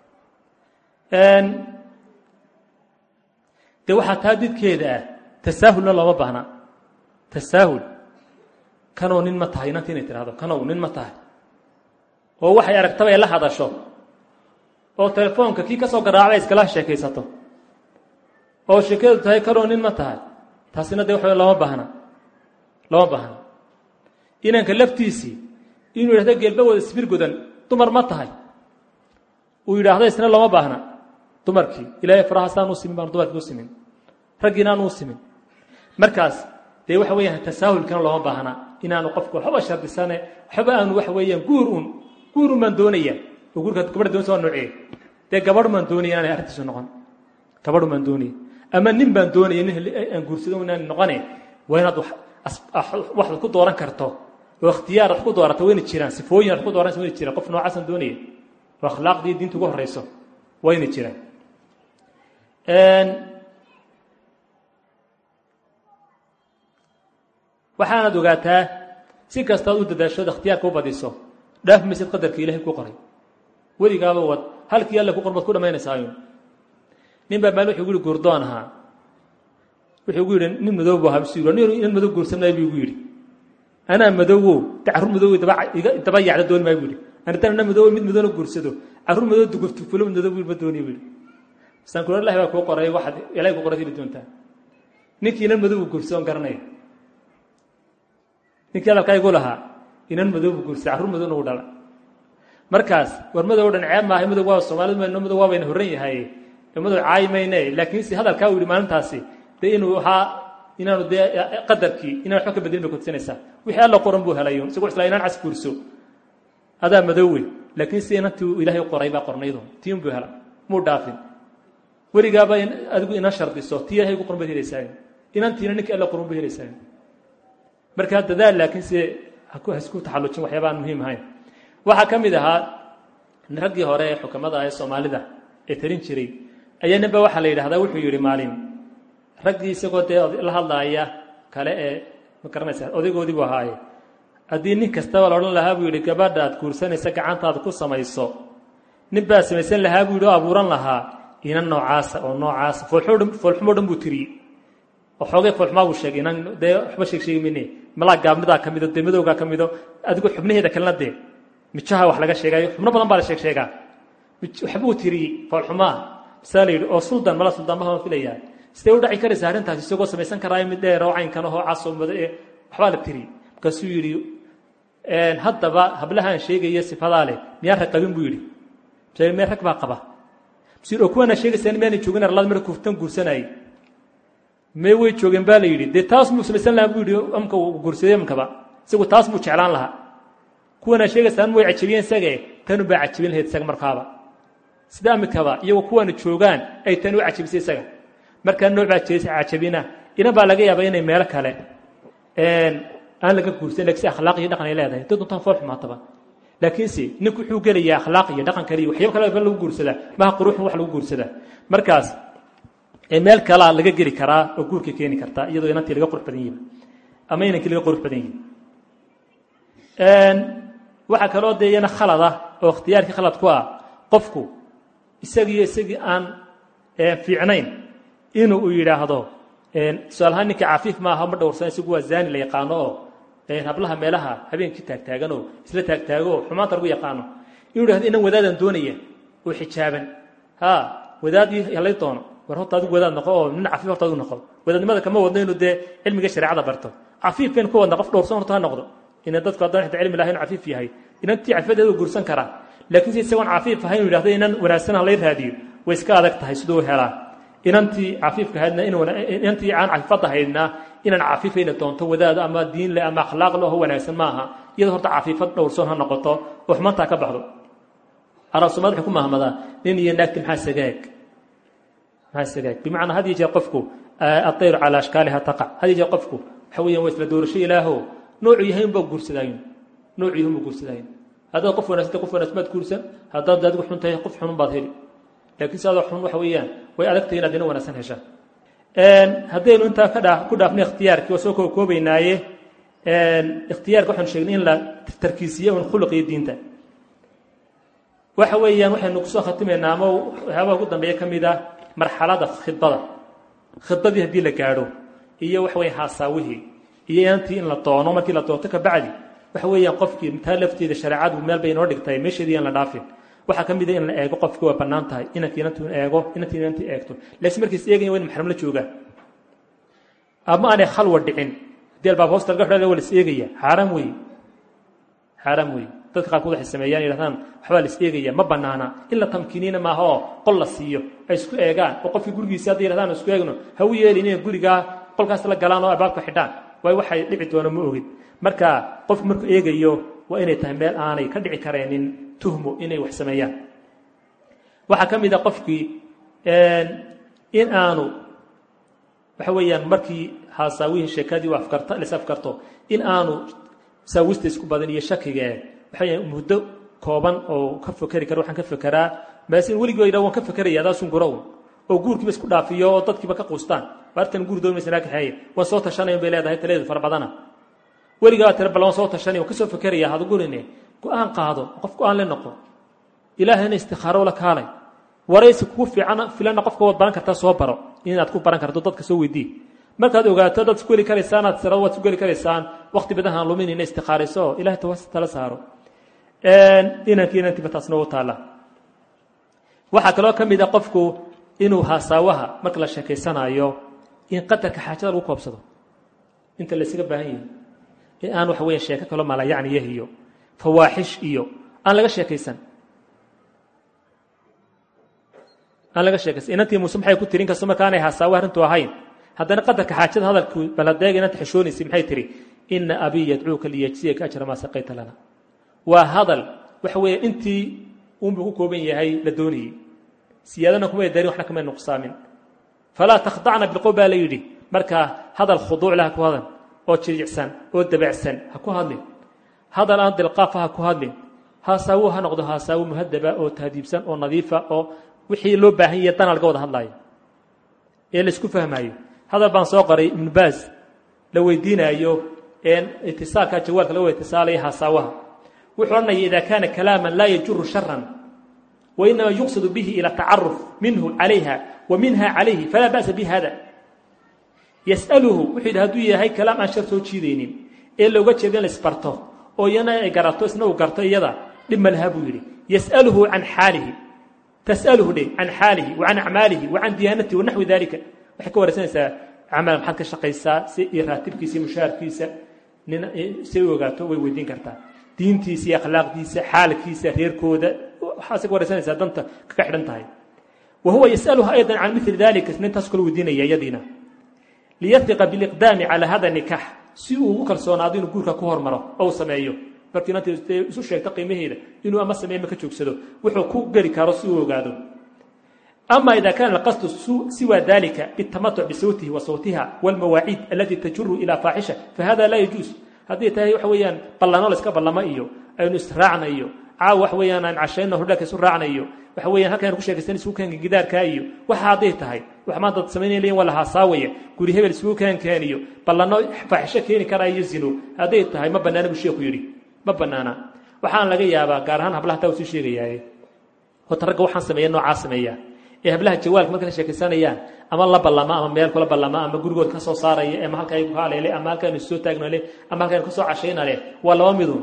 de waxaa taa didkeeda ah tasaahulna looma baahna tasaahul kanow nin ma tahay inanta inay tidhahdo kanow nin ma tahay oo waxay aragtaba ay la hadasho oo telefoonka kii ka soo garaacday iskala sheekaysato oo sheekadu tahay kanow nin ma tahay taasina de waxa looma baahna looma baahna inanka laftiisii inuu yidhahdo geelba wada sibir godan dumar ma tahay uu yidhaahdo isna looma baahna dumarkii ilaahay faraha saan u simin baan dumarkii u simin raggiina aan u simin markaas dee waxa weeyaan tasaahulkana looma baahna inaanu qofku waxba shardisane waxba aanu waxa weeyaan guur un guur un baan doonaya oo guurka gabadha doonaysa waa noocee dee gabadh baan doonaya inaanay arrintiisu noqon gabadh baan doonaya ama nin baan doonaya nin aan guursado inaan noqone waa inaad waxaad ku dooran karto oo ikhtiyaar aad ku doorato wayna jiraan sifooyin aad ku dooranaysa wayna jiraan qof noocaasaan doonaya oo akhlaaqdii diinta ugu horeyso wayna jiraan waxaanaad ogaataa si kastaad u dadaashood ikhtiyaarka u badiso dhaaf maysid qadarka ilahay ku qoray weligaaba wad halkii alle ku qor baad ku dhamaynaysaayun nin baa maali wuxuu gu yihi guurdoon ahaa wuxuu gu yidhi nin madow bu ahaa bisu yidhi nin madow guursamay buu igu yidhi anaa madowow de carruur madow daba yacda dooni maayo buu yidhi anitan ana madow mid madowna guursado carruur madow duguftufulo madow buu ma dooniyo buu yidhi masaan kula ilahi baa kuu qoray waxaad ilahay ku qoray heli doontaa ninkii inan madow buu guursadoon garanaya ninkii hadalkaa igu lahaa inan madow buu guursaday carruur madowna uu dhala markaas war madow dhan ceeb maahay madow waa soomaalid mayno madow waabayna horran yahay madow caayi mayne laakiinse hadalkaa uu yidhi maalintaasi dee inuu ahaa inaanu dee qadarkii inaan waxba ka bedelin bay kutusinaysaa wixii alla qoran buu helay isagoo isla inaan cas guurso adaa madowe laakiin si inantii ilaahay qoray baa qornaydu tiin buu hela muu dhaafin weligaaba adigu ina shardiso tii ilahay gu qoran baad helaysaa inantiina ninkii alla qoran baad helaysaa markaa dadaal laakiin se hasku taxallujin waxyaaba aan muhiim ahayn waxaa ka mid ahaa raggii hore ee xukamada ee soomaalida ee tarin jiray ayaa ninba waxaa la yidhahdaa wuxuu yidhi maalin raggii isagoo dee la hadlaaya kale ee ma garanaysaa odaygoodii buu ahaaye haddii nin kastaba la odhan lahaa buu yidhi gabadha aad guursanaysa gacantaada ku samayso nin baa samaysan lahaa buu yidhi oo abuuran lahaa inan noocaasa oo noocaasa foolxumo dhan buu tiriyey oo xoogay foolxumaa buu sheegay inan dee waxba sheeg sheegi mayne malaa gaabnidaa ka mido dee madowgaa ka mido adigu xubnaheeda kalena dee mijaha wax laga sheegayo xubno badan baa la sheeg sheegaa waxbuu tiriyey foolxumaa masaa la yidhi oo suldan mala suldan maha filayaa sidee u dhaci karaysa arrintaas isagoo samaysan karaayo mid dheer oo caynkan ahoo casoo mado ee waxbaa la tiriyey markaasuu yidhi haddaba hablahaan sheegaya sifadaa leh miyaan rag qabin buu yidhi mse mee rag baa qaba msuu yidhi oo kuwaana sheegaysaan miyaanay joogin arlada marka kuftan guursanayay mee way joogeen baa la yidhi dee taas muu samaysan lahaa buu yidhi amka uu guursaday amkaba isagu taas muu jeclaan lahaa kuwana sheegaysaan way cajabiyeen isage tanu baa cajabin lahayd isaga markaaba sida amikaba iyagoo kuwaana joogaan ay tani u cajabisay isaga markaa nooc baa cajabina inan baa laga yaaba inay meelo kale aan laga guursan lakin si akhlaaq iyo dhaqan ay leedahay dad untaan fool xumaataba laakiinse ninku wuxuu gelayaa akhlaaq iyo dhaqan kale iyo waxyaaba kale ba lagu guursadaa maha quruxun wax lagu guursadaa markaas meel kalaa laga geli karaa oo guurka keeni kartaa iyadoo inantii laga qurux badan yihiin ama inankii laga qurux badan yihin waxaa kaloo dee iyana khalada oo ikhtiyaarkii khalad ku ah qofku isagiiyo isagii aan fiicnayn inuu u yidhaahdo tusaalahaan ninka cafiif maaha ma dhowrsan isagu waa zaani la yaqaano oo hablaha meelaha habeenkii taagtaaganoo isla taagtaago oo xumaanta lagu yaqaano inuu yidhahdo inan wadaadaan doonaya oo xijaaban ha wadaadii halay doono war horta adigu wadaad noqo oo nin cafiif horta adigu noqo wadaadnimada kama wadno inuu dee cilmiga shareecada barto cafiifkan ku wadna qof dhowrsan horta ha noqdo ina dadku haddaan xita cilmi lahayn cafiif yahay inantii cafifadeedu guursan karaa laakiin si isagoon cafiif ahayn inu yidhahdo inan wanaagsan ha lay raadiyo way iska adag tahay siduu helaa inantii cafiifka ahaydna inantii aan cafiifad ahaydna inaan cafiifayna doonto wadaad ama diin leh ama akhlaaq leh oo wanaagsan maaha iyadoo horta cafiifad dhowrsoon ha noqoto oo xumantaa ka baxdo arab soomaalid wuxuu ku mahmadaa nin iyo naagti maxaa sagaag maasagaag bimacnaa had iyo jeer qofku adayru calaa ashkaaliha taqac had iyo jeer qofku waxa weeyaan waa isla doorasho ilaaho noocu yahay unbaa guursadaayin noocu yahay unbaa guursadaayin haddaad qof wanaagsan qof wanaagsan baad guursan haddaad adigu xun tahay qof xun baad heli laakiin si adoo xun waxa weeyaan way adagtahay inaad ina wanaagsan heshaan haddaynu intaa ka dhaa ku dhaafnay ikhtiyaarkii waa soo kookoobaynaaye ikhtiyaarka waxaanu sheegnay in la tarkiisiyo un khuluq iyo diinta waxa weeyaan waxaynu kusoo khatimaynaa ama waxyaabaha ugu dambeeya ka mid ah marxalada khidbada khidbadii haddii la gaadho iyo waxa weya haasaawihii iyo inantii in la doono markii la doonto ka bacdi waxa weeyaan qofkii taa lafteeda shareecadu meel bay inoo dhigtay meesheedii aan la dhaafin waxaa ka mid a in la eego qofki waa bannaan tahay inankii inantu eego inantii inantii eegto laakiin markiis eegaya waa in maxram la joogaa ama aanay khalwa dhicin haddii albaab hoosta laga xidhaya waa la is eegaya xaaraam weeye xaaraam weeye dadka qaarkood waxay sameeyaan yidhahdaan waxbaa la is eegaya ma bannaana in la tamkiiniina maaha oo qol la siiyo ay isku eegaan oo qofkii gurigiisa hadday yidhahdaan isku eegno ha u yeelin inay gurigaa qolkaas la galaan oo albaabka xidhaan waayo waxay dhici doono ma ogid marka qofku markuu eegayo waa inay tahay meel aanay ka dhici kareenin tuhmo inay wax sameeyaan waxaa ka mid a qofkii in aanu waxa weeyaan markii haasaawihii sheekadii afkarta lis afkarto in aanu saawista isku badan iyo shakiga waxa weeyaan muddo kooban oo ka fekeri karo waxaan ka fekeraa maase in weligii yidhaha waan ka fekeraya adaasun gurow oo guurkiiba isku dhaafiyo oo dadkiiba ka quustaan waartan guur doonmaysa naa kaxeeye waan soo tashanayan bay leedahay taladeedu fara badana weligaa tira bal waan soo tashanaya waan ka soo fekeraya hada gurine go-aan qaado qof go-aan le noqo ilaahayna istikhaaro la kaalay waraysi kugu fiican filana qofka waad baran kartaa soo baro inaad ku baran karto dadka soo weydii markaad ogaato dad isku heli karaysaan aad sirado waad isku heli karaysaan waqti badan haan lumin ina istikhaarayso ilahay tawas tala saaro inankii inantiiba taasna u taalla waxaa kaloo ka mid a qofku inuu haasaawaha marka la sheekaysanaayo in qadarka xaajada lagu koobsado inta laysaga baahan yahay in aan waxa weya sheeko kaloo malayacniyah iyo fawaaxish iyo aan laga sheekaysan aan laga sheekaysan inantii muuse maxay ku tiri in kastoo markaanay haasaawo arrintu ahayn haddana qadarka xaajada hadalku baladeega inanta xishoonaysay maxay tihi ina abii yadcuuka liyajziyaka ajra maa saqayta lana waa hadal waxa weeye intii unbuu ku kooban yahay la doonayey siyaadana kumay darin waxna kamay nuqsaamin falaa takhdacna bilqowl baa la yidhi markaa hadal khuduuc leh ha ku hadan oo jiricsan oo dabacsan ha ku hadlin hadal aan dilqaafa ha ku hadlin haasaawo ha noqdo haasaawo muhadaba oo tahdiibsan oo nadiifa oo wixii loo baahan yahay dana laga wada hadlaayo ee laisku fahmaayo hadal baan soo qoray ibnu baas la weydiinaayo itisaalka jawaalka laga itisaalaya haasaawaha wuxuu odhanaya ida kaana kalaaman laa yajuru sharan wainama yuqsadu bihi ila tacaruf minhu calayha wa minha calayhi falaa ba'sa bi hada yas'aluhu wuxuu yidhi hadduu yahay kalaam aan shar soo jiidaynin ee looga jeeda in la isbarto oo iyana ay garato isna uu garto iyada dhib ma laha buu yidhi yas'aluhu can xaalihi tas'aluhu dhe can xaalihi wa can acmaalihi wa can diyaanatihi wa naxwi dalika waxay ka waraysanaysaa camal maxaad ka shaqaysaa si iyo raatibkiisa iyo mushaharkiisa nin si u ogaato way weydiin kartaa diintiisa iyo akhlaaqdiisa xaalkiisa reerkooda waxaasay ka waraysanaysaa danta kaga xidhan tahay wa huwa yas'aluha aydan can mili dalika nintaas kala weydiinaya iyadiina liyahiqa biliqdaami calaa hada nikax si uu ugu kalsoonaado inuu guurka ku hormaro oo uu sameeyo markii inanta isu sheegto qiimaheeda inuu ama sameeyo ma ka joogsado wuxuu ku geli karo si uu ogaado ama ida kana alqasdu siwa dalika bitamatuc bisawtihi wa sawtiha walmawaaciid alati tajuru ila faaxisha fahada laa yajuus haddii tahay waxa weeyaan ballano layska ballamo iyo aynu israacna iyo caawa wax weeyaan aan cashayno hordhaaka isu raacnayo waxa weeyaan halkaan ku sheekaysan isugu keenka gidaarkaa iyo waxa hadday tahay wax maanta dad samaynaya leeyihin waa la haasaawaya guri hebel isugu keen keeniyo ballano faaxisho keeni karaa iyo zino hadday tahay ma bannaana buu sheeku yidhi ma bannaana waxaan laga yaabaa gaar ahaan hablaha taa uu sii sheegayaaye horta ragga waxaan sameeya noocaa sameeya ee hablaha jawaalka marka la sheekaysanayaan ama la ballama ama meel kula ballama ama gurigood ka soo saaraya ama halkaa ku haleele ama halkaanu soo taagno le ama halkaanu ka soo cashayna leh waa laba midun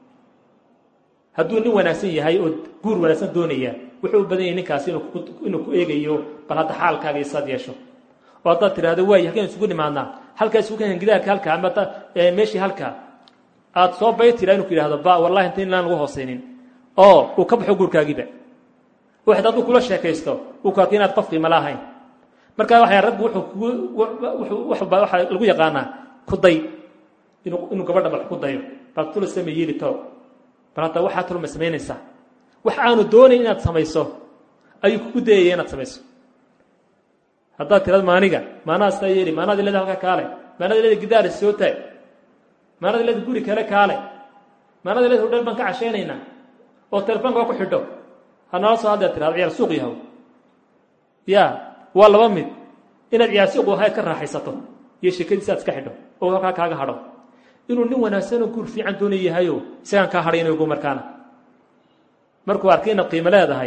hadduu nin wanaagsan yahay oo guur wanaagsan doonaya wuxuu u badan yahay ninkaasi inuu ku eegayo bal hadda xaalkaaga isaad yeesho oo haddaad tidhahdo waay halkaan isugu nimaadnaa halkaa isugu keenan gidaarka halka ama meeshii halka aad soo bay tiraa inu ku yidhahdo ba wallahi inta inlaan lagu hoosaynin oo uu ka baxo guurkaagiiba waxaad hadduu kula sheekaysto uu ku arka inaad qof qiimo la ahayn marka waxay raggu wuxuu kugu wuxuu waxaa lagu yaqaanaa kuday inuu inuu gabadha bal ku dayo bal tula same yeeli toro bal hadda waxaa tulma samaynaysaa wax aanu doonayn inaad samayso ayuu kugu dayaya inaad samayso haddaad tirad maaniga maanaha sidaa yeeli maanaad ilada halka kaale maanaad ilada gidaara soo taag maanaad ilada guri kale kaale maanaad ilada hudheel baan ka cashaynaynaa oo telefoonka waa ku xidho hanala soo haddeed tirahdo ciyaar suuq yahow ya waa laba mid inaad ciyaar suuq wahayd ka raaxaysato iyo sheekadiisa aad iska xidho oo halkaa kaaga hadho inuu nin wanaagsanoo guur fiican doonay yahayo isagaan kaa hadhaynago markaana markuu arkay inaad qiimo leedahay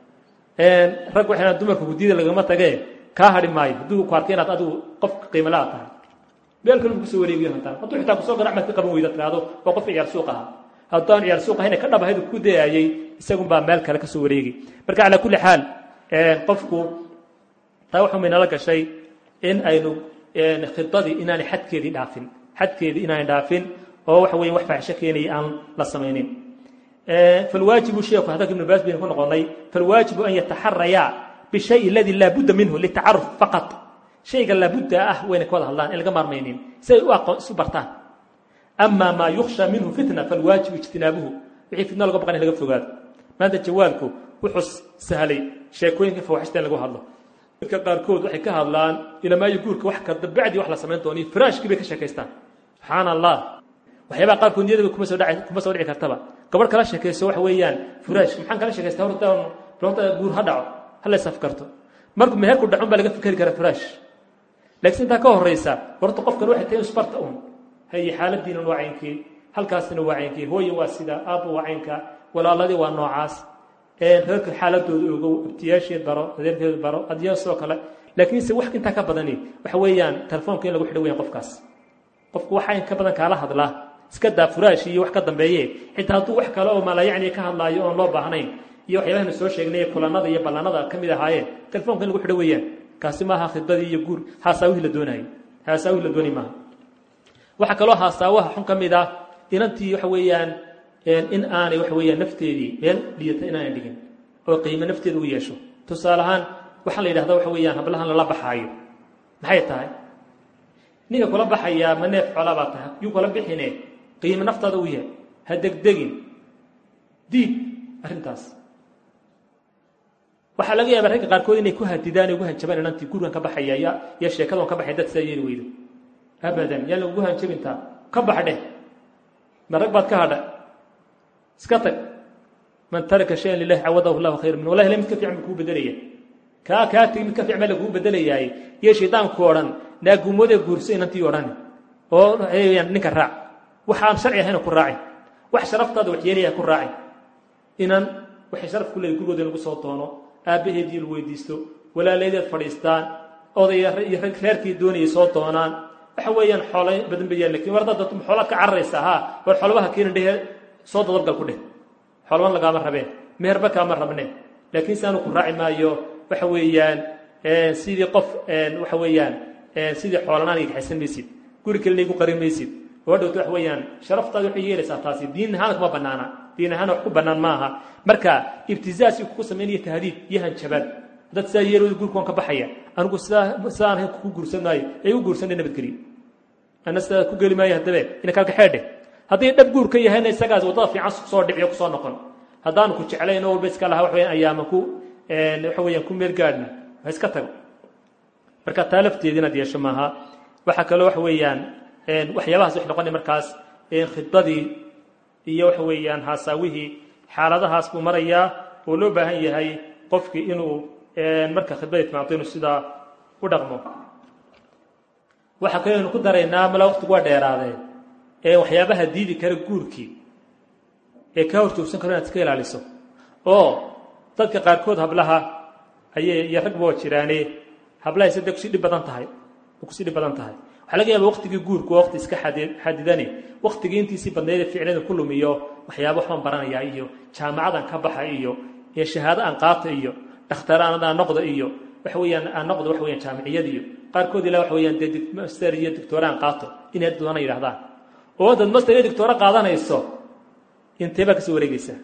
rag waxay dumarka guddiyada lagama tagee kaa hadhi maayo hadduu ku arkay inaad adigu qof qiimo la tahay meel kale kusoo wareegiyo hantaan hadduu xitaa kusoo ganac maad ka qaban weyda tiraahdo waa qof ciyaar suuq ahaa haddaan ciyaar suuq ahayna ka dhabahayd ku dayaayey isagunbaa meel kale kasoo wareegi marka calaa kulli xaal qofku taa waxuu maynala gashay in aynu khidadii inaanay xadkeedii dhaafin xadkeedii inaanay dhaafin oo waxa weya wax faaxisho keenaya aan la samaynin falwaajibu sheeku hadalka ibnu baas baynu ku noqonay falwaajibu an yataxarayaa bishay aladi laa budda minhu litacaruf faqat shayga laabudda ah wayna ka wada hadlaan in laga maarmaynin si ay u aqoon isu bartaan ama maa yukhsha minhu fitna falwaajibu ijtinaabuhu wixii fitna laga baqan in laga fogaado maanta jawaalku wuxuu sahlay sheekooyinka fawaxista in lagu hadlo dadka qaarkood waxay ka hadlaan ilamaayo guurka wax kada bacdii wax la samayn dooniyo firaashkii bay ka sheekaystaan subxaana allah waxyaabaha qaarkood niyadaba kuma soo dhaci kuma soo dhici kartaba gabadh kala sheekayso waxa weeyaan firaashka maxaan kala sheekaystaa horta horta guur ha dhaco ha la safkarto markuu meherku dhacun baa laga fikeri karaa firaash laakiin intaa ka horeysa horta qofkan waxay tahay isbarta un haye xaaladiina waa caynkii halkaasina waa caynkii hooye waa sida aabba waa caynka walaaladii waa noocaas reerka xaaladooda ogow abtiyaasheed baro adeerkeed baro adiyaa sidoo kale laakiinse wax intaa ka badani waxa weeyaan telefoonka in lagu xidho weyan qofkaas qofku waxa in ka badan kaala hadlaa iska daa furaash iyo wax ka dambeeye xitaa hadduu wax kale oo maalayacni ka hadlaayo oon loo baahnayn iyo waxyaabahaynu soo sheegnay kulanada iyo ballanada ka mid ahaayeen telefoonka in lagu xidho weeyaan kaasi maaha khidbadii iyo guur haasaawihii la doonayay haasaawihii la doonay maaha waxaa kaloo haasaawaha xun ka mid ah inantii waxa weeyaan in aanay waxa weeyaan nafteedii meel dhiyata inaanay dhigin oo qiimo nafteeda u yeesho tusaale ahaan waxaa la yidhahda waxa weeyaan hablahan lala baxaayo maxay tahay ninka kula baxayaa ma neef xoolaa baa tahay yuu kula bixine qiimo naftaada u yahay ha degdegin diib arrintaas waxaa laga yaabaa ragga qaarkood inay ku hadidaan ugu hanjabaan inantii gurigan ka baxaya ya iyo sheekadan ka baxay dad sidaa yeeli weydo abadan yaan lagugu hanjabintaa ka bax dheh ma rag baad ka hadha iska tag man taraka shayan lilahi cawadahu llahu khayra min wallahi la mid ka fiican buu kuu bedelaya kaa kaa tegi mid ka fiican baa laguu bedelayaay iyo shaydaanku odhan naaguumoodee guurso inantii odhan oo waxayaan ninka raac waxaan sharci ahayna ku raacin wax sharaftaada wax yeelaya ku raacin inan waxay sharaf ku leedahay gurigooda in lagu soo doono aabbaheedii la weydiisto walaaladeed fadhiistaan odaya iyo rag reerkii doonayay soo doonaan waxa weeyaan xoola badan bayaan lakin war haddaad dadku xoolaad ka cararaysaa haa war xoolabaha keenin dhehe soo dadabgal ku dheh xoolaban lagaama rabeen meherba kaama rabne laakiin saanu ku raaci maayo waxa weeyaan sidii qof waxa weeyaan sidii xoolanaan iga kaxaysan maysid guri kalena igu qarin maysid oo dhowto waxa weeyaan sharaftaada waxay yeelaysaa taasi diin ahaana kuma bannaana diin ahaana wax ku bannaan ma aha marka ibtizaas kugu samaynaya tahdiid iyo hanjabaad dad sidaa yeelooda gurka waan ka baxaya anigu sidaa sidaan ahayn kugu guursan maayo ee igu guursanay nabadgeliyo ana sidaa ku geli maayo haddabe ina kalkaxeedhe haddii dhab guur ka yahayna isagaas waddada fiican kusoo dhiciyo kusoo noqon haddaanu ku jeclayn oo walba iska lahaa waxa weyaan ayaama ku waxa weeyaan ku meel gaadhna ha iska tago marka taa lafteeda inaad yeesho maaha waxaa kaloo waxa weeyaan waxyaabahaas wax noqonay markaas khidbadii iyo waxa weeyaan haasaawihii xaaladahaas buu marayaa oo loo baahan yahay qofkii inuu marka khidbadii timaado inuu sidaa u dhaqmo waxaa kaloo aynu ku daraynaa mala waqtigu waa dheeraadee ee waxyaabaha diidi kara guurkii ee kaa horjoogsan karo inaad iska ilaaliso oo dadka qaarkood hablaha ayay iyo ragba waa jiraane hablahay sade kusii dhib badan tahay kusii dhib badan tahay waxaa laga yaaba waqtigii guurku waa waqti iska xadidane waqtigii intiisii badnaydee ficlada ku lumiyo waxyaaba waxbaan baranayaa iyo jaamacadan ka baxa iyo iyo shahaado aan qaata iyo dhakhtar aan noqda iyo waxa weeyaan aan noqdo waxa weeyaan jaamiciyad iyo qaarkood ilaa waxa weeyaan dee master iyo doctora aan qaato inay doona yidhahdaan oo dad master iyo doctora qaadanayso intee baa kasoo wareegaysaa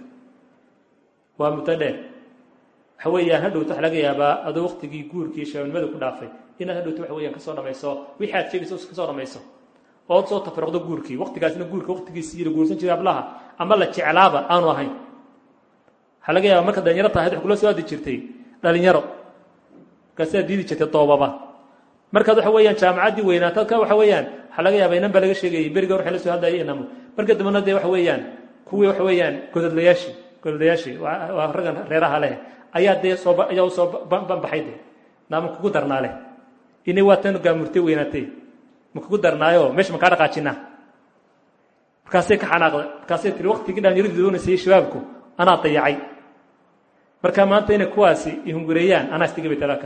waa muddo dheer waxa weeyaan hadhowto waxa laga yaabaa adoo waqtigii guurkii shabanimada ku dhaafay inaad hadhowto waxa weeyaan kasoo dhamayso wixii aad sheegayso kasoo dhamayso ood soo tafaruqdo guurkii waqtigaasna guurka waqtigiisii la guursan jiray hablaha ama la jeclaaba aanu ahayn waxaa laga yaaba marka dhalinyaro tahayd wax kula soo aadi jirtay dhalinyaro markaasaa diidi jirtay doobaba markaad waxa weeyaan jaamacaddii weynaatad ka waxa weeyaan waxaa laga yaaba inan baa laga sheegayay beriga waxay la soo hadlayay inamo marka dambena dee waxa weeyaan kuwii waxa weeyaan gododlayaashii gododlayaashii waa raggan reeraha leh ayaa dee soo ayaa usoo banbaxay dee naama kugu darnaa leh ini waa tan gaamurtay weynaatay ma kugu darnaayo meesha makaa dhaqaajinaa markaasay ka xanaaqday markaasay tiri waktigii dhalinyaradu doonaysay shabaabku anaa dayacay marka maanta inay kuwaasi ihungureeyaan anaa istiga bay talaka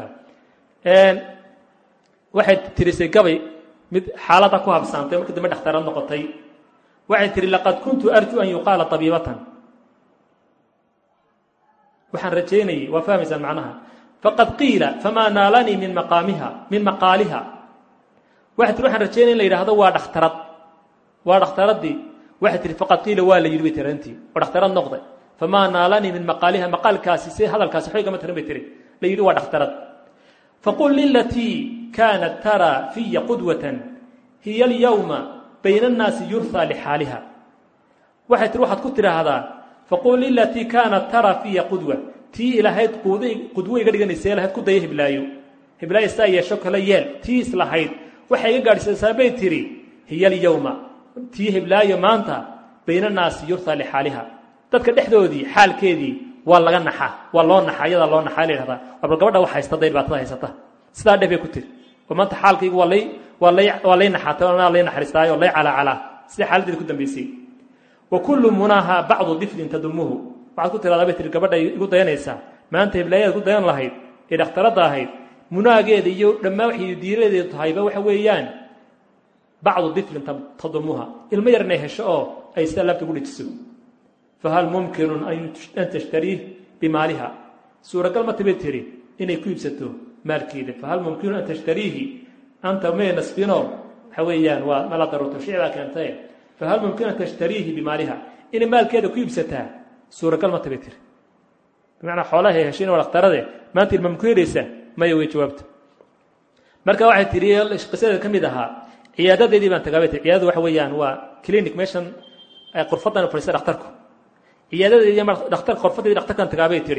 waxay tirisay gabay mid xaalada ku habsaantay markii dambe dhakhtarad noqotay waxay tihi laqad kuntu arju an yuqaala tabiibatan waxaan rajaynayay waa fahmaysaan macnaha faqad qiila famaa naalanii min maqaamiha min maqaaliha waxay tihi waxaan rajaynaya in la yidhaahdo waa dhakhtarad waa dhakhtaradii waxay tihi faqad qiila waa la yidhi bay tiri antii oo dhakhtarad noqday famaa naalanii min maqaaliha maqaalkaasi si hadalkaasi waxbay gama tirin bay tiri la yidhi waa dhakhtarad faqul lilatii kaanat taraa fiya qudwatan hiya alyawma bayna annaasi yurhaa lixaaliha waxay tihi waxaad ku tidhaahdaa faqul lilatii kaanat taraa fiya qudwa tii ilahayd qudwo iga dhiganaysa ilahayd ku daya hiblaayo hiblaayo saa yeesho kale yeel tii islahayd waxay iga gaadhsiisaa bay tidhi hiya alyawma tii hiblaayo maanta bayna annaasi yurhaa lixaaliha dadka dhexdoodii xaalkeedii waa laga naxaa waa loo naxaa iyadaa loo naxaa la yidhahdaa waa bal gabadha wax haysta day dhibaatada haysata sidaa dheh bay ku tiri oo maanta xaalkaygu waa lay waa lay waa lay naxaatay oo lay naxariistaayo oo lay calaacalaa sida xaaladdeeda ku dambaysay wa kullu munaaha bacdu diflin tadumuhu waxaad ku tiradaa bay tiri gabadha igu dayanaysaa maanta hiblaayaad ku dayan lahayd ee dhakhtaradda ahayd munaageeda iyo dhammaan waxay diiradeedu tahayba waxa weeyaan bacdu diflin tadumuha ilmo yar inay hesho oo ay sida laabta ugu dhejiso fahal mumkinun an tashtariih bimaaliha suuragal mata bay tiri inay ku iibsato maalkeeda fahal mumkinun an tashtariihi anta may nasbino waxa weeyaan waa mala daruurto shicbaa keentay fahal mumkin an tashtariihi bimaaliha inay maalkeeda ku iibsataa suuragal mata bay tiri bimacnaa xoolahay heshay waa dhakhtarade maanta ilma maku helaysaa maya way jawaabta marka waxay tiri qisadeeda ka mid ahaa ciyaadadeedii baan tagaa bay tiri ciyaadadu waxa weeyaan waa clinic meeshan qurfadan fadhiista dhakhtarku ciyaadadeedii dhakhtar qorfadeedii dhakhtarkan tagaabay tiri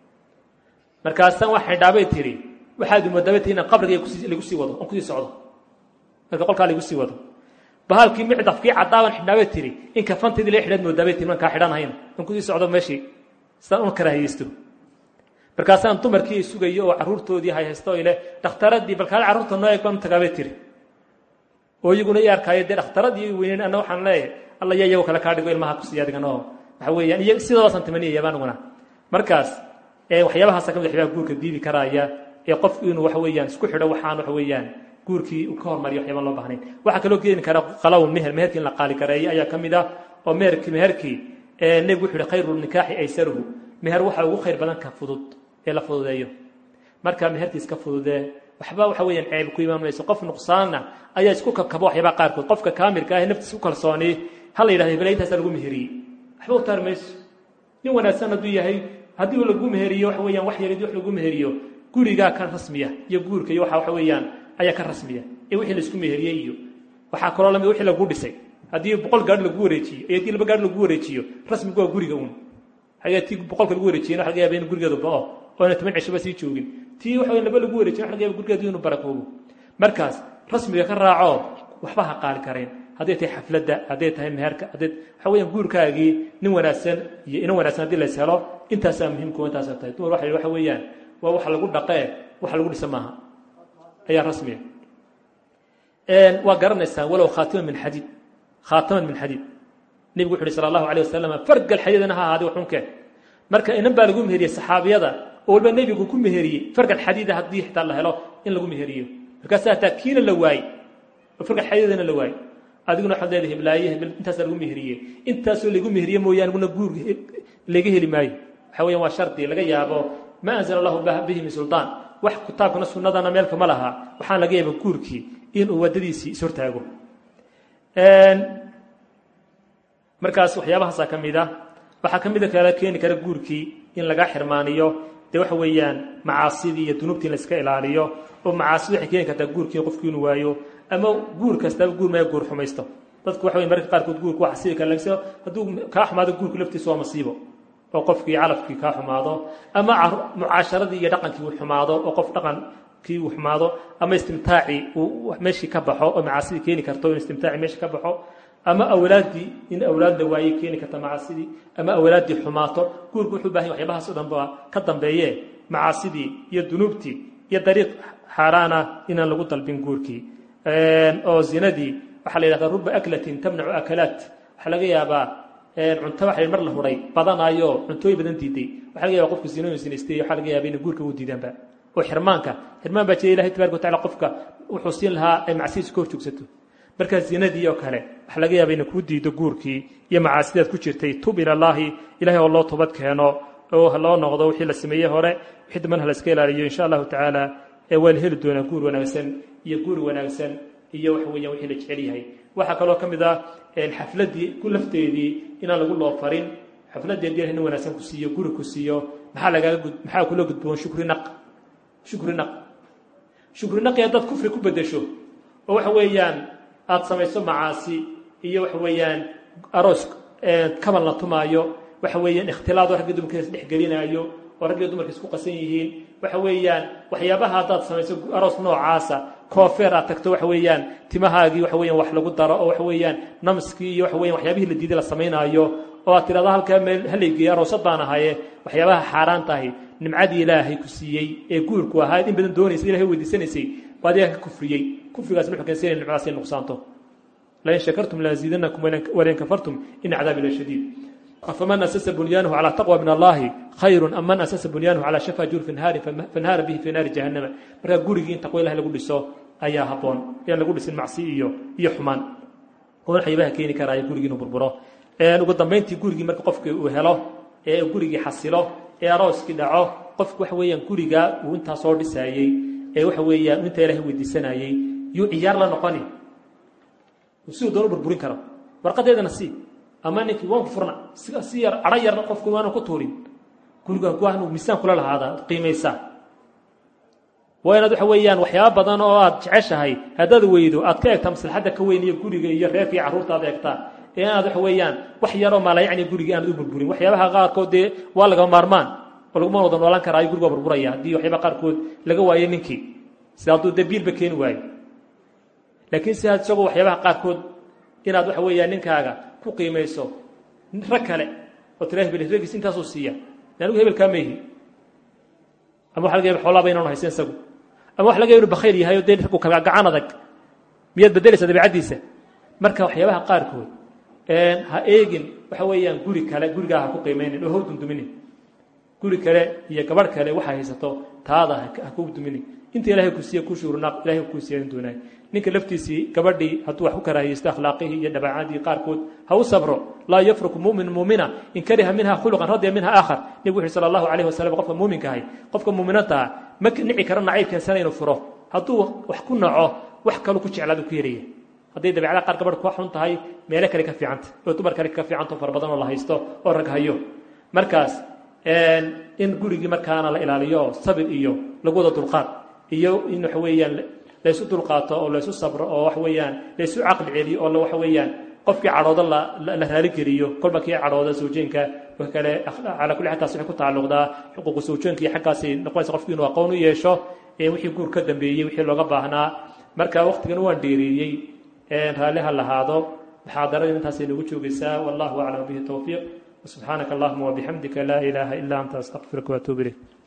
markaasaan wax xidhaabay tiri waxaad moodaabay tiri inaan qabriga lagu sii wado on kusii socdo marka qolkaa lagu sii wado bahalkii micdafkii caddaaban xidhaabay tiri in kafanteedii laga xidhaad moodaabay tiri markaa xidhanahayn on kusii socdo meeshii sidaan una karaahiyeysto markaasaan dumarkii sugayo oo carruurtoodii hayhaysto ile dhakhtaradii balkaale carruurta noo eeg baan u tagaabay tiri oo iyaguna i arkaayo dee dhakhtaradii weyneyn anna waxaan leeyahay alla yaa iyagoo kale kaa dhigo ilmaha kusiiya adiganoo waxa weeyaan iyo sidoodaasaan tamaniyaya aniguna markaas waxyaabahaasa kamid waxyaabaha guurka diidi karaaya ee qofku inuu waxa weeyaan isku xidho waxaan waxa weeyaan guurkii ka hormariyo waxyaabaan loo bahnayn waxaa kaloo keeni kara qalawn meher meherkii in la qaali kareeyo ayaa ka mid ah oo meherkii meherkii nebigu wuxu uhi khayru nikaaxi aysaruhu meher waxa ugu khayr badan ka fudud ee la fududeeyo marka meherkiis ka fududee waxba waxa weeyaan ceeb ku imaan mayso qof nuqsaanna ayaa isku kabkaba waxyaabaha qaarkood qofka kaamilka ah ee naftiisa ku kalsoonay ha la yidhahdo hebela intaasaa lagu meheriyey waxba u taari mayso nin wanaagsan hadduu yahay haddii uu lagu meheriyo waxa weeyaan wax yarid wax lagu meheriyo gurigaa ka rasmiya iyo guurka iyo waxa waxa weeyaan ayaa ka rasmiya ee wixii laisku meheriyey iyo waxaa kaloo lamid wixii lagu dhisay haddii boqol gaadhi lagu wareejiyo iyo haddii laba gaadhi lagu wareejiyo rasmigu waa guriga uun hayaa tii boqolka lagu wareejiyena waxa laga yaaba in gurigeedu bao oo ina toban cishoba sii joogin tii waxa weyan laba lagu wareejiyen waxa laga yaba gurigeedu inuu barakoobo markaas rasmiga ka raaco waxba ha qaali kareen hadday tahay xafladda hadday tahay meherka hadday waxa weeyaan guurkaagii nin wanaagsan iyo inan wanaagsan haddii lays helo intaasaa muhiimkuwa intaasaa tahay dumar waxa waxa weeyaan waa waxa lagu dhaqee waxa lagu dhisa maaha ayaa rasmiya waa garanaysaan walow khaatiman min xadiid khaataman min xadiid nebigu wuxu uhi sala allahu alayh wasalam fargal xadiidana ha ahaadi waxunkee marka inan baa lagu meheriyey saxaabiyada oo walba nebigu ku meheriyey fargal xadiida haddii xitaa la helo in lagu meheriyo markaasa hataa kiina la waayey oo fargal xadiidana la waayey adiguna waxaad leedahay hiblaaye hebel intaasaa lagu meheriyey intaasoo lagu meheriye mooyaane guna guur laga heli maayo waxa weeyaan waa shardi laga yaabo ma anzala allahu bihi min suldaan wax kitaabkana sunnadana meelka ma laha waxaan laga yaaba guurkii inuu waddadiisii ishortaago markaas waxyaabahaasaa ka mid a waxaa ka mida kala keeni kara guurkii in laga xirmaaniyo dee waxa weeyaan macaasidii iyo dunuubtii in la iska ilaaliyo oo macaasidu waxay keeni kartaa guurkii qofkii inuu waayo ama guur kastaba guur maya guur xumaysto dadku waxa wey mararka qaarkood guurku waa xasibi kara laakiin hadduu kaa xumaado guurku laftiisu waa masiibo oo qofkii calafkii kaa xumaado ama mucaasharadii iyo dhaqankii uu xumaado oo qof dhaqankii uu xumaado ama istimtaacii uu meeshii ka baxo oo macaasidii keeni karto in istimtaaci meesha ka baxo ama awlaaddii in awlaad la waayey keeni karta macaasidii ama awlaaddii xumaato guurku wuxuu bahan yahy waxyabahaas o dhan ba ka dambeeye macaasidii iyo dunuubtii iyo dariiq xaaraana inaan lagu dalbin guurkii oo zinadii waxaa la yidhahdaa ruba aklatin tamnacu akalaat waxaa laga yaabaa cunto waxa mar la huray badanaayo cuntooyin badan diiday waxaa laga yaba qofku zinooyin sinaystay waxaa laga yaaba inay guurka u diidaanba oo xirmaanka xirmaan baa jira ilahay tabaraka watacala qofka wuxuu siin lahaa ay macsidiisa ka horjoogsato markaa zinadii oo kale waxaa laga yaaba inay kuu diido guurkii iyo macaasidaad ku jirtay tub ilallaahi ilahay oo loo toobad keeno oo loo noqdo wixii la sameeyey hore wixii dambana la iska ilaaliyo insha allahu tacaala ee waa la heli doonaa guur wanaagsan iyo guuri wanaagsan iyo waxa weeyaan wixii la jecel yahay waxaa kaloo ka mid ah xafladdii ku lafteedii inaan lagu loo farin xafladdii haddii ilahay nin wanaagsan ku siiyo guri ku siiyo maxaa lagaaga gud maxaa kula gudboon shukri naq shukri naq shukri naqi haddaad kufri ku beddesho oo waxa weeyaan aada samayso macaasi iyo waxa weeyaan aroos kaban la tumaayo waxa weeyaan ikhtilaado ragga dumarka is dhexgelinaayo oo ragga dumarka isku qasan yihiin waxa weeyaan waxyaabaha haddaad samayso aroos noocaasa koofeer aad tagto waxa weeyaan timahaagii waxa weeyaan wax lagu daro oo waxa weeyaan namskii iyo waxa weyan waxyaabihii la diiday la samaynaayo oo aad tirahdo halkaa meel halaygeeya aroosad baan ahaye waxyaabaha xaaraan tahay nimcadii ilaahay ku siiyey ee guurku ahaa in badan doonaysa ilahay weydiisanaysay waa adigaa ka kufriyey kufrigaas wuxuu keensanaya nimcadaas ay nuqsaanto lain shakartum laaziidanakum walain kafartum ina cadaabi la shadiid afaman asasa bunyaanahu calaa taqwa min allahi khayrun am man asasa bunyaanahu calaa shafa jurfin haarin fanhaara bihi fi naari jahannama markaa gurigii in taqwa ilahay lagu dhiso ayaa habboon yaan lagu dhisin macsi iyo iyo xumaan oo waxyaabaha keeni karaayo gurigii inuu burburo ugu dambayntii gurigii marka qofkii uu helo ee gurigii xasilo ee arooskii dhaco qofku waxa weeyaan gurigaa uu intaa soo dhisaayey ee waxa weeyaan intaa ilahay weydiisanayey yuu ciyaar la noqoni siduu doon u burburin karo warqadeedana sii ama ninkii waan ku furna si yar cadho yarna qofku waana ku tuurin guriga waanu miisaan kula lahaadaa qiimaysaa waa inaad waxa weeyaan waxyaaba badan oo aad jeceshahay haddaad weydo aad ka eegtaa maslaxadda ka weyn iyo guriga iyo reerka iyo carruurta aad eegtaa ee inaad waxa weeyaan wax yaroo maalayacni guriga aanad u burburin waxyaabaha qaarkood dee waa lagama maarmaan oo laguma wada noolaan karaayo guriga waa burburaya haddii waxyaabaha qaarkood laga waayo ninkii sida hadduu dee biilba keeni waayo laakiin si aad isagoo waxyaabaha qaarkood inaad waxa weeyaan ninkaaga ku qiimayso rag kale oo tira hebel regiis intaasuu siiya anigu hebelkaa mayhi ama waxa laga yaba xoolaaba inaanu haysan isagu ama waxa laga yaba inu bakhayl yahay oo dee raggu kala gacan adag miyaad beddelaysaa dabeicaddiisa marka waxyaabaha qaarkood ha eegin waxa weeyaan guri kale gurigaa ha ku qiimaynin oo how dumduminin guri kale iyo gabadh kale waxaa haysato taada ha ku duminin inta ilaahay ku siiye ku shuurnaaq ilahay kuu siiyan doonaay ninka laftiisii gabadhii hadduu wax ku karaahiyeysto akhlaaqihii iyo dhabaacadii qaarkood ha u sabro laa yafruku mumin muumina in kariha minha khuluqan radiya minha aakhar nebigu wuxu sala allahu calayhi wasalam qofka muuminka ahay qofka muuminanta ah ma nici karo nacayb keensana inuu furo hadduu wax ku naco wax kalu ku jeclaadu ku yaraya hadday dabeecada qaar gabadh ka xun tahay meelo kale ka fiicanta oo dumar kale ka fiicanto fara badan oo la haysto oo rag hayo markaas in gurigii markaana la ilaaliyo sabir iyo lagu wada dulqaad iyo in waxa weeyaan laysu dulqaato oo laysu sabro oo waxa weeyaan laysu caqli celiyo oo waxa weeyaan qofkii cadhooda la raaligeliyo kolba kii cadhooda sawjeenka wa kale calaa kulli xal taas waxay ku tacalluqdaa xuquuqu sawjeenka iyo xaggaasay noqonaysa qofki inuu aqoon u yeesho wixii guur ka dambeeyey wixii looga baahnaa marka waqtigan waan dheereeyey raalli ha lahaado muxaadaradii intaasay nagu joogaysaa wallahu aclam bihi towfiiq وسبحانك اللهم وبحمدك لا إله إلا أنت أستغفرك وأتوب إليك